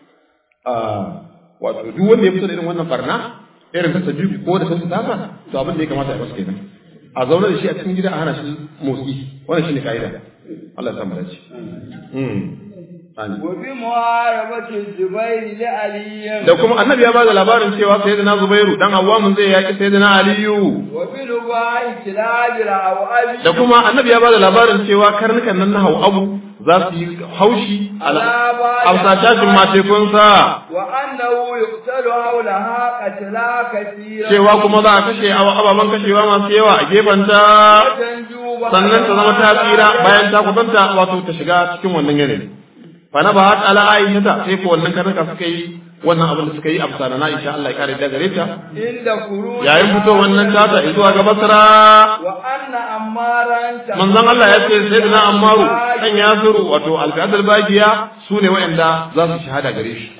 wato duk wanda ya fito da irin wannan barna irin ta sabi ko da sun tasa to abin da ya kamata ya masa kenan a zaune da shi a cikin gida a hana shi motsi wannan shine kaida Allah ya samu dace mm wa bi muharabati zubair li ali da kuma annabi ya bada labarin cewa sayyidina zubairu dan awwamun zai yaki sayyidina aliyu wa bi lubai kilabira aw abi da kuma annabi ya bada labarin cewa karnukan nan na abu za su yi haushi a sashashin matekunsa wa annahu yuqtalu hawlaha qatla kathira cewa kuma za a kashe ababen kashewa masu yawa a gefenta sannan ta zama ta tsira bayan ta kusanta wato ta shiga cikin wannan yanayi fa na ba hat ala aisha ta sai ko wannan karnuka suka yi wannan abin da suka yi amsa na Aisha Allah ya kare da gare ta inda kuru yayin fito wannan tata zuwa ga Basra wa anna ammaran ta manzon Allah ya ce sayyidina Ammaru dan Yasiru wato al-Qadr Bagiya sune wayanda za su shahada gare shi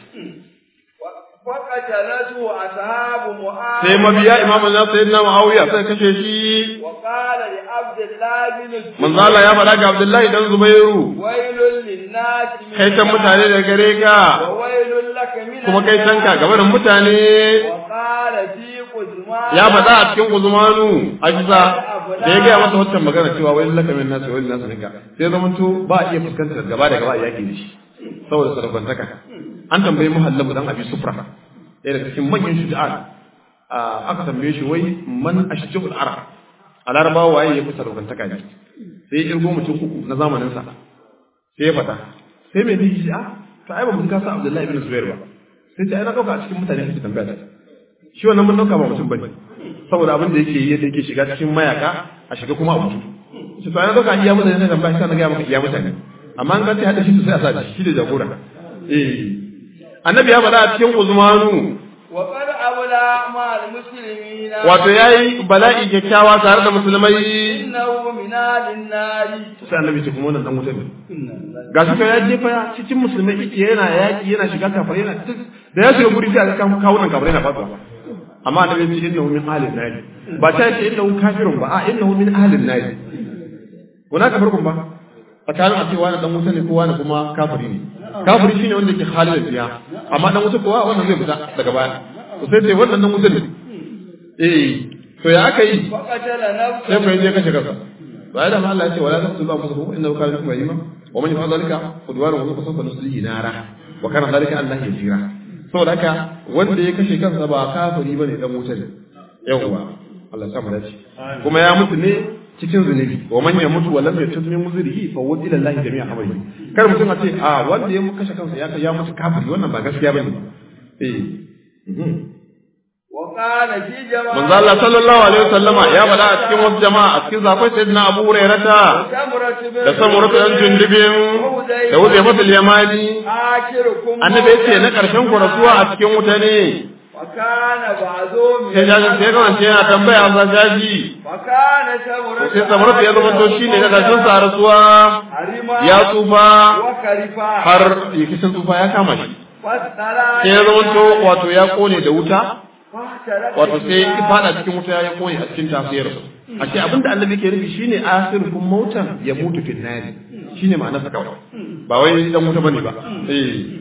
faqatalatu ashabu mu'az sai mabiya imamu na sayyidina Muawiya sai kashe shi wa qala li abdullah bin manzon Allah ya faɗa ga Abdullahi dan Zubairu wailul linnasi min kai san mutane da gare ka wa wailul laka min kuma kai san ka gaban mutane wa qala fi quzman ya faɗa a cikin Uzmanu Ajiza da ya gaya masa wancan magana cewa wai laka min nasu wai nasu nika sai zaman to ba a iya fuskantar gaba da gaba a yaki da shi saboda sarfantaka an tambayi muhallabu dan abi sufra ɗaya daga cikin manyan shuja'an aka tambaye shi wai man ashjul ara a larabawa waye ya fi sarfantaka ne sai ya irgo mutum uku na zamanin sa sai ya faɗa sai mai biki shi a to ai ba mun kasa abdullahi ibn zubair ba sai ta ai na dauka a cikin mutane kake tambaya ta shi wannan mun dauka ba mutum bane saboda abin da yake yi yadda yake shiga cikin mayaka a shiga kuma a mutu shi to ai na dauka iya mutane ne tambaya shi na ga maka iya mutane amma an kace hada shi to sai a sa shi da jagora eh annabi ya faɗa a cikin uzmanu wa qad abla ma al muslimina wato yayi bala'i kyakkyawa tare da musulmai innahu min alin nari sai annabi ce kuma wannan dan wuta ne ga shi ya jefa cikin musulmai yake yana yaki yana shiga kafare yana duk da ya shiga guri sai aka kawunan kafare na fatuwa amma annabi ya ce innahu min ahlin nar ba ta ce innahu kafirun ba a innahu min ahlin nar kuna ka farkon ba tsakanin a ce wani dan wuta ne ko wani kuma kafiri ne kafiri shine wanda ke halin fiya amma dan wuta kowa wannan zai fita daga baya to sai ce wannan dan wuta ne eh to ya aka yi فقتل نفسه sai ku je kashe kansa ba da Allah ya ce wala taqtulu anfusakum innahu kana bikum rahima wa man yaf'al dhalika udwana wa fasawfa nuslihi nara wa kana dhalika Allah yasira saboda haka wanda ya kashe kansa ba kafiri bane dan wuta ne yawwa Allah ya sa mu dace kuma ya mutu ne cikin zunubi wa man yamutu wa lam yatub min muzrihi fa wud ila Allah jami'a amri kar mutum a ce a wanda ya kashe kansa ya ya mutu kafiri wannan ba gaskiya bane eh mhm. وقال في جماعة manzo Allah sallallahu alaihi wasallama ya faɗa a cikin wasu jama'a a cikin zakwai sayyidina Abu Hurairata سمرة بن da samuratu dan jundubin da wuce fatul yamani آخركم annabi yace na karshen ku rasuwa a cikin wuta ne وكان بعضهم sai jajin sai ga wance yana tambaya a jaji وكان سمرة to sai samuratu ya zama to shine na karshen sa rasuwa حرما ya tsufa وكرفا har yakishin tsufa ya kama shi فاسترى sai ya zama to wato ya kone da wuta فاحترق wato sai فيها. ya fada cikin wuta ya kone a cikin tafiyar a ce abinda annabi ke nufi shine akhirukum mautan ya mutu fil nari shine ma'anar sa kawai ba wai dan wuta bane ba eh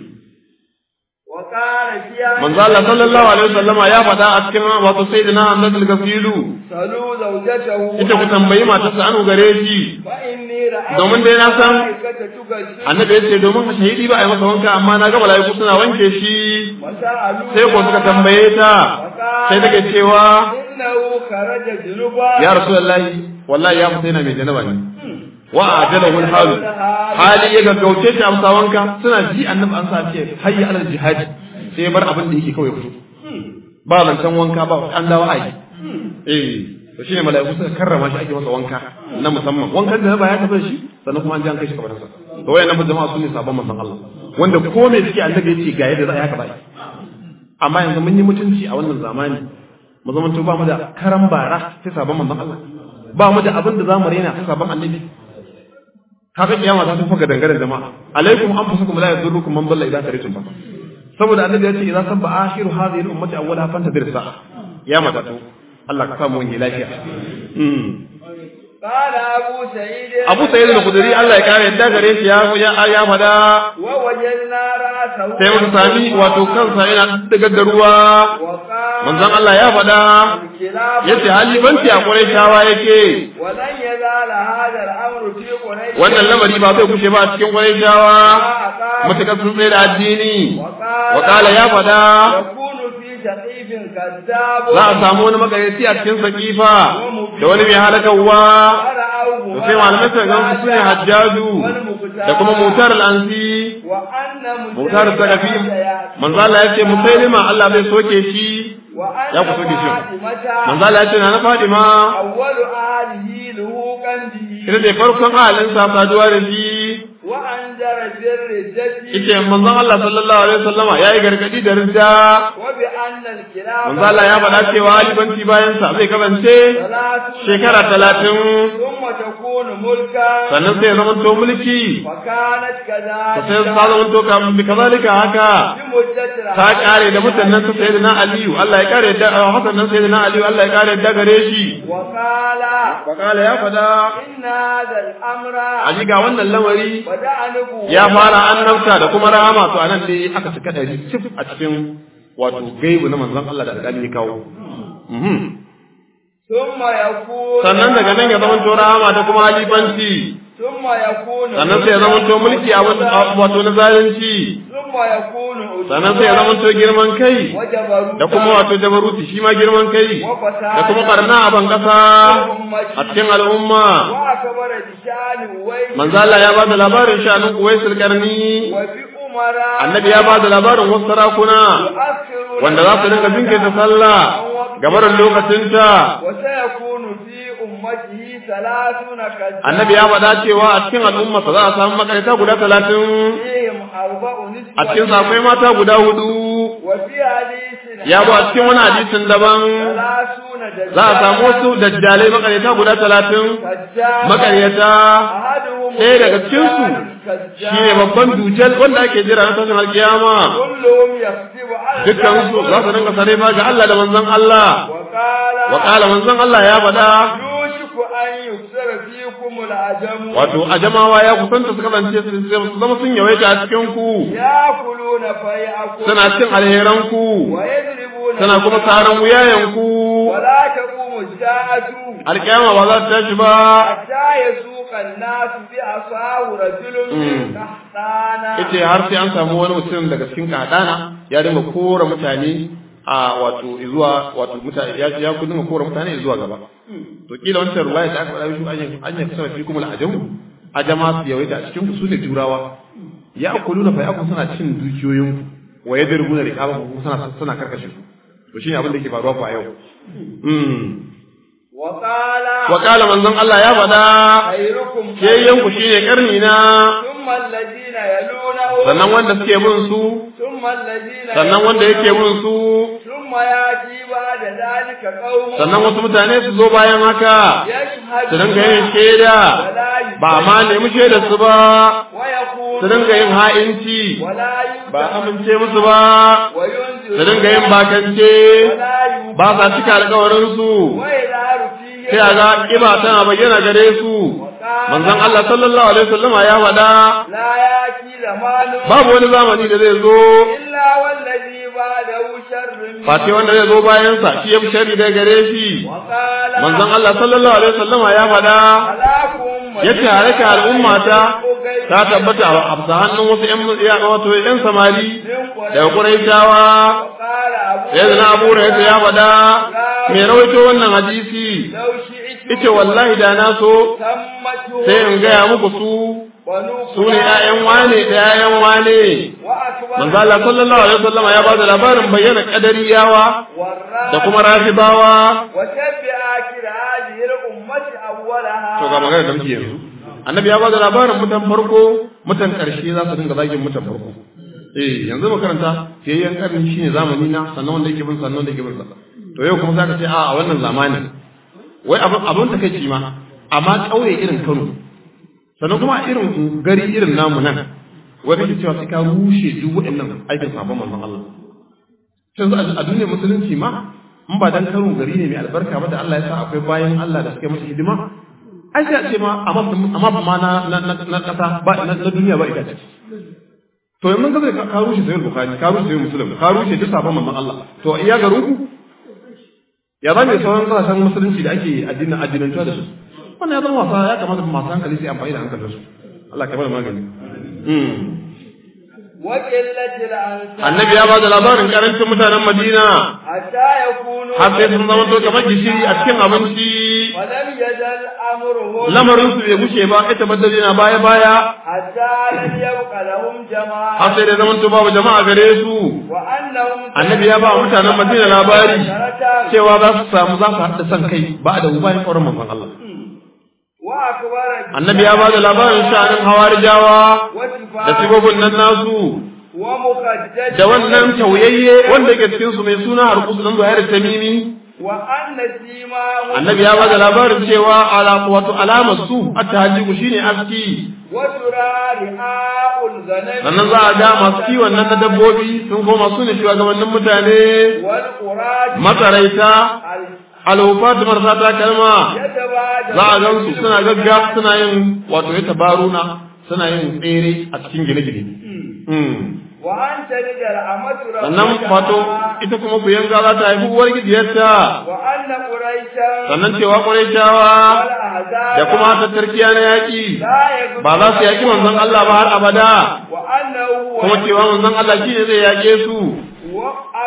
وقال فيها manzo Allah sallallahu alaihi wasallama ya faɗa a cikin wato sayyidina Ahmad al-Ghafilu سلوا زوجته ita ku tambayi matarsa anu gare shi فإني رأيت Domin dai na san الملائكة تغسل annabi ya ce domin shahidi ba a yi masa wanka amma na ga malaiku suna wanke shi وسألوا sai ko suka tambaye ta sai take cewa إنه خرج جنوبا ya rasulullahi wallahi ya fita yana mai janaba ne wa ajalahu al-halu hali ya gaggauce shi amsa wanka suna ji annabi an sa ce hayya alal jihadi sai ya bar abin da yake kawai fito ba zancen wanka ba an dawo ai eh to shine mala'iku suka karrama shi ake masa wanka na musamman wankan da ba ya tafi shi sannan kuma an ji an kai shi kabarinsa to wayannan fa jama'a sun ne sabon manzon Allah wanda ko me suke annabi yace ga yadda za a yi haka ba amma yanzu mun yi mutunci a wannan zamani mu zama to ba mu da karan bara sai sabon manzon Allah ba mu da abin da za mu raina sai sabon annabi kaga kiyama ta tafi ga dangaren jama'a alaikum anfusakum la yadurrukum man dalla idza taritum fa saboda annabi ya ce idza sabba akhiru hadhihi al-ummati awwalaha fantadir sa'a ya mata to Allah ka samu wani lafiya قال أبو سعيد Abu Sa'id al-Khudri Allah ya kare yadda gare shi ya ya ya fada ووجدنا رأسه sai muka sami wato kansa yana daga da ruwa وقال manzon Allah ya fada الكلاب yace halifanci a Qurayshawa yake ولن يزال هذا الأمر في قريش wannan lamari ba zai kushe ba a cikin Qurayshawa mutakar sun tsaye da addini wa kala ya fada يكون في سقيف كذاب za a samu wani magareci a cikin sakifa da wani mai halakawa فرأوه da sai malamai suka gan su ne hajjaju da kuma mutar al'ansi وأن mutar sagafi manzo Allah ya ce musailima Allah bai soke shi وأن ya ku soke shi فاطمة manzo Allah ya ce na na Fadima أول أهله لهوقا به ita ce farkon ahalin sa saduwa da shi وأنذر بالردة ita manzon Allah sallallahu alaihi wasallama yayi gargadi da ridda وبأن الكلاب manzo Allah ya faɗa cewa halifanci bayan sa zai kasance ثلاثون shekara talatin ثم تكون ملكا sannan sai ya zama to mulki فكانت to sai كذلك ta zama to kam bi kazalika haka بمدة ta kare da mutanen sa sayyidina Aliyu Allah ya kare da Hassan nan sayyidina Aliyu Allah ya kare da gare shi وقال wakala ya faɗa إن هذا الأمر a ga wannan lamari بدأ نبوة ya fara annabta da kuma rahama to anan dai aka cika dari cif a cikin wato gaibu na manzon Allah da alƙali ya kawo Mhm. ثم يكون sannan daga nan ya zama to rahama da kuma halifanci ثم يكون sannan sai ya zama to mulki a wani- wato na zalunci ثم يكون sannan sai ya zama to girman kai وجبروتا da kuma wato jabaruti shi ma girman kai da kuma barna a ban kasa a cikin al'umma وأكبر بشان ويل manzo Allah ya ba da labarin shanin Uwaisul Karni وبأمراء annabi ya ba da labarin wasu sarakuna يؤخر wanda za su dinga jinkirta sallah gabarin lokacinta وسيكون في أمته ثلاثون كذاب annabi ya faɗa cewa a cikin al'umma za a samu makarita guda talatin فيهم أربع نسوة a cikin akwai mata guda hudu وفي حديث ya bu a cikin wani hadisin daban ثلاثون دجال za a samu wasu dajjalai makaryata guda talatin كذاب makaryata أحدهم ɗaya daga cikinsu كذاب shi ne babban dujal wanda ake jira na tashin alkiyama كلهم يكذب على dukkansu za su dinga sare ma ga Allah da manzon Allah وقال wa qala manzon Allah ya faɗa يوشك أن يكسر فيكم العجم wato ajamawa ya kusanta su kasance su su zama sun yawaita a cikin ku يأكلون فيأكل suna cin alheran ku ويضربون suna kuma tsaron wuyayen ku ولا تقوم الساعة alkiyama ba za ta tashi ba حتى يسوق الناس بعصاه رجل من قحطانا yace har sai an samu wani mutum daga cikin kadana ya dinga kora mutane a wato zuwa wato mutane ya ya ku dinga kora mutane zuwa gaba to kila wancan ruwaya da aka faɗa shi an yi an yi sanar fi kuma al'ajam ajama su yawaita a cikin ku su ne turawa ya akuluna fa yakun suna cin dukiyoyin ku wa yadrubuna riqaba ku suna suna karkashe ku to shine abin da yake faruwa ku a yau mm وقال wa qala manzon Allah ya faɗa خيركم shayyan ku shine karni na ثم الذين يلونه sannan wanda suke bin su ثم الذين sannan wanda yake bin su ثم يأتي بعد ذلك قوم sannan wasu mutane su zo bayan haka su dinga yin shaida ba ma nemi shaidar su ba ويقول su dinga yin ha'inci ولا ba amince musu ba وينذر su dinga yin bakance ولا يؤمن ba sa cika alkawarin su ويظهر فيه sai a ga kiba tana bayyana gare su manzon Allah sallallahu alaihi wasallam ya faɗa لا يأتي زمان babu wani zamani da zai zo إلا والذي بعده شر منه. face wanda zai zo bayan sa shi ya fi shari da gare shi وقال manzon Allah sallallahu alaihi wasallam ya faɗa هلاكم yace halaka al'ummata ta tabbata a hafsa hannun wasu ƴan ya wato ƴan samari daga Quraishawa وقال أبو sai na Abu Hurairah ya faɗa me rawaito wannan hadisi لو شئت yace wallahi da na so تمته sai in gaya muku su ونوح su ne ƴaƴan wane da ƴaƴan wane وأكبر manzo Allah sallallahu alaihi wasallam ya bada labarin bayyana kadariyawa والرابع da kuma rafibawa وشب آخر هذه الأمة أولها to ga magana da muke yanzu annabi ya bada labarin mutan farko mutan karshe za su dinga zagin mutan farko eh yanzu makaranta fiyayyen karni shine zamani na sannan wanda yake bin sannan wanda yake bin sa to yau kuma zaka ce a a wannan zamanin wai abin abin takeici ma amma kauye irin Kano sannan kuma irin gari irin namu nan wai kake cewa sai ka rushe duk waɗannan aikin sabon manzon Allah yanzu a duniyar musulunci ma in ba dan Kano gari ne mai albarka ba da Allah ya sa akwai bayan Allah da suka yi masa hidima ai sai a ce ma amma amma ma na na na kasa ba na duniya ba ita ce to yanzu ka zai ka rushe sayar bukhari ka rushe sayar muslim ka rushe duk sabon manzon Allah to iya garin ku ya zama sauran kasashen musulunci da ake addinin addinantuwa da su wannan ya zama wasa ya kamata masu hankali su yi amfani da hankalinsu Allah ka bada magani وقلة الأنصار annabi ya bada labarin karancin mutanen Madina حتى يكونوا har sai sun zama to kamar gishiri a cikin abinci ولم يزل أمرهم lamarin su bai gushe ba ita baddali na baya baya حتى لم يبق لهم har جماعة sai da zaman to babu jama'a gare su وأنهم annabi ya ba mutanen Madina labari عشرة cewa za su samu za su haɗa san kai ba da bayan ƙauran manzon Allah وأكبر annabi ya ba da labarin sha'anin hawarijawa da وشفاء sigogin nan nasu ومخدد da wannan tauyayye wanda yake cikin su mai suna harkusu dan zuhair tamimi وأن سيماهم annabi ya ba da labarin cewa ala wato alamar su at-tahajjubu shine aski وترى رعاء الغنم sannan za a ga masu kiwon nan na dabbobi sun koma su ne shugabannin mutane والقراج matsaraita alhufat marasa takalma يتبادل za a gan su suna gagga suna yin wato ya tabaruna suna yin tsere a cikin gine-gine Mm. وأن تلد الأمة sannan wato ita kuma ku yanga za ta haifi uwar gidiyarta وأن قريشا sannan cewa ƙwarai والأحزاب da kuma tattarkiya na yaƙi لا يقبل ba za su yaƙi manzon Allah ba har abada وأنه kuma cewa manzon Allah shi ne zai yaƙe su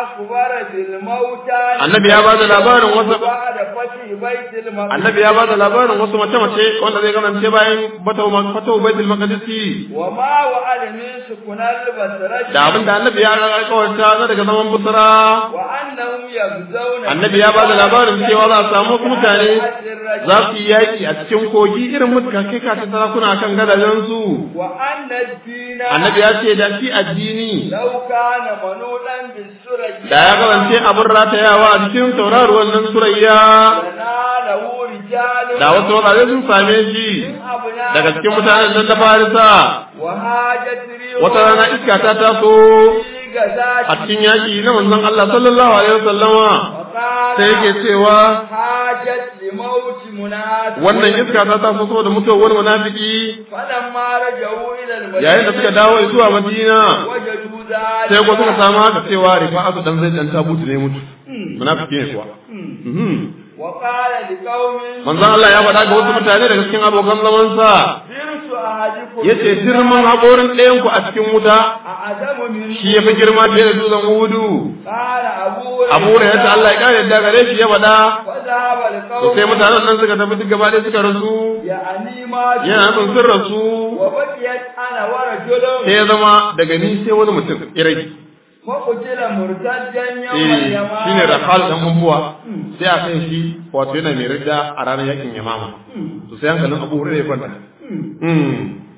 وأخبر بالموتى Annabi ya bada labarin wasu- بعد فتح بيت المقدس annabi ya ba da labarin wasu mace-mace wanda zai kasance bayan fatau baitul maqdisi وما وعد من سكن البصرة da abin da annabi ya kawarta na daga zaman busra وأنهم يغزون annabi ya ba da labarin cewa za a samu wasu mutane za su yi yaƙi a cikin kogi irin mutuka kai ka ta sarakuna kan gadajensu وأن الدين annabi ya ce da shi addini لو كان منولا بالسرج da ya kasance abin ratayawa a cikin tauraruwan nan surayya لناله رجال da wasu mazaje sun same shi من أبناء daga cikin mutanen nan da farisa وهاجت ريح wata rana iska ta taso في غزاة a cikin yaƙi na manzon Allah sallallahu alaihi wasallama وقال sai yake cewa حاجت لموت منافق wannan iska ta taso saboda mutuwar wani munafiki فلما رجعوا إلى المدينة yayin da suka dawo zuwa Madina وجدوا ذلك sai ko suka samu haka cewa rifa'atu dan zai dan tabutu ne mutu munafiki ne kuwa Mhm. وقال لقوم manzon Allah ya faɗa ga wasu mutane daga cikin abokan zamansa درس أحدكم yace girman haƙorin ɗayan ku a cikin wuta أعظم من shi ya fi girma fiye da dutsen Uhudu قال أبو Abu Hurairah Allah ya kare da gare shi ya faɗa فذهب to القوم sai mutanen nan suka tafi duk gaba ɗaya suka rasu يعني ما yana nufin sun rasu وبقيت أنا ورجل sai ya zama daga ni sai wani mutum irai فقتل مرتدا يوم eh اليمامة shine Rafal dan Umbuwa sai a kan shi wato yana mai ridda a ranar yakin Yamama to sai hankalin Abu Hurairah ya kwanta mm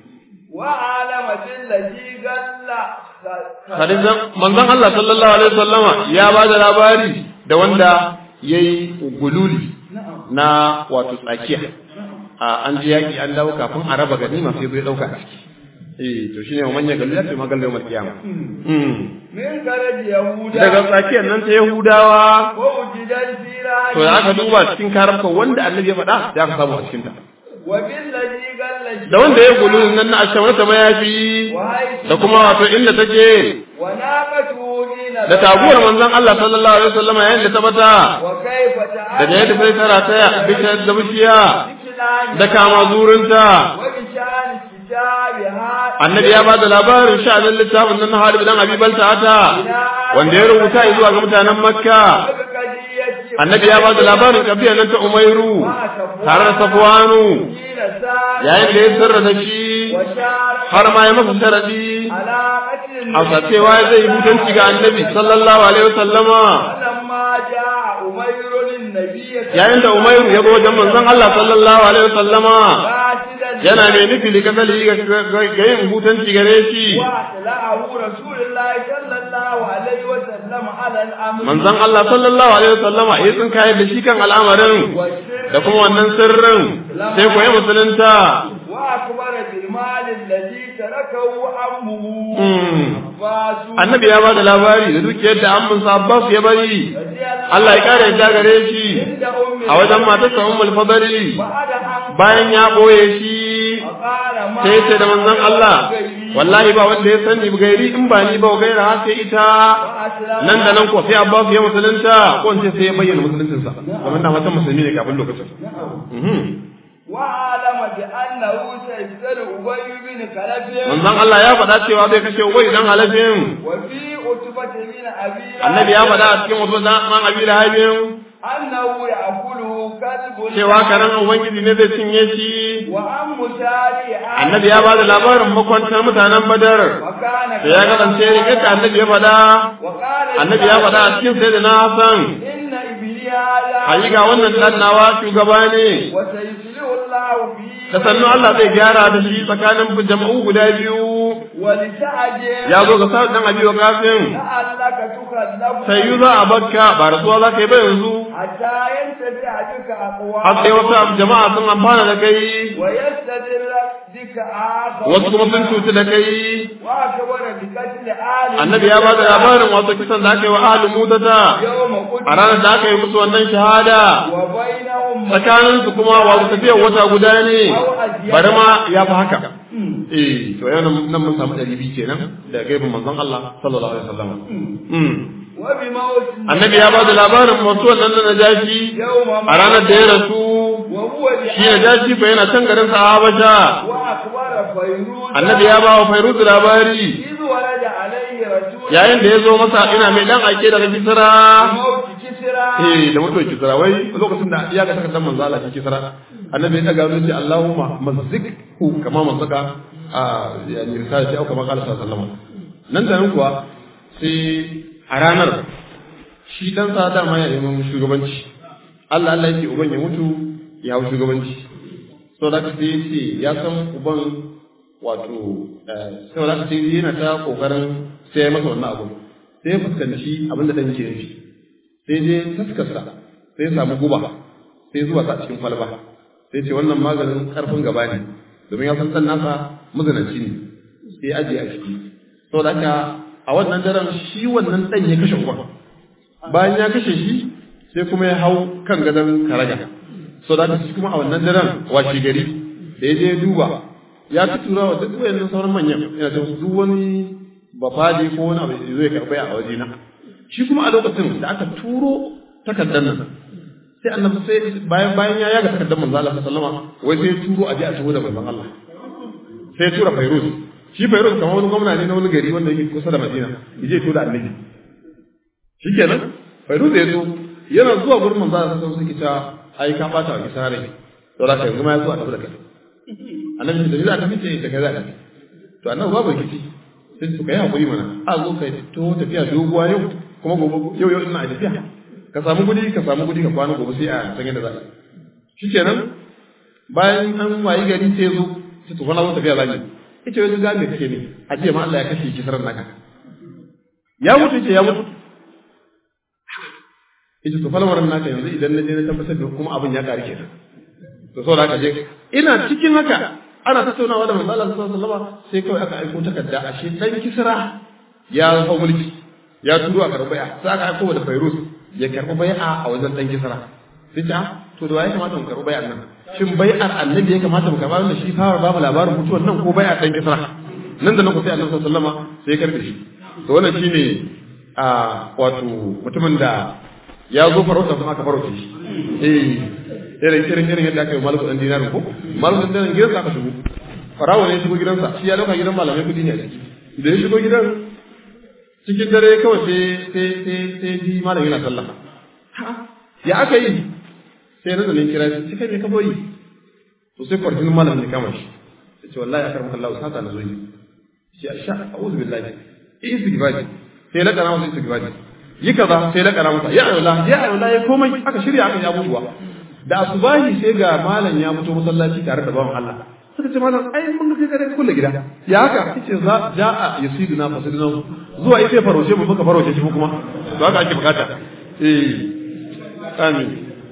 وعلم الذي قال hadisan manzon Allah sallallahu alaihi wasallama ya ba da labari da wanda yayi gululi na wato tsakiya a an ji yaki an dawo kafin a raba ganima sai zai dauka a ciki eh to shine manya galu ya ce magal yawmal qiyama mm من قرد يهودا daga tsakiyar nan ta Yahudawa ووجد الفيران to da aka duba cikin karafka wanda annabi ya faɗa da aka samu a cikin ta وبالذي قال da wanda ya gululi nan na ashamar ta mayafi وهيثم da kuma wato inda take وناقته حين da taguwar manzon Allah sallallahu alaihi wasallama yayin da ta bata وكيف da da yadda sai tara ta bishiyar da bishiya بكلام da kama zurinta وبشان كتابها annabi ya bada labarin sha'anin littafin nan Harib dan Abi Balta'ata wanda ya rubuta zuwa ga mutanen Makka وبقضية annabi ya bada labarin kabiyar nan ta Umairu tare da Safwanu حين سار yayin da ya sirra da shi وشار har ma ya masa sharadi على قتل a cewa zai yi mutunci ga annabi sallallahu alaihi wasallama فلما جاء أمير النبي yayin da Umairu ya zo wajen manzon Allah sallallahu alaihi wasallama فاسدا yana mai nufi da kasali ga yin hutanci gare shi وأطلعه رسول الله صلى الله عليه وسلم على الأمر manzon Allah sallallahu alaihi wasallama ya tsin kayar da shi kan al'amarin والسر da kuma wannan sirrin sai koyi musulunta وأخبر بالمال الذي تركه عمه Hmm. عباس annabi ya bada labari da dukiyar da amminsa Abbas ya bari رضي الله Allah ya kare yadda gare shi عند أم a wajen matarsa Ummul Fadli بعد أن bayan ya boye shi فقال ما sai ce da manzon Allah wallahi ba wanda ya sani gairi in ba ni ba gaira har sai ita وأسلم nan da nan ko sai Abbas ya musulunta ko in ce sai ya bayyana musuluncinsa kamar da matan musulmi ne kafin lokacin Mhm. وعلم بأنه سيسأل أبي بن خلف manzon Allah ya faɗa cewa zai kashe Ubay dan halafin وفي عتبة بن أبي annabi ya faɗa a cikin wasu man abi lahabin أنه يأكله كلب cewa karen ubangiji ne zai cinye shi وأم شاري annabi ya bada labarin makwantar mutanen badar وكان da ya kasance rigar da annabi ya faɗa وقال annabi ya faɗa a cikin sai da na hasan إن إبلي هذا hakika wannan dan nawa shugaba ne وسيسلم الله فيه da sannu Allah zai gyara da shi tsakanin jama'u guda biyu ولسعد ya zo ga sa'ad dan abi wa kafin لعلك تكذب sai yi za a bakka ba rasuwa za ka yi ba yanzu حتى ينتفع بك har sai أقوام wasu jama'a sun amfana da kai ويستدر بك آخر wasu kuma sun cuci da kai وأكبر بقتل آل annabi ya bada labarin wato kisan da aka yi wa ahalin mutata يوم قتل a ranar da aka yi musu wannan shahada وبينهم tsakanin su kuma wato tafiyar wata guda ne bari ma ya fi haka eh to yau nan mun samu ɗari biyu kenan da gaibin manzon Allah sallallahu alaihi wasallam Mm. وبموت annabi ya bada labarin wasu wannan na najashi يوم a ranar da ya rasu وهو shi najashi fa yana can garin sa Habasha وأكبر فيروز annabi ya ba wa Fairuz labari إذ ورد عليه رسول yayin da ya zo masa ina mai dan aike daga kisra موت كسرى eh da mutuwar kisra wai lokacin da ya ga takardar manzo Allah cikin kisra annabi ya daga wani ce Allahumma mazzikhu kama mazzaka a yani risala ce au kama qala sallallahu alaihi wasallam nan da nan kuwa sai a ranar shi dan sa dama ya neman shugabanci Allah Allah yake uban ya mutu ya hau shugabanci so da sai ya ce ya san uban wato sai da sai yana ta kokarin sai ya masa wannan abu sai ya fuskanci abin da dan ke nufi sai je taskarsa sai ya samu guba sai zuwa ta cikin kwalba sai ce wannan maganin karfin gaba ne domin ya san dan nasa mazanaci ne sai ya ajiye a ciki saboda haka a wannan daren shi wannan dan ya kashe uban bayan ya kashe shi sai kuma ya hau kan gadon karaga so da shi kuma a wannan daren washe gari da ya je ya duba ya fi tura wa duk wayannan sauran manyan yana da duk wani bafadi ko wani abu zai karɓa a waje na shi kuma a lokacin da aka turo takardar nan sai annabi sai bayan bayan ya yaga takardar manzo Allah sallallahu alaihi wasallam wai sai ya turo a je a taho da manzon Allah sai ya tura Fairuz shi Fairuz kamar wani gwamna ne na wani gari wanda yake kusa da Madina yaje to da annabi shikenan Fairuz ya zo yana zuwa gurin manzo Allah sallallahu alaihi wasallam ai ka bata wa kisa rai to da kai kuma ya zo a tafi da kai annabi da za ka fice da kai za ka to annabi babu rikici sai su kai hakuri mana a zo kai to tafiya doguwa yau kuma gobe yau yau ina tafiya ka samu gudi ka samu gudi ka kwana gobe sai a san yadda za ka shikenan bayan an wayi gari sai zo sai to kwana zo tafiya zaki ita wani ga me kake ne a ce ma Allah ya kashe kisaran naka ya mutu ce ya mutu ita to falwaran naka yanzu idan na je na tabbatar da kuma abin ya ƙari kenan to saboda haka je ina cikin haka ana tattaunawa da manzo Allah sallallahu alaihi wasallam sai kawai aka aiko takarda ashe dan kisra ya hau mulki ya turo a karɓi bai'a sai aka aiko da Fairuz ya karɓi bai'a a wajen dan kisra sai ta to da waye kamata mu karɓi bai'ar nan shin bai'ar annabi ya kamata mu karɓa wanda shi fara babu labarin mutuwar nan ko bai'ar dan kisra nan da nan ku sai Annabi sallallahu alaihi wasallam sai ya karɓe shi to wannan shine a wato mutumin da ya zo farauta kuma aka farauta shi eh irin irin irin yadda aka yi malu dan dinarin ko malu dan dinarin gidansa aka shigo farawo ne shigo gidansa shi ya dauka gidan malamai kudi ne a ciki da ya shigo gidan cikin dare kawai sai sai sai sai ji malam yana sallah ya aka yi sai na zanen kira shi kai me ka boyi to sai kwarjin malam ne kama shi sai ce wallahi akar maka Allah sata na zo yi shi a sha a'udhu billahi istighfari sai la kana masa istighfari yi kaza sai la kana masa ya ayyula ya ayyula ya komai aka shirya aka yi abubuwa da asubahi sai ga malam ya fito masallaci tare da bawan Allah suka ce malam ai mun ga kai kulle gida ya haka yace za ja'a yasiduna fasiduna zuwa ita farauce mu muka farauce shi kuma to haka ake bukata eh amin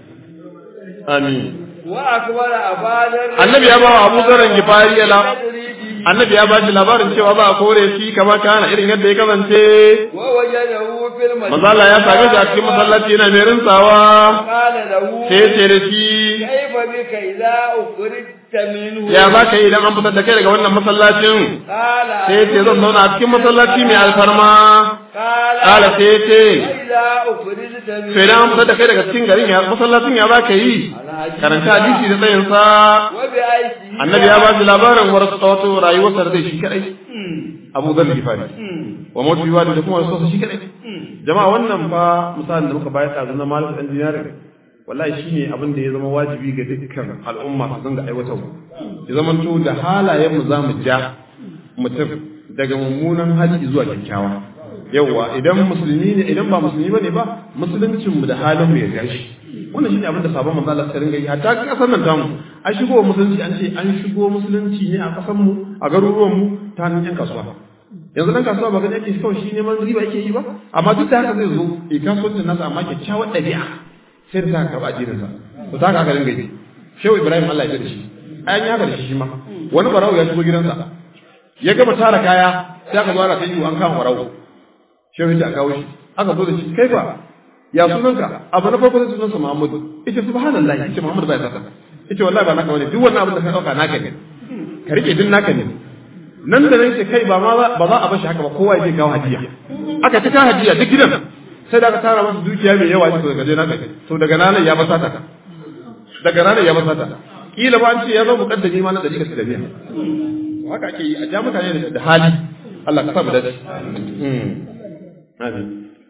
amin wa akbara abadan annabi ya ba wa Abu Dharr Gifari ya annabi ya ba shi labarin cewa ba a kore shi kamar kana irin yadda ya kasance wa wajadahu fil masjid manzo Allah ya same shi a cikin masallaci yana mai rinsawa qala lahu sai ya ce da shi kaifa bika idza ukhrijta minhu ya za ka yi idan an fitar da kai daga wannan masallacin qala sai ya ce zan zauna a cikin masallaci mai alfarma qala kala sai ya ce idza ukhrijta minhu sai idan an fitar da kai daga cikin garin ya masallacin ya za ka yi karanta hadisi da tsayinsa wa bi aiki annabi ya ba shi labarin wasu wato rayuwarsa da zai shi kadai abu zan gifari wa mutu yiwa da kuma wasu shi kadai jama'a wannan fa misalin da muka bayar ɗazu na malik ɗan dinarin wallahi shine abin da ya zama wajibi ga dukkan al'umma su dinga aiwatarwa ya zama to da halayen mu zamu ja mutum daga mummunan hali zuwa kyakkyawa yauwa idan musulmi ne idan ba musulmi bane ba musuluncin mu da halin mu ya gashi wannan shine abin da sabon manzo Allah ya ringa yi hatta kasar nan tamu an shigo musulunci an ce an shigo musulunci ne a kasar mu a garuruwan mu ta hannun yan kasuwa yanzu dan kasuwa ba gani ake kawai shi neman riba yake yi ba amma duk da haka zai zo ya kasuwancin nasa amma kyakkyawar ɗabi'a sai da ta karɓa addininsa to ta haka dinga yi shehu ibrahim Allah ya da shi ayan ya da shi shi ma wani barawo ya shigo gidansa ya gama tara kaya sai aka zo ana ta yi an kama barawo shehu ya kawo shi aka zo da shi kai fa ya sunanka abu na farko sai sunansa muhammadu ita subhanallah ita muhammadu bai saka ita wallahi ba naka bane duk wannan abin da ka dauka naka ne ka rike din naka ne nan da nan ce kai ba ma ba za a bashi haka ba kowa ya je kawo hadiya aka ta kawo hadiya duk gidan sai da aka tara masa dukiya mai yawa to daga je naka to daga nan ya basata ka daga nan ya basata kila ba an ce ya zo mukaddami ma na dari ka da biya haka ake yi a ja mutane da hali Allah ka sa mu dace mm amin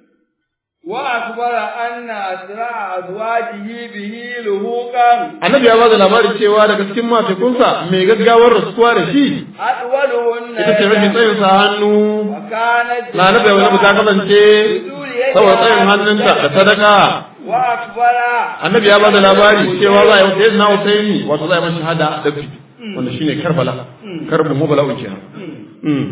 وأخبر أن أسرع أزواجه به لهوقا annabi ya bada labari cewa daga cikin matekunsa mai gaggawar rasuwa da shi أطولهن ita ce mafi tsayin sa hannu وكانت na annabi ya wani ta kasance saboda tsayin hannunta da sadaka وأخبر annabi ya bada labari cewa za a yi wata na Husaini wato za a yi masa shahada da fi wanda shine Karbala karbin mubala kenan mm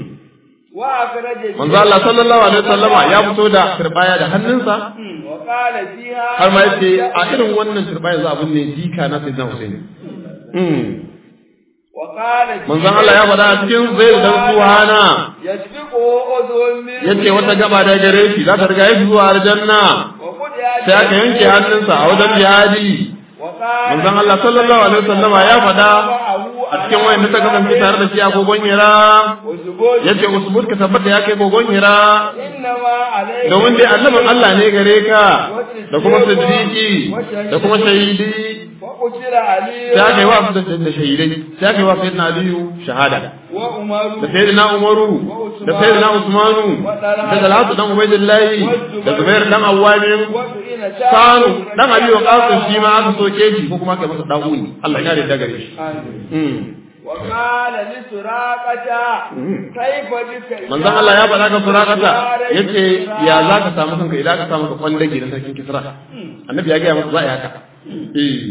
وأخرج manzo Allah sallallahu alaihi wasallama ya fito da turbaya da hannunsa وقال فيها har ma yace a irin wannan turbaya za a binne jika na sayyidina Husaini mm وقال manzon Allah ya faɗa a cikin zai dan suhana يسبقه أذن من yace wata gaba da gare shi za ta riga shi zuwa aljanna وقطع sai aka yanke hannunsa a wajen jihadi وقال manzon Allah sallallahu alaihi wasallama ya faɗa a cikin wayan ta kasance tare da shi a kogon hira وزبوج yace usbud ka tabbata ya kai kogon hira إنما عليك domin dai annabin Allah ne gare ka da kuma siddiqi da kuma shahidi وقتل علي sai aka yi wa su da shahidai sai aka yi wa sayyidina Aliyu shahada وعمر da sayyidina Umaru da sayyidina Usmanu da Talatu dan Ubaidillahi da Zubair dan Awwamin وسئل Sanu dan Abi Waqas shi ma aka soke shi ko kuma aka masa da'uni Allah ya kare da gare shi Mm. وقال لسراقة كيف بك manzon Allah ya faɗa ga surakata yace ya za ka samu kanka idan ka samu ka kwandage na sarkin Kisra annabi ya ga masa za a yi haka eh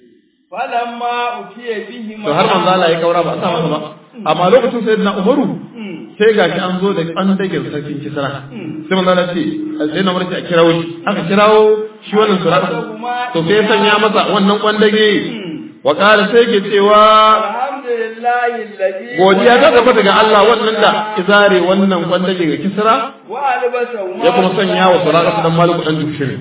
فلما أتي بهما to har manzo Allah ya kaura ba a sa masa ba amma lokacin sayyidina Umaru sai gashi an zo da kwandage sarkin Kisra sai manzo Allah ce sai na murci a kirawo shi aka kirawo shi wannan surakata to sai ya sanya masa wannan kwandage wa qala sai ke cewa الحمد لله الذي godiya ta tabbata ga Allah wannan da izare wannan kwandage ga Kisra وألبسه ya kuma sanya wa surakata dan Malik dan Jushiri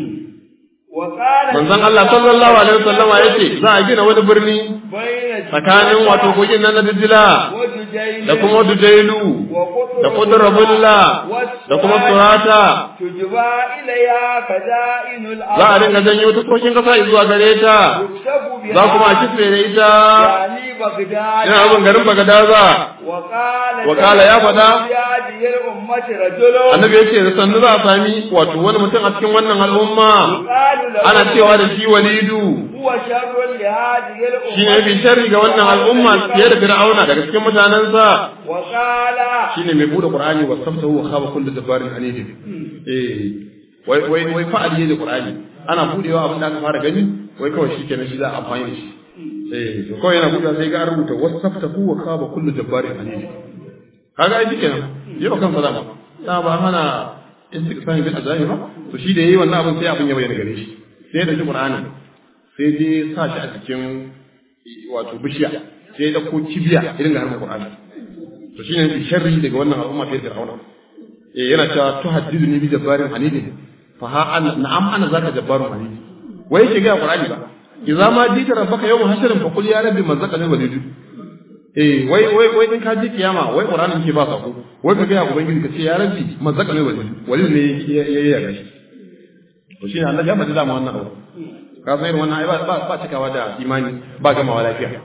وقال manzon Allah sallallahu alaihi wasallam ya ce za a gina wani birni بين tsakanin wato kogin nan na Dijila وجدين da kuma Dujailu da Qudrabulla da kuma Surata تجبى إليها خزائن الأرض za a dinga janyo tuskokin kasa zuwa gare ta يكتب بها za kuma a kitse da ita يعني بغداد ina abin garin Bagadaza وقال وقال يا فدا في هذه الأمة رجل annabi ya ce da sannu za a sami wato wani mutum a cikin wannan al'umma يقال له ana cewa da shi walidu هو شر لهذه shi ne الأمة bi sharri ga wannan al'umma fiye da fir'auna daga cikin mutanensa وقال shine mai bude qur'ani wa samtahu wa khaba kullu dabbarin anid eh wai wai wai fa aliye da qur'ani ana budewa abin da aka fara gani wai kawai shikenan shi za a amfani da shi eh to kawai yana budewa sai ga an rubuta wa samtahu wa khaba kullu dabbarin anid kaga ai shikenan yau kan fada da ba hana istiqsami bil azahi ba to shi da yayi wannan abin sai abin ya bayyana gare shi sai da shi qur'ani sai dai sa shi a cikin wato bishiya sai ya dauko kibiya irin ga harkar qur'ani to shine bi sharri daga wannan al'umma ta Fir'auna eh yana cewa to haddiduni bi jabbarin hanidi fa ha an na'am ana zaka jabbarun hanidi wai yake ga Qur'ani ba idza ma jita rabbaka yawm hasrin fa qul ya rabbi man zakani walidu eh wai wai wai in ka ji kiyama wai Qur'ani ke ba sako wai ka ga ubangiji ka ce ya rabbi man zakani walidu walidu ne ya ya ya shi to shine Allah ya faɗi da mu wannan abu ka san irin wannan ai ba ba cikawa da imani ba gamawa lafiya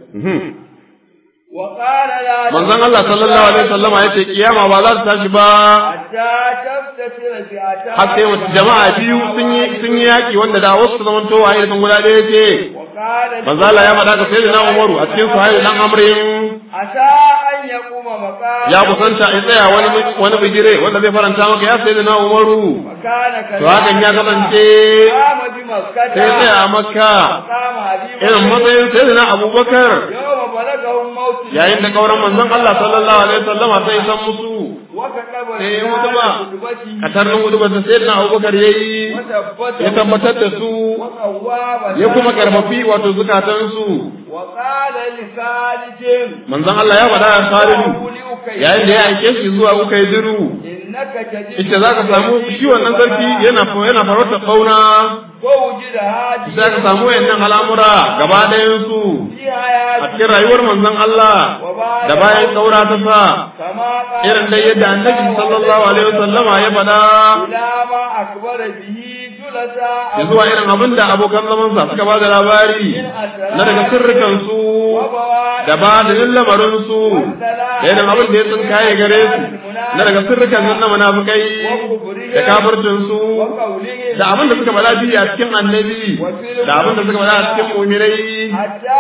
وقال لا manzon Allah sallallahu alaihi wasallama yace kiyama ba za ta tashi ba حتى تفتتر فئتان har sai wata jama'a biyu sun yi sun yi yaki wanda da wasu su zaman to waye sun guda ɗaya ce وقال manzo Allah ya faɗa ga sayyidina Umaru a cikin sahih dan Amrin عسى أن يقوم مقام ya kusanta ya tsaya wani wani bigire wanda zai faranta maka ya sayyidina Umaru وكان to hakan ya kasance قام بمكة sai tsaya a Makka مقام أبي irin matsayin sayyidina Abubakar يوم بلغه الموت yayin da kauran manzon Allah sallallahu alaihi wasallama sai san musu وكتب sai ya رسالة mutu ba خطبته katarnin hudu ba sayyidina Abubakar yayi وثبته ya tabbatar da su وقوى ya kuma karfafi wato zukatansu وقال لخالد manzon Allah ya faɗa a Salihu yayin da ya aike shi zuwa Ukaidiru إنك تجد ita za ka samu shi wannan sarki yana yana farauta fauna ووجد هذه za ka samu wayannan al'amura gaba ɗayan su في a حياته cikin rayuwar manzon Allah da bayan kaura ta sa كما قال irin da yadda annabi sallallahu alaihi wasallama ya faɗa إلى ما أخبر به ya zuwa irin abin da abokan zamansa suka ba da labari na daga sirrikansu da ba da lamarinsu da irin abin da ya sun kaye gare su na daga sirrikan na munafukai da kafircinsu da abin da suka bada biyu a cikin annabi da abin da suka bada a cikin mumirai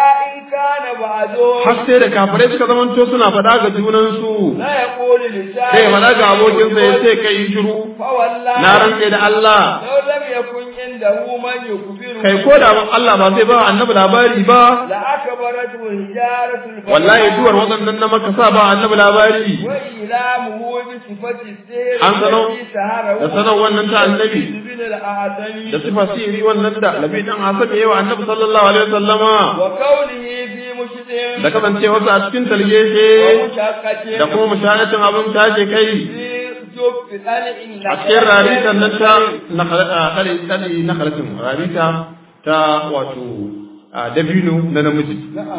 har sai da kafirai suka zamanto suna faɗa ga junansu sai faɗa ga abokinsa ya ce kai shiru na rantse da Allah kai ko da Allah ba zai ba annabi labari ba wallahi duwar waɗannan na maka sa ba annabi labari an sanau da sanau wannan ta annabi da sifa siri wannan da labi dan hasabe yawa annabi sallallahu alaihi wasallama da kasance wasu a cikin talgeshe da kuma mushahadatin abin tace kai a cikin raritan nan ta na halittin rarita ta wato dabino na namiji.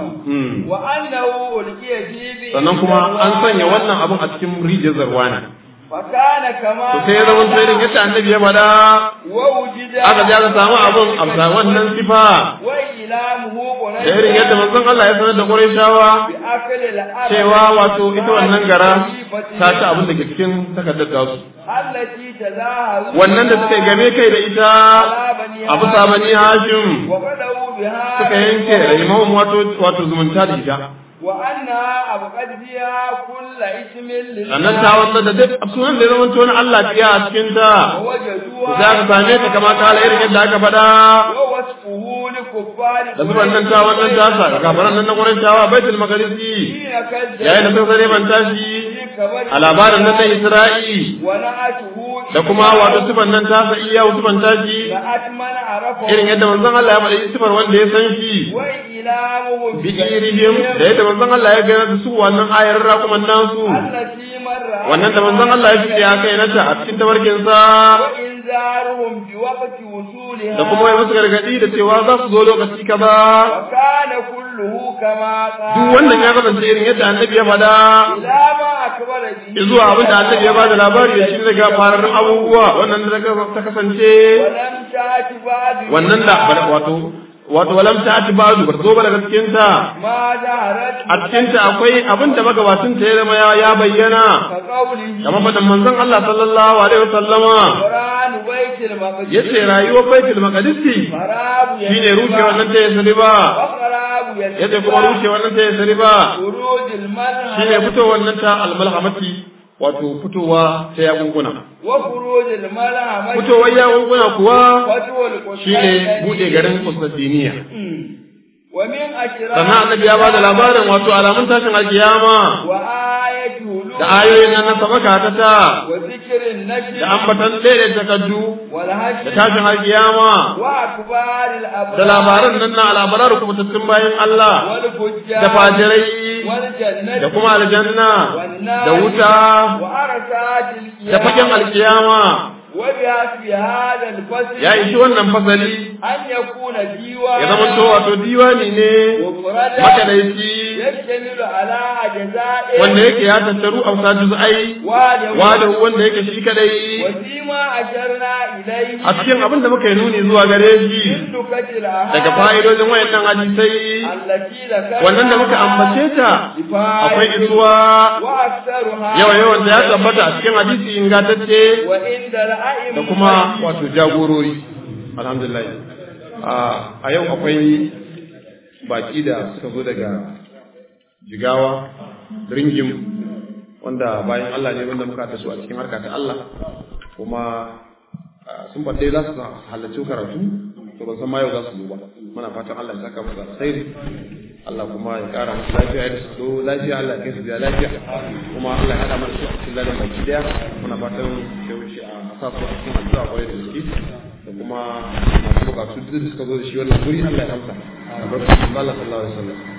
Sannan kuma an sanya wannan abin a cikin rijiyar zarwana. fakana kama to sai ya zama irin yadda annabi ya faɗa wa wujida aka ji aka samu abin a wannan sifa wa ilamuhu da irin yadda manzon Allah ya sanar da Qurayshawa bi akli al-arab cewa wato ita wannan gara ta ci abin da ke cikin takardar tasu allati tazaharu wannan da suka yi game kai da ita a bisa bani Hashim wa qadawu biha suka yanke rahimahum wato wato zumunta da ita wa anna abqad fiha kull ismin lil sannan ta wanda da duk sunan da ya zama wani Allah fiya a cikin ta wajaduha za ka same ta kama ta irin yadda aka faɗa wa wasfuhu li kuffari da zuban nan ta wannan tasa ga gafaran nan na Qurayshawa Baitul Maqdisi yayin da sun sare ban tashi a labarin nan na Isra'i wa na'atuhu da kuma wato sifan nan tasa iya sifan tashi atman arafa irin yadda manzon Allah ya faɗi sifar wanda ya san shi wa ilamuhu bi irihim da yadda manzon Allah ya gaya da su wannan ayar rakuman nasu allati marra wannan da manzon Allah ya fiye a kai nata a cikin tabarkin sa wa inzaruhum bi waqti wusuliha da kuma ya musu gargadi da cewa za su zo lokaci kaza wa kana kulluhu kama qala duk wannan ya kasance irin yadda annabi ya faɗa ila ma akbara bi zuwa abin da annabi ya bada labari da shi daga fararrun abubuwa wannan da ta kasance wa lam ta'ti ba'du wannan da wato wato walam ta ati ba'du bar zo ba daga cikin ta ma zaharat a cikin ta akwai abin da magabacin ta ya zama ya- ya bayyana ka qawlihi kamar fadan manzon Allah sallallahu alaihi wasallama Qur'an baitul maqdis yace rayuwar baitul maqdisi farabu shine rushe wannan ta yasri ba wa qarabu yace kuma rushe wannan ta yasri ba urujul malha shine fitowar wannan ta almalhamati wato fitowa ta yakunkuna wa khurujul malha fitowar yakunkuna kuwa fatul shine bude garin Constantinople wa min ashra sannan annabi ya bada labarin wato alamun tashin alkiyama wa ayatu hulul da ayoyin nan na sabaka ta ta wa zikrin nashr da ambatan ɗaya takaddu wal da hashr tashin alkiyama wa akbaril abrar da labaran nan na alabarar kubutattun bayan Allah wal fujjar da fajirai wal jannati da kuma aljanna wan nar da wuta wa arsatil da fagen alkiyama wa biha fi hadha al fasl ya ishi wannan fasali an yakuna diwa ya zama to wato diwani ne makadaici yashtamilu ala ajza'i wanda yake ya tattaru a sa juz'ai wa da wada wanda yake shi kadai wasima asharna ilayhi a cikin abin da muka yi nuni zuwa gare shi dukatil ahad daga fa'idojin wayannan hadisai allati zakara wannan da muka ambace ta akwai isuwa wa aktharuha yawa yawan da ya tabbata a cikin hadisi ingantacce wa inda al-a'im da kuma wato jagorori alhamdulillah a- a yau akwai baki da suka zo daga jigawa ringim wanda bayan Allah ne wanda muka taso a cikin harka ta Allah kuma a, sun faɗe za su halarci karatu to ban san ma yau za su zo ba muna fatan Allah ya saka musu alkhairi Allah kuma ya ƙara musu lafiya da su zo lafiya Allah ya kai su biya lafiya kuma Allah ya haɗa mana su a cikin ladan baki daya muna fatan ya wuce a sa su a cikin addu'a kwarai da gaske da kuma masu bukatu duk da suka zo da shi wannan guri Allah ya amsa albarkacin Allah sallallahu alaihi wasallam